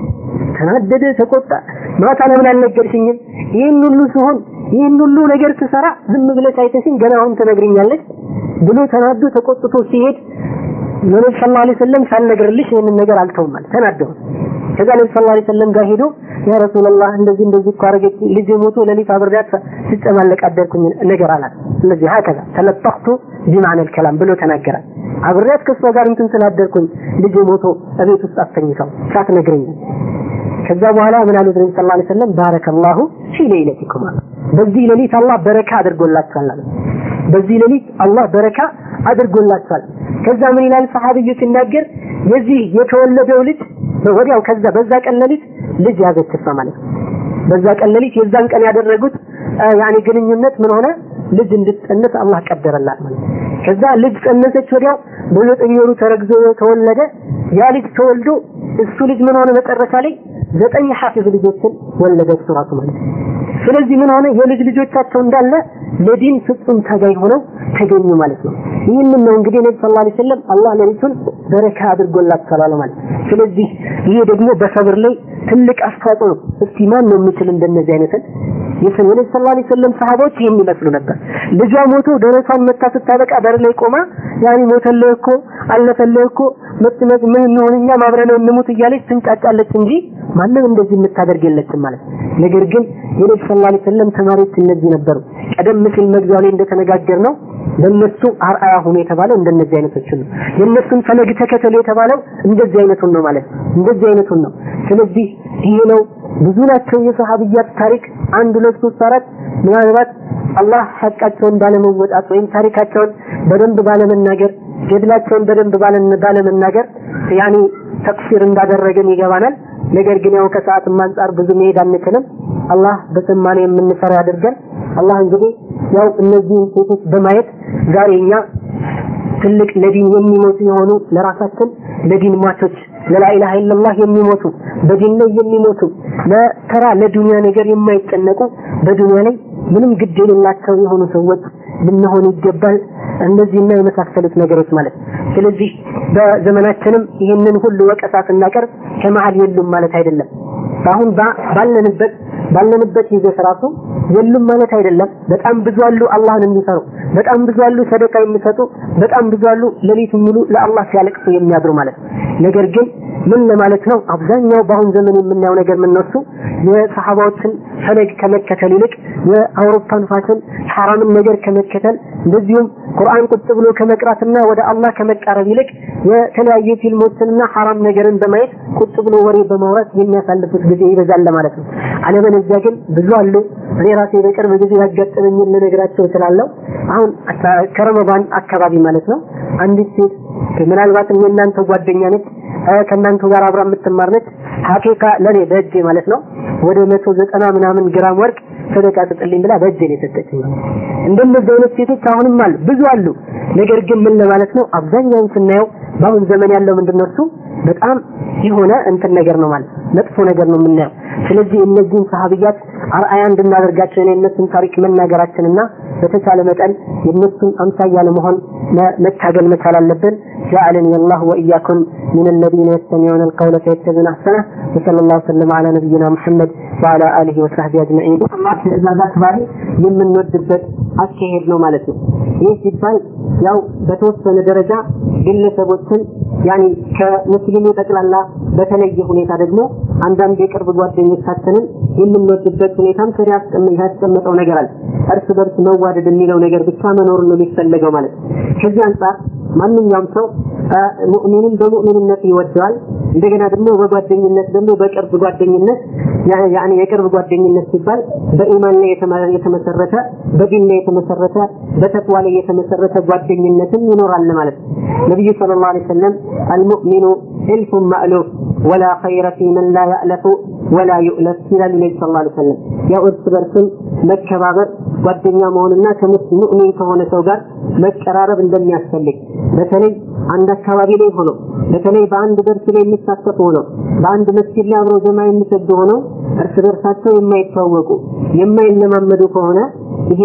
ተናደደ፣ ተቆጣ። ማታ ለምን አልነገርሽኝም? ይህን ሁሉ ሲሆን ይህን ሁሉ ነገር ስሰራ ዝም ብለሽ አይተሽኝ ገና አሁን ትነግሪኛለች ብሎ ተናዶ ተቆጥቶ ሲሄድ ነብዩ ሰለላሁ ዐለይሂ ወሰለም ሳልነግርልሽ ይህንን ነገር አልተውም ማለት ተናደው። ከዛ ነብዩ ሰለላሁ ዐለይሂ ወሰለም ጋር ሄዶ ያ ረሱላህ እንደዚህ እንደዚህ እኮ አደረገች ልጅ ሞቶ ለሊት አብሬያት ስጨማለቅ አደርኩኝ ነገር አላት። ስለዚህ ሀከዛ ተለጠቅቱ ቢማዕነል ከላም ብሎ ተናገራል። አብሬያት ከእሷ ጋር እንትን ስላደርኩኝ ልጅ ሞቶ እቤት ውስጥ አስተኝተው ሳትነግረኝ ከዛ በኋላ ምን አሉት ነቢ ሰለላሁ ዐለይሂ ወሰለም ባረከላሁ ፊ ሌይለቲኩማ በዚህ ሌሊት አላህ በረካ አድርጎላችኋል አሉ። በዚህ ሌሊት አላህ በረካ አድርጎላችኋል። ከዛ ምን ይላል ሰሐቢዩ ሲናገር የዚህ የተወለደው ልጅ ወዲያው ከዛ በዛ ቀን ሌሊት ልጅ ያዘች እሷ ማለት ነው። በዛ ቀን ሌሊት የዛን ቀን ያደረጉት ያኔ ግንኙነት ምን ሆነ ልጅ እንድትጸንስ አላህ ቀደረላት ማለት ነው። ከዛ ልጅ ጸነሰች ወዲያው በዘጠኝ ወሩ ተረግዞ ተወለደ። ያ ልጅ ተወልዶ እሱ ልጅ ምን ሆነ መጨረሻ ላይ ዘጠኝ ሐፊዝ ልጆችን ወለደች ራሱ ማለት ነው። ስለዚህ ምን ሆነ የልጅ ልጆቻቸው እንዳለ ለዲን ፍጹም ታጋይ ሆነው ተገኙ ማለት ነው። ይህንን ነው እንግዲህ ነቢ ሰለላሁ ዐለይሂ ወሰለም አላህ ሌሊቱን በረካ አድርጎላቸዋል ማለት ነው። ስለዚህ ይሄ ደግሞ በሰብር ላይ ትልቅ አስተዋጽኦ ነው። እስቲ ማን ነው የሚችል እንደነዚህ አይነትን የሰው የነቢ ሰለላሁ ዐለይሂ ወሰለም ሰሃቦች ይህን ይመስሉ ነበር። ልጇ ሞቶ ደረቷን መታ ስታበቃ በር ላይ ቆማ ያኔ ሞተልህ እኮ አለፈልህ እኮ መጥመጥ ምን እንሆን እኛ አብረን እንሙት እያለች ትንጫጫለች እንጂ ማንም እንደዚህ የምታደርግ የለችም ማለት ነው። ነገር ግን የነቢ ሰለላሁ ዐለይሂ ወሰለም ተማሪዎች እነዚህ ነበሩ። ቀደም ሲል መግቢያው ላይ እንደተነጋገር ነው ለነሱ አርአያ ሆኖ የተባለው እንደነዚህ አይነቶችን ነው። የነሱን ፈለግ ተከተሉ የተባለው እንደዚህ አይነቱን ነው ማለት እንደዚህ አይነቱን ነው። ስለዚህ ይሄ ነው ብዙ ናቸው የሰሃብያት ታሪክ አንድ ሁለት ሶስት አራት ምናልባት አላህ ሐቃቸውን ባለመወጣት ወይም ታሪካቸውን በደንብ ባለመናገር ገድላቸውን በደንብ ባለመናገር ያኔ ተቅሲር እንዳደረገን ይገባናል። ነገር ግን ያው ከሰዓትም አንጻር ብዙ መሄድ አንችልም። አላህ በሰማነው የምንሰራ ያድርገን። አላህ እንግዲህ ያው እነዚህን ሴቶች በማየት ዛሬ እኛ ትልቅ ለዲን የሚሞቱ የሆኑ ለራሳችን ለዲን ሟቾች ለላኢላሃ ኢለላህ የሚሞቱ በዲን ላይ የሚሞቱ ለተራ ለዱንያ ነገር የማይጨነቁ በዱንያ ላይ ምንም ግድ የሌላቸው የሆኑ ሰዎች ልንሆን ይገባል። እነዚህና የመሳሰሉት ነገሮች ማለት ስለዚህ በዘመናችንም ይህንን ሁሉ ወቀሳ ስናቀርብ ከመሀል የሉም ማለት አይደለም። አሁን ባለንበት ባለንበት ይዘት ራሱ የሉም ማለት አይደለም። በጣም ብዙ አሉ አላህን የሚፈሩ፣ በጣም ብዙ አሉ ሰደቃ የሚሰጡ፣ በጣም ብዙ አሉ ሌሊት ሙሉ ለአላህ ሲያለቅሱ የሚያድሩ ማለት ነው። ነገር ግን ምን ለማለት ነው? አብዛኛው በአሁን ዘመን የምናየው ነገር ምን ነው? እሱ የሰሃባዎችን ፈለግ ከመከተል ይልቅ የአውሮፓን ፋሽን ሐራምን ነገር ከመከተል እንደዚሁም ቁርአን ቁጭ ብሎ ከመቅራትና ወደ አላህ ከመቃረብ ይልቅ የተለያዩ ፊልሞችንና ሐራም ነገርን በማየት ቁጭ ብሎ ወሬ በማውራት የሚያሳልፉት ጊዜ ይበዛል ማለት ነው። አለበለዚያ ግን ብዙ አሉ። እኔ ራሴ በቅርብ ጊዜ ያጋጠመኝን ልነግራቸው እችላለሁ። አሁን ከረመዳን አካባቢ ማለት ነው አንዲት ሴት ምናልባትም የእናንተ ጓደኛ ነች ከእናንተ ጋር አብራ የምትማር ነች። ሀቂቃ ለኔ በእጄ ማለት ነው ወደ መቶ ዘጠና ምናምን ግራም ወርቅ ሰደቃ ስጥልኝ ብላ በእጄ ነው የሰጠችኝ። እንደነዚህ አይነት ሴቶች አሁንም አሉ፣ ብዙ አሉ። ነገር ግን ምን ለማለት ነው አብዛኛውን ስናየው በአሁን ዘመን ያለው ምንድነው እሱ በጣም የሆነ እንትን ነገር ነው ማለት መጥፎ ነገር ነው የምናየው። ስለዚህ እነዚህን ሰሃቢያት አርአያ እንድናደርጋቸው የእነሱን ታሪክ መናገራችንና በተቻለ መጠን የእነሱን አምሳያ ለመሆን መታገል መቻል አለብን። جعلني الله وإياكم من الذين يستمعون القول فيتبعون أحسنه وصلى الله وسلم على نبينا محمد وعلى آله وصحبه أجمعين الله ትእዛዛት ባሪ የምንወድበት አካሄድ ነው ማለት ነው። ይህ ሲባል ያው በተወሰነ ደረጃ ግለሰቦችን ያኒ ከሙስሊሙ ጠቅላላ በተለየ ሁኔታ ደግሞ አንዳንድ የቅርብ ጓደኞቻችንን የምንወድበት ሁኔታም ሰሪያ ያስቀመጠው ነገር አለ። እርስ በርስ መዋደድ የሚለው ነገር ብቻ መኖር ነው የሚፈለገው ማለት ነው። ከዚህ አንጻር ማንኛውም ሰው ሙእሚንን በሙእሚንነት ይወደዋል። እንደገና ደግሞ በጓደኝነት ደግሞ በቅርብ ጓደኝነት ያኒ የቅርብ ጓደኝነት ሲባል በኢማን ላይ የተመሰረተ በዲን ላይ የተመሰረተ በተቅዋ ላይ የተመሰረተ ጓደኝነትም ይኖራል ማለት ነው። ነብዩ ሰለላሁ ዐለይሂ ወሰለም አልሙእሚኑ እልፉን ማእሉፍ ወላ ኸይረ ፊ መን ላ ያእለፉ ወላ ዩእለፍ ይላሉ ነቢ ሰለላሁ ዐለይሂ ወሰለም። ያው እርስ በርስም መከባበር ጓደኛ መሆንና ከሙእሚን ከሆነ ሰው ጋር መቀራረብ እንደሚያስፈልግ በተለይ አንድ አካባቢ ላይ ሆነው በተለይ በአንድ ደርስ ላይ የሚሳተፉ ሆነው በአንድ መስጊድ ላይ አብረው ጀማ የሚሰግዱ ሆነው እርስ በርሳቸው የማይተዋወቁ የማይለማመዱ ከሆነ ይሄ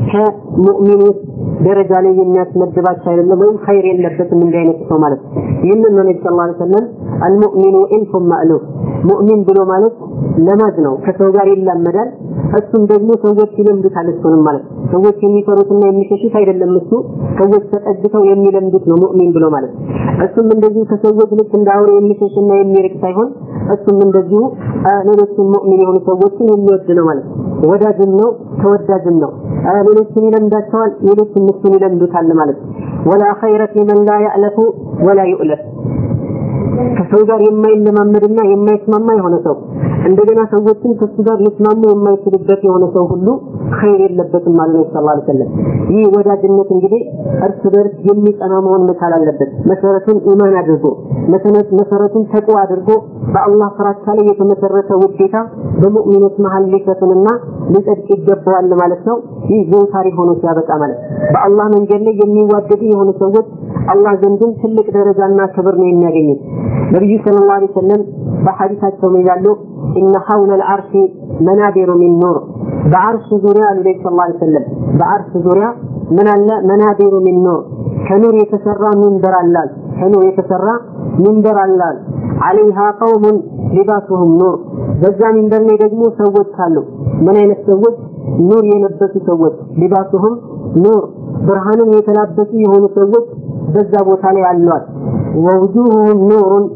ከሙእሚኖች ደረጃ ላይ የሚያስመድባቸው አይደለም፣ ወይም ኸይር የለበትም እንዲህ አይነት ሰው ማለት ነው። ይህንን ነው ነቢ ሰለላሁ ዐለይሂ ወሰለም አልሙእሚኑ ኢልፉን ማእሉፍ ሙእሚን ብሎ ማለት ለማዝ ነው፣ ከሰው ጋር ይላመዳል። እሱም ደግሞ ሰዎች ይለምዱታል እሱንም ማለት ሰዎች የሚፈሩትና የሚሸሹት አይደለም። እሱ ሰዎች ተጠግተው የሚለምዱት ነው ሙእሚን ብሎ ማለት እሱም እንደዚሁ ከሰዎች ልክ እንደ አውሬ የሚሸሽና የሚርቅ ሳይሆን እሱም እንደዚሁ ሌሎችን ሙእሚን የሆኑ ሰዎችን የሚወድ ነው ማለት ወዳጅም ነው ተወዳጅም ነው። ሌሎችን ይለምዳቸዋል፣ ሌሎችን እሱን ይለምዱታል ማለት ወላ ኸይረ ፊ መን ላ ያእለፉ ወላ ዩእለፍ ከሰው ጋር የማይለማመድና የማይስማማ የሆነ ሰው እንደገና ሰዎችን ከሱ ጋር ሊስማሙ የማይችሉበት የሆነ ሰው ሁሉ ኸይር የለበትም ማለት ነው ሰለላሁ ዐለይሂ ወሰለም። ይህ ወዳጅነት እንግዲህ እርስ በርስ የሚጸና መሆን መቻል አለበት። መሰረቱን ኢማን አድርጎ መሰረቱን ተቅዋ አድርጎ በአላህ ፍራቻ ላይ የተመሰረተ ውዴታ በሙእሚኖች መሀል ሊሰፍንና ሊጸድቅ ይገባዋል ማለት ነው። ይህ ዘውታሪ ሆኖ ሲያበቃ ማለት በአላህ መንገድ ላይ የሚዋደዱ የሆኑ ሰዎች አላህ ዘንድም ትልቅ ደረጃና ክብር ነው የሚያገኙት። ነቢዩ ሰለላሁ ዐለይሂ ወሰለም በሐዲሳቸው ምን ይላሉ? ኢነ ሐውለል ዐርሺ መናቢሩ ሚን ኑር በዐርሽ ዙሪያ አሉ ነቢ ሰለላሁ ዐለይሂ ወሰለም በዐርሽ ዙሪያ ምን አለ? መናቢሩ ሚን ኑር ከኑር የተሰራ ሚንበር አላል ከኑር የተሰራ ሚንበር አላል አለይሃ ቀውሙን ሊባሱሁም ኑር በዛ ሚንበር ላይ ደግሞ ሰዎች አሉ። ምን አይነት ሰዎች? ኑር የለበሱ ሰዎች ሊባሱሁም ኑር ብርሃንን የተላበሱ የሆኑ ሰዎች በዛ ቦታ ላይ አሏት። ወውጁሁም ኑሩን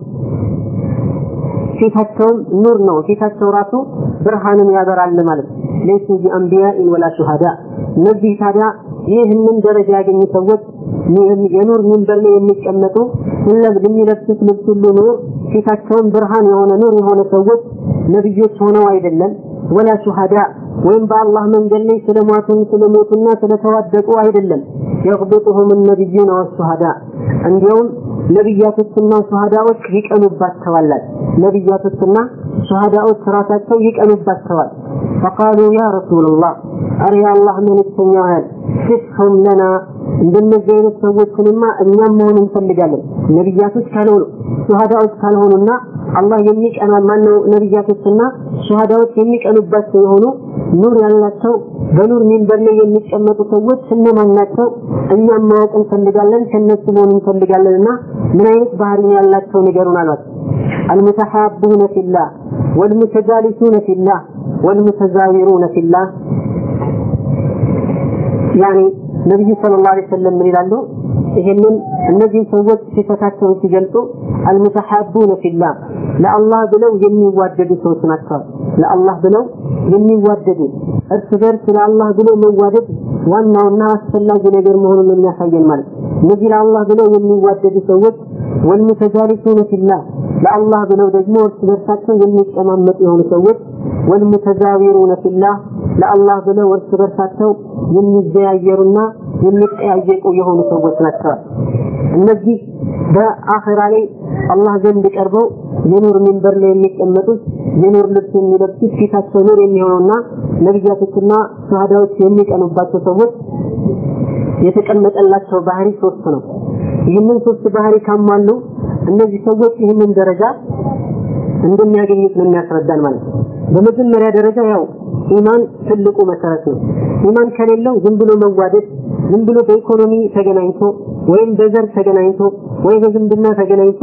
ፊታቸውም ኑር ነው። ፊታቸው ራሱ ብርሃንን ያበራል ማለት ለይሱ ቢአንቢያኢን ወላ ሹሃዳ። እነዚህ ታዲያ ይህንን ደረጃ ያገኙ ሰዎች የኑር ሚንበር ላይ የሚቀመጡ የሚለብሱት ልብስ ሁሉ ኑር፣ ፊታቸውን ብርሃን የሆነ ኑር የሆነ ሰዎች ነብዮች ሆነው አይደለም፣ ወላ ሹሃዳ ወይም በአላህ መንገድ ላይ ስለሟቱን ስለሞቱና ስለተዋደቁ አይደለም። የቅብጡሁም ነቢዩን ወሹሃዳ እንዲያውም ነቢያቶችና ሹሃዳዎች ይቀኑባቸዋል። ነቢያቶችና ሹሃዳዎች ራሳቸው ይቀኑባቸዋል። ፈቃሉ ያ ረሱላላህ አረ የአላህ መልእክተኛ ያህል ሲፍሁም ለና እንደነዚህ አይነት ሰዎችንማ እኛም መሆን እንፈልጋለን። ነቢያቶች ካልሆኑ ሹሃዳዎች ካልሆኑና አላህ የሚቀና ማነው ነቢያቶችና ሹሃዳዎች የሚቀኑባቸው የሆኑ ኑር ያላቸው በኑር ሚንበር ላይ የሚቀመጡ ሰዎች እነማን ናቸው? እኛም ማወቅ እንፈልጋለን፣ ከነሱ መሆን እንፈልጋለንና ምን አይነት ባህሪ ያላቸው ንገሩን አሏት። አልሙተሐቡነ ፊላህ ወልሙተጃሊሱነ ፊላህ ወልሙተዛዊሩነ ፊላህ ያኔ ነቢዩ ሰለላሁ ዐለይሂ ወሰለም ምን ይላሉ? ይሄንን እነዚህን ሰዎች ሲፈታቸውን ሲገልጹ አልሙተሐቡነ ፊላህ ለአላህ ብለው የሚዋደዱ ሰዎች ናቸው። ለአላህ ብለው የሚዋደዱ እርስ በርስ ለአላህ ብሎ መዋደድ ዋናውና አስፈላጊ ነገር መሆኑን የሚያሳየን ማለት እነዚህ ለአላህ ብለው የሚዋደዱ ሰዎች ወልሙተጃሊሱነ ፊላህ ለአላህ ብለው ደግሞ እርስ በርሳቸው የሚቀማመጡ የሆኑ ሰዎች ወልሙተዛዊሩነ ፊላህ ለአላህ ብለው እርስ በርሳቸው የሚዘያየሩና የሚጠያየቁ የሆኑ ሰዎች ናቸው። እነዚህ በአኺራ ላይ አላህ ዘንድ ቀርበው የኑር ሚንበር ላይ የሚቀመጡት የኑር ልብስ የሚለብሱት ፊታቸው ኑር የሚሆነውና ነቢያቶችና ሸሃዳዎች የሚቀኑባቸው ሰዎች የተቀመጠላቸው ባህሪ ሶስት ነው። ይህንን ሶስት ባህሪ ካሟሉ እነዚህ ሰዎች ይህንን ደረጃ እንደሚያገኙት ነው የሚያስረዳን ማለት ነው። በመጀመሪያ ደረጃ ያው ኢማን ትልቁ መሰረት ነው። ኢማን ከሌለው ዝም ብሎ መዋደድ ዝም ብሎ በኢኮኖሚ ተገናኝቶ ወይም በዘር ተገናኝቶ ወይ በዝምድና ተገናኝቶ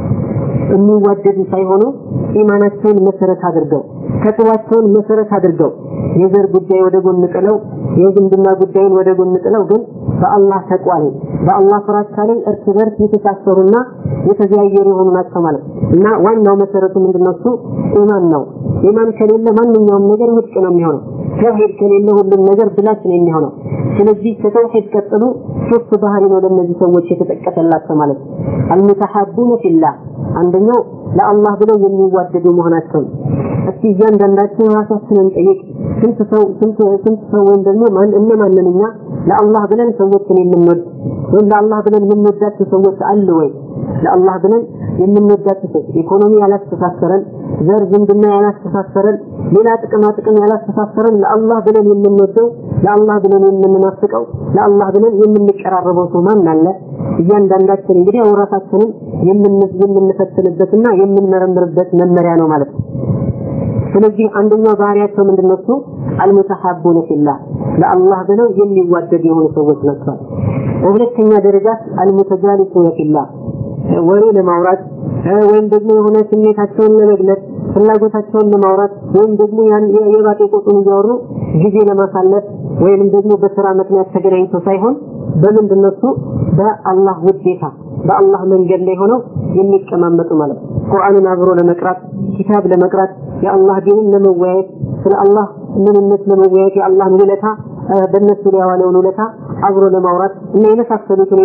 የሚዋደዱ ሳይሆኑ ኢማናቸውን መሰረት አድርገው ተቅዋቸውን መሰረት አድርገው የዘር ጉዳይ ወደ ጎን ጥለው የዝምድና ጉዳይን ወደ ጎን ጥለው ግን በአላህ ተቅዋ ላይ በአላህ ፍራቻ ላይ እርስ በርስ የተሳሰሩና የተዘያየሩ የሆኑ ናቸው ማለት እና ዋናው መሰረቱ ምንድነው? እሱ ኢማን ነው። ኢማን ከሌለ ማንኛውም ነገር ውድቅ ነው የሚሆነው። ተውሂድ ከሌለ ሁሉም ነገር ብላሽ ነው የሚሆነው። ስለዚህ ከተውሂድ ቀጥሎ ሶስት ባህሪ ነው ለእነዚህ ሰዎች የተጠቀሰላቸው ማለት ነው። አልሙተሐቡነ ፊላህ አንደኛው ለአላህ ብለው የሚዋደዱ መሆናቸው እስቲ እያንዳንዳችን ራሳችንን ጠይቅ። ስንት ሰው ስንት ስንት ሰው ወይም ደግሞ ማን እነማንን እኛ ለአላህ ብለን ሰዎችን የምንወድ ወይም ለአላህ ብለን የምንወዳቸው ሰዎች አሉ ወይ? ለአላህ ብለን የምንወዳቸው ሰዎች ኢኮኖሚ ያላስተሳሰረን፣ ዘር ዝምድና ያላስተሳሰረን፣ ሌላ ጥቅማ ጥቅም ያላስተሳሰረን ለአላህ ብለን የምንወደው ለአላህ ብለን የምንናፍቀው ለአላህ ብለን የምንቀራረበው ሰው ማን አለ? እያንዳንዳችን እንግዲህ ያው ራሳችንን የምንፈትንበትና የምንመረምርበት መመሪያ ነው ማለት ነው። ስለዚህ አንደኛው ባህሪያቸው ምንድነው? እሱ አልሙተሐቡነ ፊላህ ለአላህ ብለው የሚዋደዱ የሆኑ ሰዎች ናቸው። በሁለተኛ ደረጃ አልሙተጃሊሱነ ፊላህ ወሬ ለማውራት ወይም ደግሞ የሆነ ስሜታቸውን ለመግለጽ ፍላጎታቸውን ለማውራት ወይም ደግሞ ያን የባጤ ቁጡን እያወሩ ጊዜ ለማሳለፍ ወይም ደግሞ በስራ ምክንያት ተገናኝተው ሳይሆን በምንድን ነው እሱ በአላህ ውዴታ በአላህ መንገድ ላይ ሆነው የሚቀማመጡ ማለት ነው። ቁርአንን አብሮ ለመቅራት ኪታብ ለመቅራት የአላህ ዲንን ለመወያየት ስለ አላህ ምንነት ለመወያየት የአላህን ውለታ በእነሱ ላይ የዋለውን ውለታ አብሮ ለማውራት እና የመሳሰሉት ሁኔታ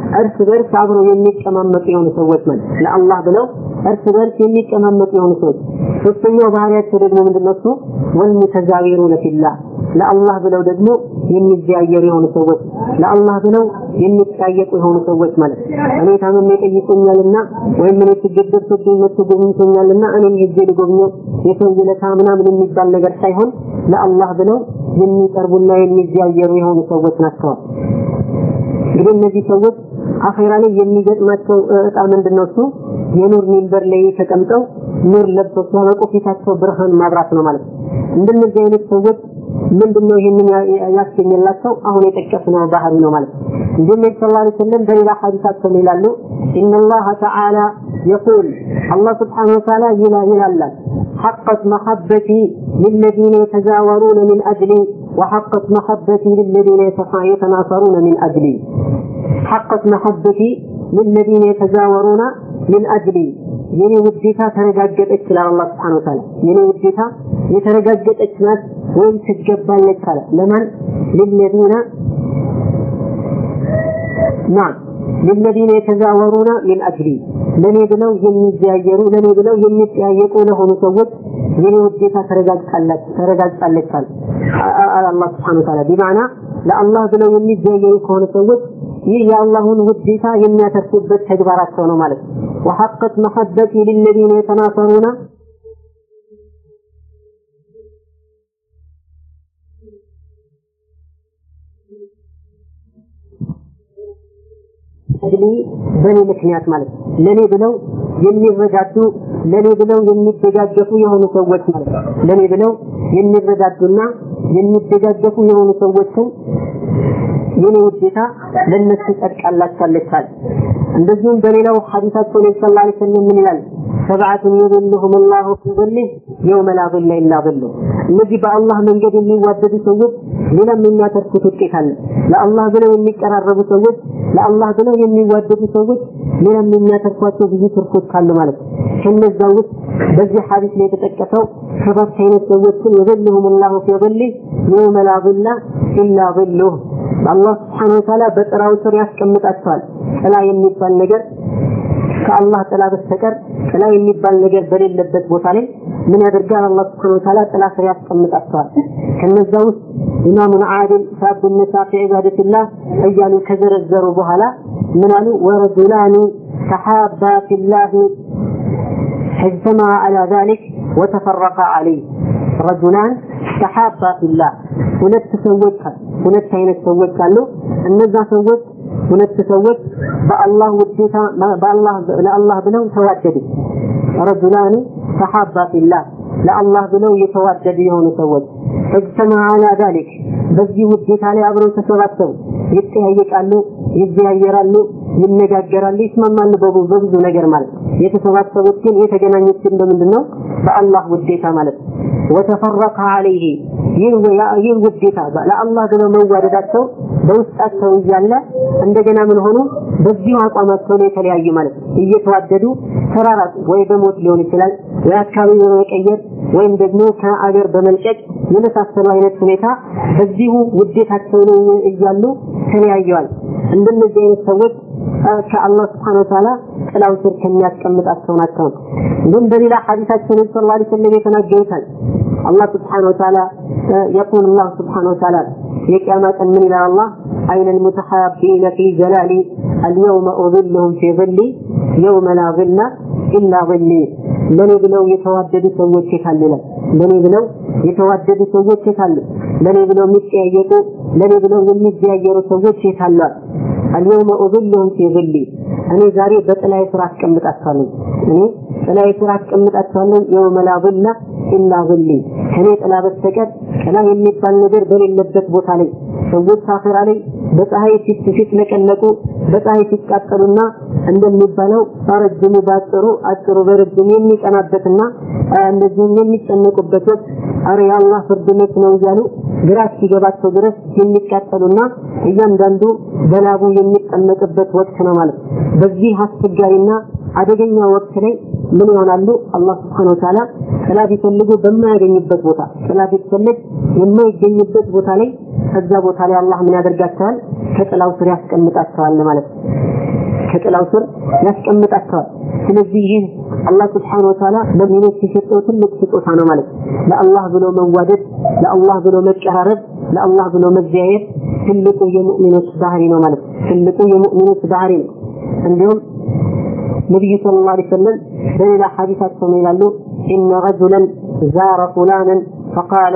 እርስ በርስ አብረው የሚቀማመጡ የሆኑ ሰዎች ማለት ለአላህ ብለው እርስ በርስ የሚቀማመጡ የሆኑ ሰዎች። ሶስተኛው ባህሪያቸው ደግሞ ምንድነው? እሱ ወልሙተዛዊሩነ ፊላህ ለአላህ ብለው ደግሞ የሚዘያየሩ የሆኑ ሰዎች ለአላህ ብለው የሚጠያየቁ የሆኑ ሰዎች ማለት እኔ ታመሜ ጠይቆኛልና ወይም እኔ ችግር ደርሶብኝ መጥቶ ጎብኝቶኛልና እኔም ሄጄ ልጎብኘው የሰው ውለታ ምናምን የሚባል ነገር ሳይሆን ለአላህ ብለው የሚቀርቡና የሚዘያየሩ የሆኑ ሰዎች ናቸዋል። እንግዲህ እነዚህ ሰዎች አኼራ ላይ የሚገጥማቸው እጣ ምንድነው? እሱ የኑር ሚንበር ላይ ተቀምጠው ኑር ለብሰው ሲያበቁ ፊታቸው ብርሃን ማብራት ነው ማለት ነው። እንደነዚህ አይነት ሰዎች ምንድነው ይህንን ያስገኘላቸው? አሁን የጠቀስነው ባህሪ ነው ማለት ነው። እንዲሁም ነቢ ሰለላሁ ዐለይሂ ወሰለም በሌላ ሐዲሳቸው ይላሉ ኢነላህ ተዓላ የቁል አላህ ስብሓነሁ ወተዓላ ይላል حقت محبتي للذين يتزاورون من أجلي وحقت محبتي للذين يتناصرون من أجلي حقت محبتي للذين يتزاورون من أجلي የኔ ውዴታ ተረጋገጠች ይላል አላህ Subhanahu Wa Ta'ala የኔ ውዴታ የተረጋገጠች ናት ወይም ትገባለች አለ ለማን للذين نعم للذين يتزاورون من أجلي ለኔ ብለው የሚዘያየሩ ለኔ ብለው የሚጠያየቁ ለሆኑ ሰዎች የኔ ውዴታ ተረጋግጣለች ተረጋግጣለች አለ አላህ Subhanahu Wa Ta'ala بمعنى ለአላህ ብለው የሚዘያየሩ ከሆኑ ሰዎች ይህ የአላሁን ውዴታ የሚያተርፉበት ተግባራቸው ነው ማለት ነው وحقت محبتي للذين يتناصرون እድሜ በእኔ ምክንያት ማለት ነው። ለእኔ ብለው የሚረዳዱ ለእኔ ብለው የሚደጋገፉ የሆኑ ሰዎች ማለት ነው። ለእኔ ብለው የሚረዳዱና የሚደጋገፉ የሆኑ ሰዎችን የኔ ውዴታ ለነሱ ጸድቃላችኋለች አለ። እንደዚሁም በሌላው ሐዲሳቸው ነቢ ሰለላሁ ዐለይሂ ወሰለም ምን ይላል? ሰብዓቱን የظلهم الله في ظله يوم لا ظل إلا ظله እነዚህ በአላህ መንገድ የሚዋደዱ ሰዎች ሌላም የሚያተርፉት ውጤት አለ። ለአላህ ብለው የሚቀራረቡ ሰዎች፣ ለአላህ ብለው የሚዋደዱ ሰዎች ሌላም የሚያተርፏቸው ብዙ ትርፎች አሉ ማለት ነው። ከነዛ ውስጥ በዚህ ሐዲስ ላይ የተጠቀሰው ሰባት አይነት ሰዎችን የظلهم الله في ظله يوم لا ظل إلا ظله አላህ Subhanahu Wa Ta'ala በጥላው ስር ያስቀምጣቸዋል። ጥላ የሚባል ነገር ከአላህ ጥላ በስተቀር ጥላ የሚባል ነገር በሌለበት ቦታ ላይ ምን ያደርጋል? አላህ Subhanahu Wa Ta'ala ጥላ ስር ያስቀምጣቸዋል። ከነዛ ውስጥ ኢማሙን ዓድል ሳብ ነሳ ፊ ዒባደቲላህ እያሉ ከዘረዘሩ በኋላ ምን አሉ? ወረጁላኒ ተሓባ ፊላህ اجتمع على ذلك وتفرقا عليه رجلان تحابا في الله ሁለት ሰዎች ሁለት አይነት ሰዎች አሉ እነዛ ሰዎች ሁለት ሰዎች በአላህ ውዴታ በአላህ ለአላህ ብለው ተዋደዱ ረጁላኒ ተሐባ ፊላህ ለአላህ ብለው የተዋደዱ የሆኑ ሰዎች እጅተማ አላ ዛሊክ በዚህ ውዴታ ላይ አብረው ተሰባሰቡ ይጠያየቃሉ ይዘያየራሉ ይነጋገራሉ ይስማማሉ በብዙ ነገር ማለት ነው የተሰባሰቡት ግን የተገናኙት ግን በምንድን ነው በአላህ ውዴታ ማለት ነው ወተፈረቀ አለይህ ይህ ውዴታ ለአላህ ብለው መዋደዳቸው በውስጣቸው እያለ እንደገና ምን ሆኑ በዚሁ አቋማቸው ላይ የተለያዩ ማለት ነው እየተዋደዱ ተራራቁ ወይ በሞት ሊሆን ይችላል ወይ አካባቢ በመቀየር ወይም ደግሞ ከአገር በመልቀቅ የመሳሰሉ አይነት ሁኔታ በዚሁ ውዴታቸው ላይ እያሉ ተለያየዋል እንደነዚህ አይነት ሰዎች ከአላህ ስብሐነ ወተዓላ ጥላው ስር ከሚያስቀምጣቸው ናቸው እንዲሁም በሌላ ሐዲሳቸው ነቢ ሰለላሁ ዐለይሂ ወሰለም የተናገሩታል አላህ ስብሐነ ወተዓላ يقول الله سبحانه وتعالى የቂያማ ቀን ምን ይላል አላህ አይነ المتحابين في جلالي اليوم أظلهم في ظلي يوم لا ظل إلا ظلي ለኔ ብለው የተዋደዱ ሰዎች የታሉ ይላል ለኔ ብለው የተዋደዱ ሰዎች የታሉ ለኔ ብለው የሚጠያየቁ ለኔ ብለው የሚዘያየሩ ሰዎች የታሉ اليوم أظلهم في ظلي እኔ ዛሬ በጥላዬ ስራ አስቀምጣቸዋለሁ እኔ ጥላዬ ስራ አስቀምጣቸዋለሁ የውመ ላ ظل ኢላ ظሊ ከኔ ጥላ በስተቀር ጥላ የሚባል ነገር በሌለበት ቦታ ላይ ሰዎች አኺራ ላይ በፀሐይ ፊት ሲጥለቀለቁ በፀሐይ ሲቃጠሉና እንደሚባለው ረጅሙ በአጭሩ አጭሩ በረጅሙ የሚቀናበትና እንደዚሁም የሚጨነቁበት ወቅት አረ የአላህ ፍርድ መች ነው እያሉ ግራ እስኪገባቸው ድረስ የሚቃጠሉና እያንዳንዱ በላቡ የሚጠመቅበት ወቅት ነው ማለት በዚህ አስቸጋሪና አደገኛ ወቅት ላይ ምን ይሆናሉ? አላህ ስብሐነ ወተዓላ ጥላ ቢፈልጉ በማያገኙበት ቦታ ጥላ ቢፈልግ የማይገኝበት ቦታ ላይ ከዛ ቦታ ላይ አላህ ምን ያደርጋቸዋል? ከጥላው ስር ያስቀምጣቸዋል ማለት ነው። ከጥላው ስር ያስቀምጣቸዋል። ስለዚህ ይህ አላህ ስብሓነሁ ወተዓላ ለሙእሚኖች የሰጠው ትልቅ ስጦታ ነው ማለት ነው። ለአላህ ብሎ መዋደድ፣ ለአላህ ብሎ መቀራረብ፣ ለአላህ ብሎ መዘያየት ትልቁ የሙእሚኖች ባህሪ ነው ማለት ነው። ትልቁ የሙእሚኖች ባህሪ ነው። እንዲሁም ነቢዩ ሰለላሁ ዐለይሂ ወሰለም በሌላ ሐዲሳቸው ምን ይላሉ? ኢነ ረጁለን ዛረ ፉላንን ፈቃለ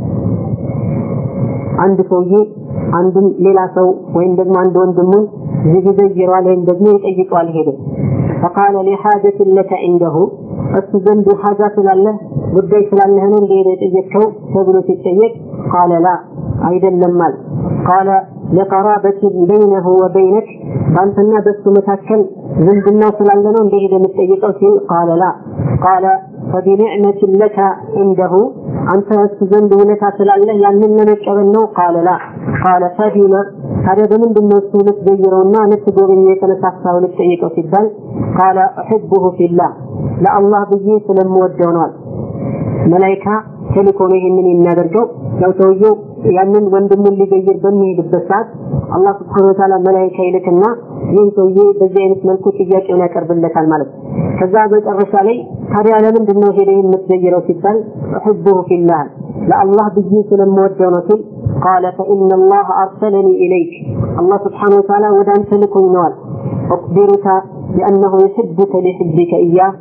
አንድ ሰውዬ አንድም ሌላ ሰው ወይም ደግሞ አንድ ወንድሙን ይዘይረዋል ወይም ደግሞ ይጠይቀዋል ሄደ ፈቃለ ሊሓጀት ለከ ዒንደሁ እሱ ዘንድ ሓጃ ስላለህ ጉዳይ ስላለህ ነው እንደሄደ የጠየቅከው ተብሎ ሲጠየቅ ቃለ ላ አይደለም አለ ቃለ ለቀራበትን በይነሁ ወበይነክ በአንተና በሱ መካከል ዝምድናው ስላለ ነው እንደሄደ የምትጠይቀው ሲል ቃለ ላ ቃለ ፈቢኒዕመት ለከ ዒንደሁ አንተ እሱ ዘንድ ውለታ ስላለህ ያንን ለመቀበል ነው ቃለ ላ ቃለ ፈቢማ ታዲያ በምንድን ነው እሱ ልትዘይረውና ልትጎበኘው የተነሳሳው ልትጠይቀው ሲባል ቃለ እሕቡሁ ፊላህ ለአላህ ብዬ ስለምወደው ነዋል መላይካ ተልኮ ነው ይህንን የሚያደርገው ያው ሰውየው ያንን ወንድሙን ሊገይር በሚሄድበት ሰዓት አላህ ስብሐነ ወተዓላ መላይካ ይልክና ይህን ሰውዬ በዚህ አይነት መልኩ ጥያቄውን ያቀርብለታል ማለት ነው። ከዛ መጨረሻ ላይ ታዲያ ለምንድን ነው ሄደህ የምትዘይረው ሲባል እሕቡሁ ፊላህ ለአላህ ብዬ ስለምወደው ነው ሲል ቃለ ፈኢነ አላህ አርሰለኒ ኢለይክ አላህ ስብሐነ ወተዓላ ወደ አንተ ልኮኝ ነዋል أخبرك بأنه يحبك لحبك إياه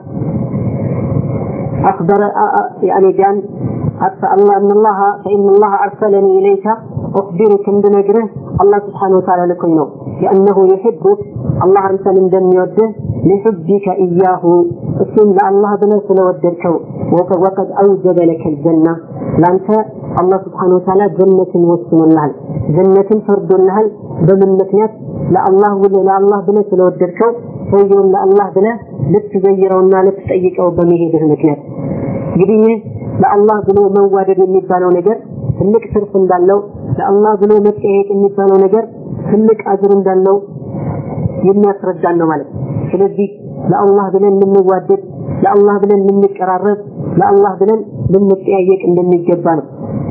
أخبر يعني بأن الله أن الله فإن الله أرسلني إليك أخبرك بنجره الله سبحانه وتعالى لكم نو لأنه يحبك الله أرسل من دم يوده لحبك إياه اسم الله بنفس ودركه وقد أوجب لك الجنة لأنت الله سبحانه وتعالى جنة وسم لها جنة فرد لها بمن مكنيات ለአላህ ብለህ ለአላህ ብለህ ስለወደድከው ሰውየውን ለአላህ ብለህ ልትዘይረውና ልትጠይቀው በመሄድህ ምክንያት እንግዲህ ይህ ለአላህ ብሎ መዋደድ የሚባለው ነገር ትልቅ ትርፍ እንዳለው ለአላህ ብሎ መጠየቅ የሚባለው ነገር ትልቅ አጅር እንዳለው የሚያስረዳን ነው ማለት ስለዚህ ለአላህ ብለን ልንዋደድ ለአላህ ብለን ልንቀራረብ ለአላህ ብለን ልንጠያየቅ እንደሚገባ ነው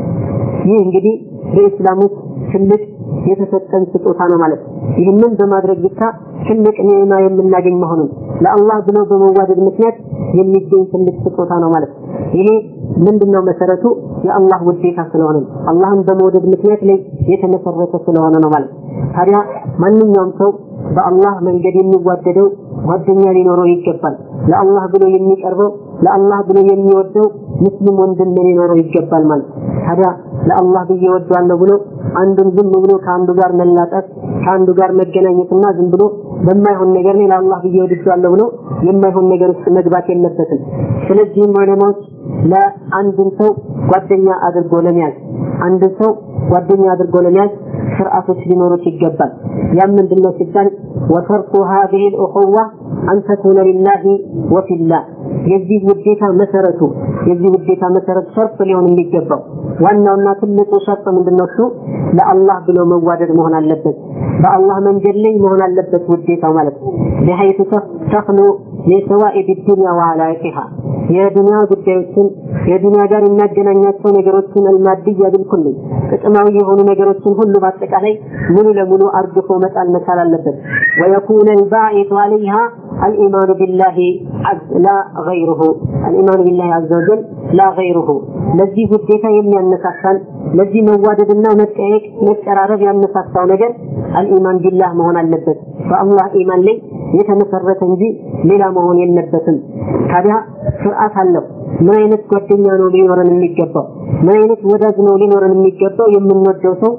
ይህ እንግዲህ በኢስላም ውስጥ ትልቅ የተሰጠን ስጦታ ነው ማለት ነው። ይህንን በማድረግ ብቻ ትልቅ ኒዕማ የምናገኝ መሆኑን ለአላህ ብሎ በመዋደድ ምክንያት የሚገኝ ትልቅ ስጦታ ነው ማለት ነው። ይሄ ምንድነው መሰረቱ? የአላህ ውዴታ ስለሆነ ነው። አላህን በመውደድ ምክንያት ላይ የተመሰረተ ስለሆነ ነው ማለት ነው። ታዲያ ማንኛውም ሰው በአላህ መንገድ የሚዋደደው ጓደኛ ሊኖረው ይገባል። ለአላህ ብሎ የሚቀርበው ለአላህ ብሎ የሚወደው ሙስሊም ወንድም ሊኖረው ይገባል ማለት ታዲያ ለአላህ ብዬ ወደዋለሁ ብሎ አንዱን ዝም ብሎ ከአንዱ ጋር መላጠፍ ከአንዱ ጋር መገናኘትና ዝም ብሎ በማይሆን ነገር ላይ ለአላህ ብዬ ወድጃለሁ ብሎ የማይሆን ነገር ውስጥ መግባት የለበትም። ስለዚህም ዑለማዎች ለአንድን ሰው ጓደኛ አድርጎ ለመያዝ አንድን ሰው ጓደኛ አድርጎ ለመያዝ ስርዓቶች ሊኖሩት ይገባል። ያም ምንድን ነው ሲባል ወተርኩ ሀዚህ ልእኹዋ አን ተኩነ ሊላሂ ወፊላህ የዚህ ውዴታ መሰረቱ የዚህ ውዴታ መሰረት ሸርጥ ሊሆን የሚገባው ዋናውና ትልቁ ሸርጥ ምንድነው? እሱ ለአላህ ብሎ መዋደድ መሆን አለበት። በአላህ መንገድ ላይ መሆን አለበት ውዴታው ማለት ነው። በሐይቱ ተኽሉ የሰዋኢብ ዱንያ ወአላቂሃ የዱንያ ጉዳዮችን የዱንያ ጋር የሚያገናኛቸው ነገሮችን አልማድያ ቢልኩል ጥቅማዊ የሆኑ ነገሮችን ሁሉ በአጠቃላይ ሙሉ ለሙሉ አርግፎ መጣል መቻል አለበት። ወየኩነ ልባዒቱ አለይሃ الإيمان بالله لا غيره الإيمان بالله عز وجل لا غيره ለዚህ ውዴታ የሚያነሳሳን ለዚህ መዋደድና መጠየቅ መቀራረብ ያነሳሳው ነገር አልኢማን ቢላህ መሆን አለበት። በአላህ ኢማን ላይ የተመሰረተ እንጂ ሌላ መሆን የለበትም። ታዲያ ስርዓት አለው። ምን አይነት ጓደኛ ነው ሊኖረን የሚገባው? ምን አይነት ወዳጅ ነው ሊኖረን የሚገባው? የምንወደው ሰው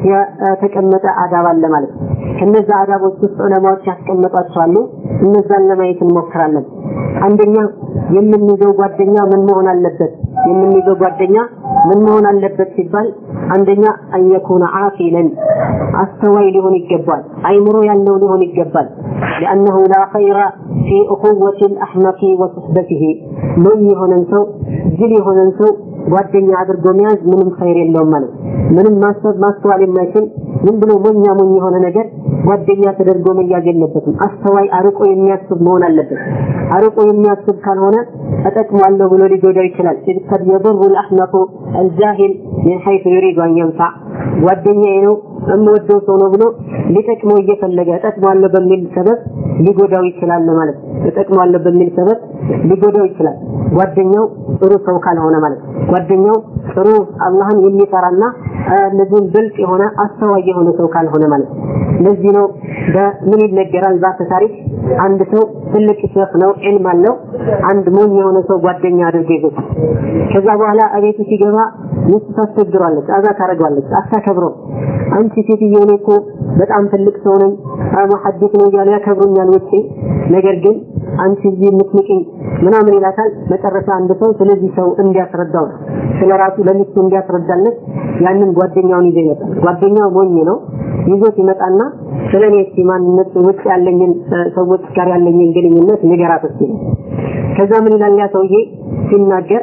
የተቀመጠ አዳብ አለ ማለት ነው። ከነዛ አዳቦች ውስጥ ዑለማዎች ያስቀመጧቸው አሉ። እነዛን ለማየት እንሞክራለን። አንደኛ የምንይዘው ጓደኛ ምን መሆን አለበት? የምንይዘው ጓደኛ ምን መሆን አለበት ሲባል አንደኛ አንየኩነ ዓቂለን አስተዋይ ሊሆን ይገባል። አይምሮ ያለው ሊሆን ይገባል። لأنه لا خير في أخوة الأحمق وصحبته ምን የሆነን ሰው ጅል የሆነን ሰው ጓደኛ አድርጎ መያዝ ምንም ኸይር የለውም ማለት ምንም ማሰብ ማስተዋል የማይችል ዝም ብሎ ሞኛ ሞኝ የሆነ ነገር ጓደኛ ተደርጎ መያዝ የለበትም። አስተዋይ አርቆ የሚያስብ መሆን አለበት። አርቆ የሚያስብ ካልሆነ እጠቅማለሁ ብሎ ሊጎዳው ይችላል። ኢዝ ቀድ የضر الأحمق الجاهل من حيث يريد أن ينفع ጓደኛዬ ነው የምወደው ሰው ነው ብሎ ሊጠቅመው እየፈለገ እጠቅማለሁ በሚል ሰበብ ሊጎዳው ይችላል ማለት ነው። እጠቅማለሁ በሚል ሰበብ ሊጎዳው ይችላል። ጓደኛው ጥሩ ሰው ካልሆነ ማለት ነው። ጓደኛው ጥሩ አላህን የሚፈራና እነዚህም ብልጥ የሆነ አስተዋይ የሆነ ሰው ካልሆነ ማለት ነው። ለዚህ ነው በምን ይነገራል ዛተ ታሪክ አንድ ሰው ትልቅ ሼክ ነው፣ ዒልም አለው። አንድ ሞኝ የሆነ ሰው ጓደኛ አድርጎ ይዞታል። ከዛ በኋላ እቤቱ ሲገባ ሚስቱ ታስቸግሯለች፣ አዛ ታደርገዋለች፣ አታከብረው። አንቺ ሴትዮ እኔ እኮ በጣም ትልቅ ሰው ነኝ፣ ሙሐዲስ ነው እያሉ ያከብሩኛል ውጪ፣ ነገር ግን አንቺ እዚህ የምትንቅኝ ምናምን ይላታል። መጨረሻ አንድ ሰው ስለዚህ ሰው እንዲያስረዳው ነው ስለ ራሱ ለሚስቱ እንዲያስረዳለት ያንን ጓደኛውን ይዞ ይመጣል። ጓደኛው ሞኝ ነው። ይዞት ይመጣና ስለ እኔ እስኪ ማንነት ውጭ ያለኝን ሰዎች ጋር ያለኝን ግንኙነት ንገራት እስኪ ነው። ከዛ ምን ይላል ያ ሰውዬ ሲናገር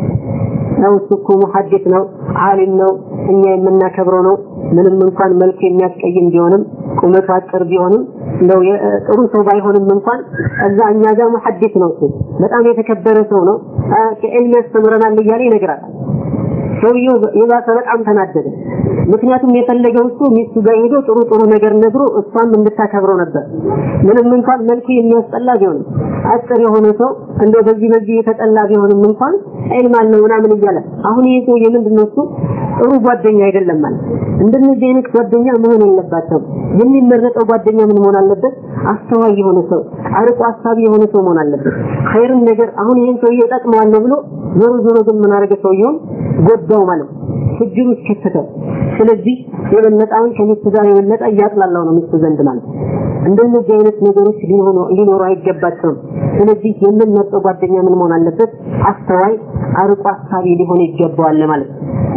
ነው እሱ እኮ ሙሐዲስ ነው፣ ዓሊም ነው፣ እኛ የምናከብረው ነው። ምንም እንኳን መልክ የሚያስቀይም ቢሆንም ቁመቱ አጭር ቢሆንም እንደው ጥሩ ሰው ባይሆንም እንኳን እዛ እኛ ጋር ሙሐዲስ ነው እሱ በጣም የተከበረ ሰው ነው፣ ከዕልም ያስተምረናል እያለ ይነግራል። ሰውየው የባሰ በጣም ተናደደ። ምክንያቱም የፈለገው እሱ ሚስቱ ጋር ሄዶ ጥሩ ጥሩ ነገር ነግሮ እሷም እንድታከብረው ነበር። ምንም እንኳን መልኩ የሚያስጠላ ቢሆንም አጭር የሆነ ሰው እንደው በዚህ በዚህ የተጠላ ቢሆንም እንኳን ዒልም አለው ምናምን እያለ አሁን ይሄ ሰውዬ ምንድን ነው እሱ ጥሩ ጓደኛ አይደለም ማለት እንደነዚህ አይነት ጓደኛ መሆን የለባቸውም። የሚመረጠው ጓደኛ ምን መሆን አለበት? አስተዋይ የሆነ ሰው፣ አርቆ አሳቢ የሆነ ሰው መሆን አለበት። ኸይርን ነገር አሁን ይሄን ሰውዬ እጠቅመዋለሁ ብሎ ዞሮ ዞሮ ግን ምን አደረገ? ሰውየውን ጎዳው ማለት ነው። ችግር ውስጥ ከተተው። ስለዚህ የበለጠውን ከሚስቱ ጋር የበለጠ እያጥላላው ነው ሚስቱ ዘንድ ማለት ነው። እንደነዚህ አይነት ነገሮች ሊሆኑ ሊኖሩ አይገባቸውም። ስለዚህ የምንመርጠው ጓደኛ ምን መሆን አለበት? አስተዋይ፣ አርቆ አሳቢ ሊሆን ይገባዋል ማለት ነው።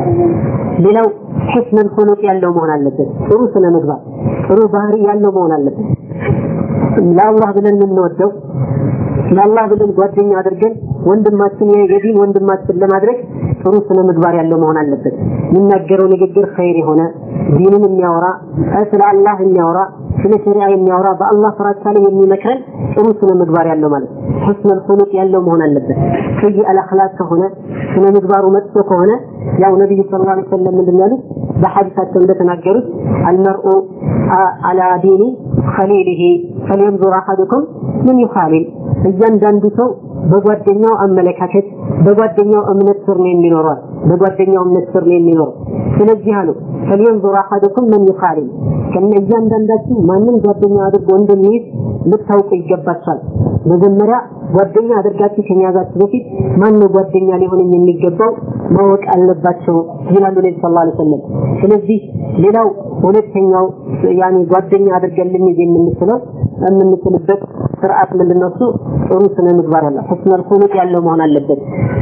ሌላው ሕስነል ኹሉቅ ያለው መሆን አለበት። ጥሩ ስነ ምግባር፣ ጥሩ ባህሪ ያለው መሆን አለበት። ለአላህ ብለን የምንወደው ለአላህ ብለን ጓደኛ አድርገን ወንድማችን የዲን ወንድማችን ለማድረግ ጥሩ ስነ ምግባር ያለው መሆን አለበት። የሚናገረው ንግግር ኸይር የሆነ ዲንን የሚያወራ ስለ አላህ የሚያወራ ስለ ሸሪዓ የሚያወራ በአላህ ፍራቻ ላይ የሚመክረን ጥሩ ስነ ምግባር ያለው ማለት ነው። ሑስነል ኹሉቅ ያለው መሆን አለበት። ሰይእ አልአኽላቅ ከሆነ ስነ ምግባሩ መጥፎ ከሆነ ያው ነቢዩ ሰለላሁ ዐለይሂ ወሰለም ምንድን ነው ያሉት? በሐዲሳቸው እንደተናገሩት አልመርኡ አላ ዲኒ ኸሊሊሂ ፈልየንዙር አሐዱኩም ምን ዩኻሊል እያንዳንዱ ሰው በጓደኛው አመለካከት በጓደኛው እምነት ስር ነው የሚኖረው። በጓደኛው እምነት ስር ነው የሚኖረው። ስለዚህ አሉ ፈልየንዙር አሐዱኩም ምን ዩኻሊል ከነ እያንዳንዳችሁ ማንም ጓደኛ አድርጎ እንደሚይዝ ልታውቁ ይገባችኋል። መጀመሪያ ጓደኛ አድርጋችሁ ከመያዛችሁ በፊት ማን ነው ጓደኛ ሊሆን የሚገባው ማወቅ አለባቸው ይላሉ ነቢ ሰለላሁ ዐለይሂ ወሰለም። ስለዚህ ሌላው ሁለተኛው ያኔ ጓደኛ አድርገን ልንይዝ የምንችለው የምንችልበት ስርዓት ምንድነው? እሱ ጥሩ ስነ ምግባር ያለው ሑስነል ኹሉቅ ያለው መሆን አለበት።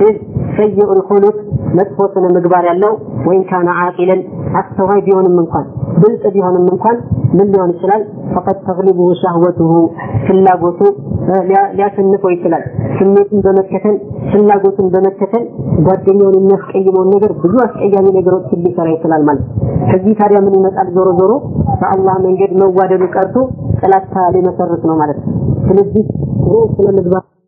ሰይኡል ኹሉቅ መጥፎ ስነ ምግባር ያለው ወይን ካነ ዓቂለን አስተዋይ ቢሆንም እንኳን ብልጥ ቢሆንም እንኳን ምን ሊሆን ይችላል? ፈቀድ ተግሊቡሁ ሻህወቱሁ ፍላጎቱ ሊያሸንፈው ይችላል። ስሜቱን በመከተል ፍላጎቱን በመከተል ጓደኛውን የሚያስቀይመውን ነገር ብዙ አስቀያሚ ነገሮችን ሊሰራ ይችላል ማለት ከዚህ ታዲያ ምን ይመጣል? ዞሮ ዞሮ በአላህ መንገድ መዋደዱ ቀርቶ ጥላቻ ሊመሰርት ነው ማለት ነው። ስለዚህ ይህ ስለ ምግባር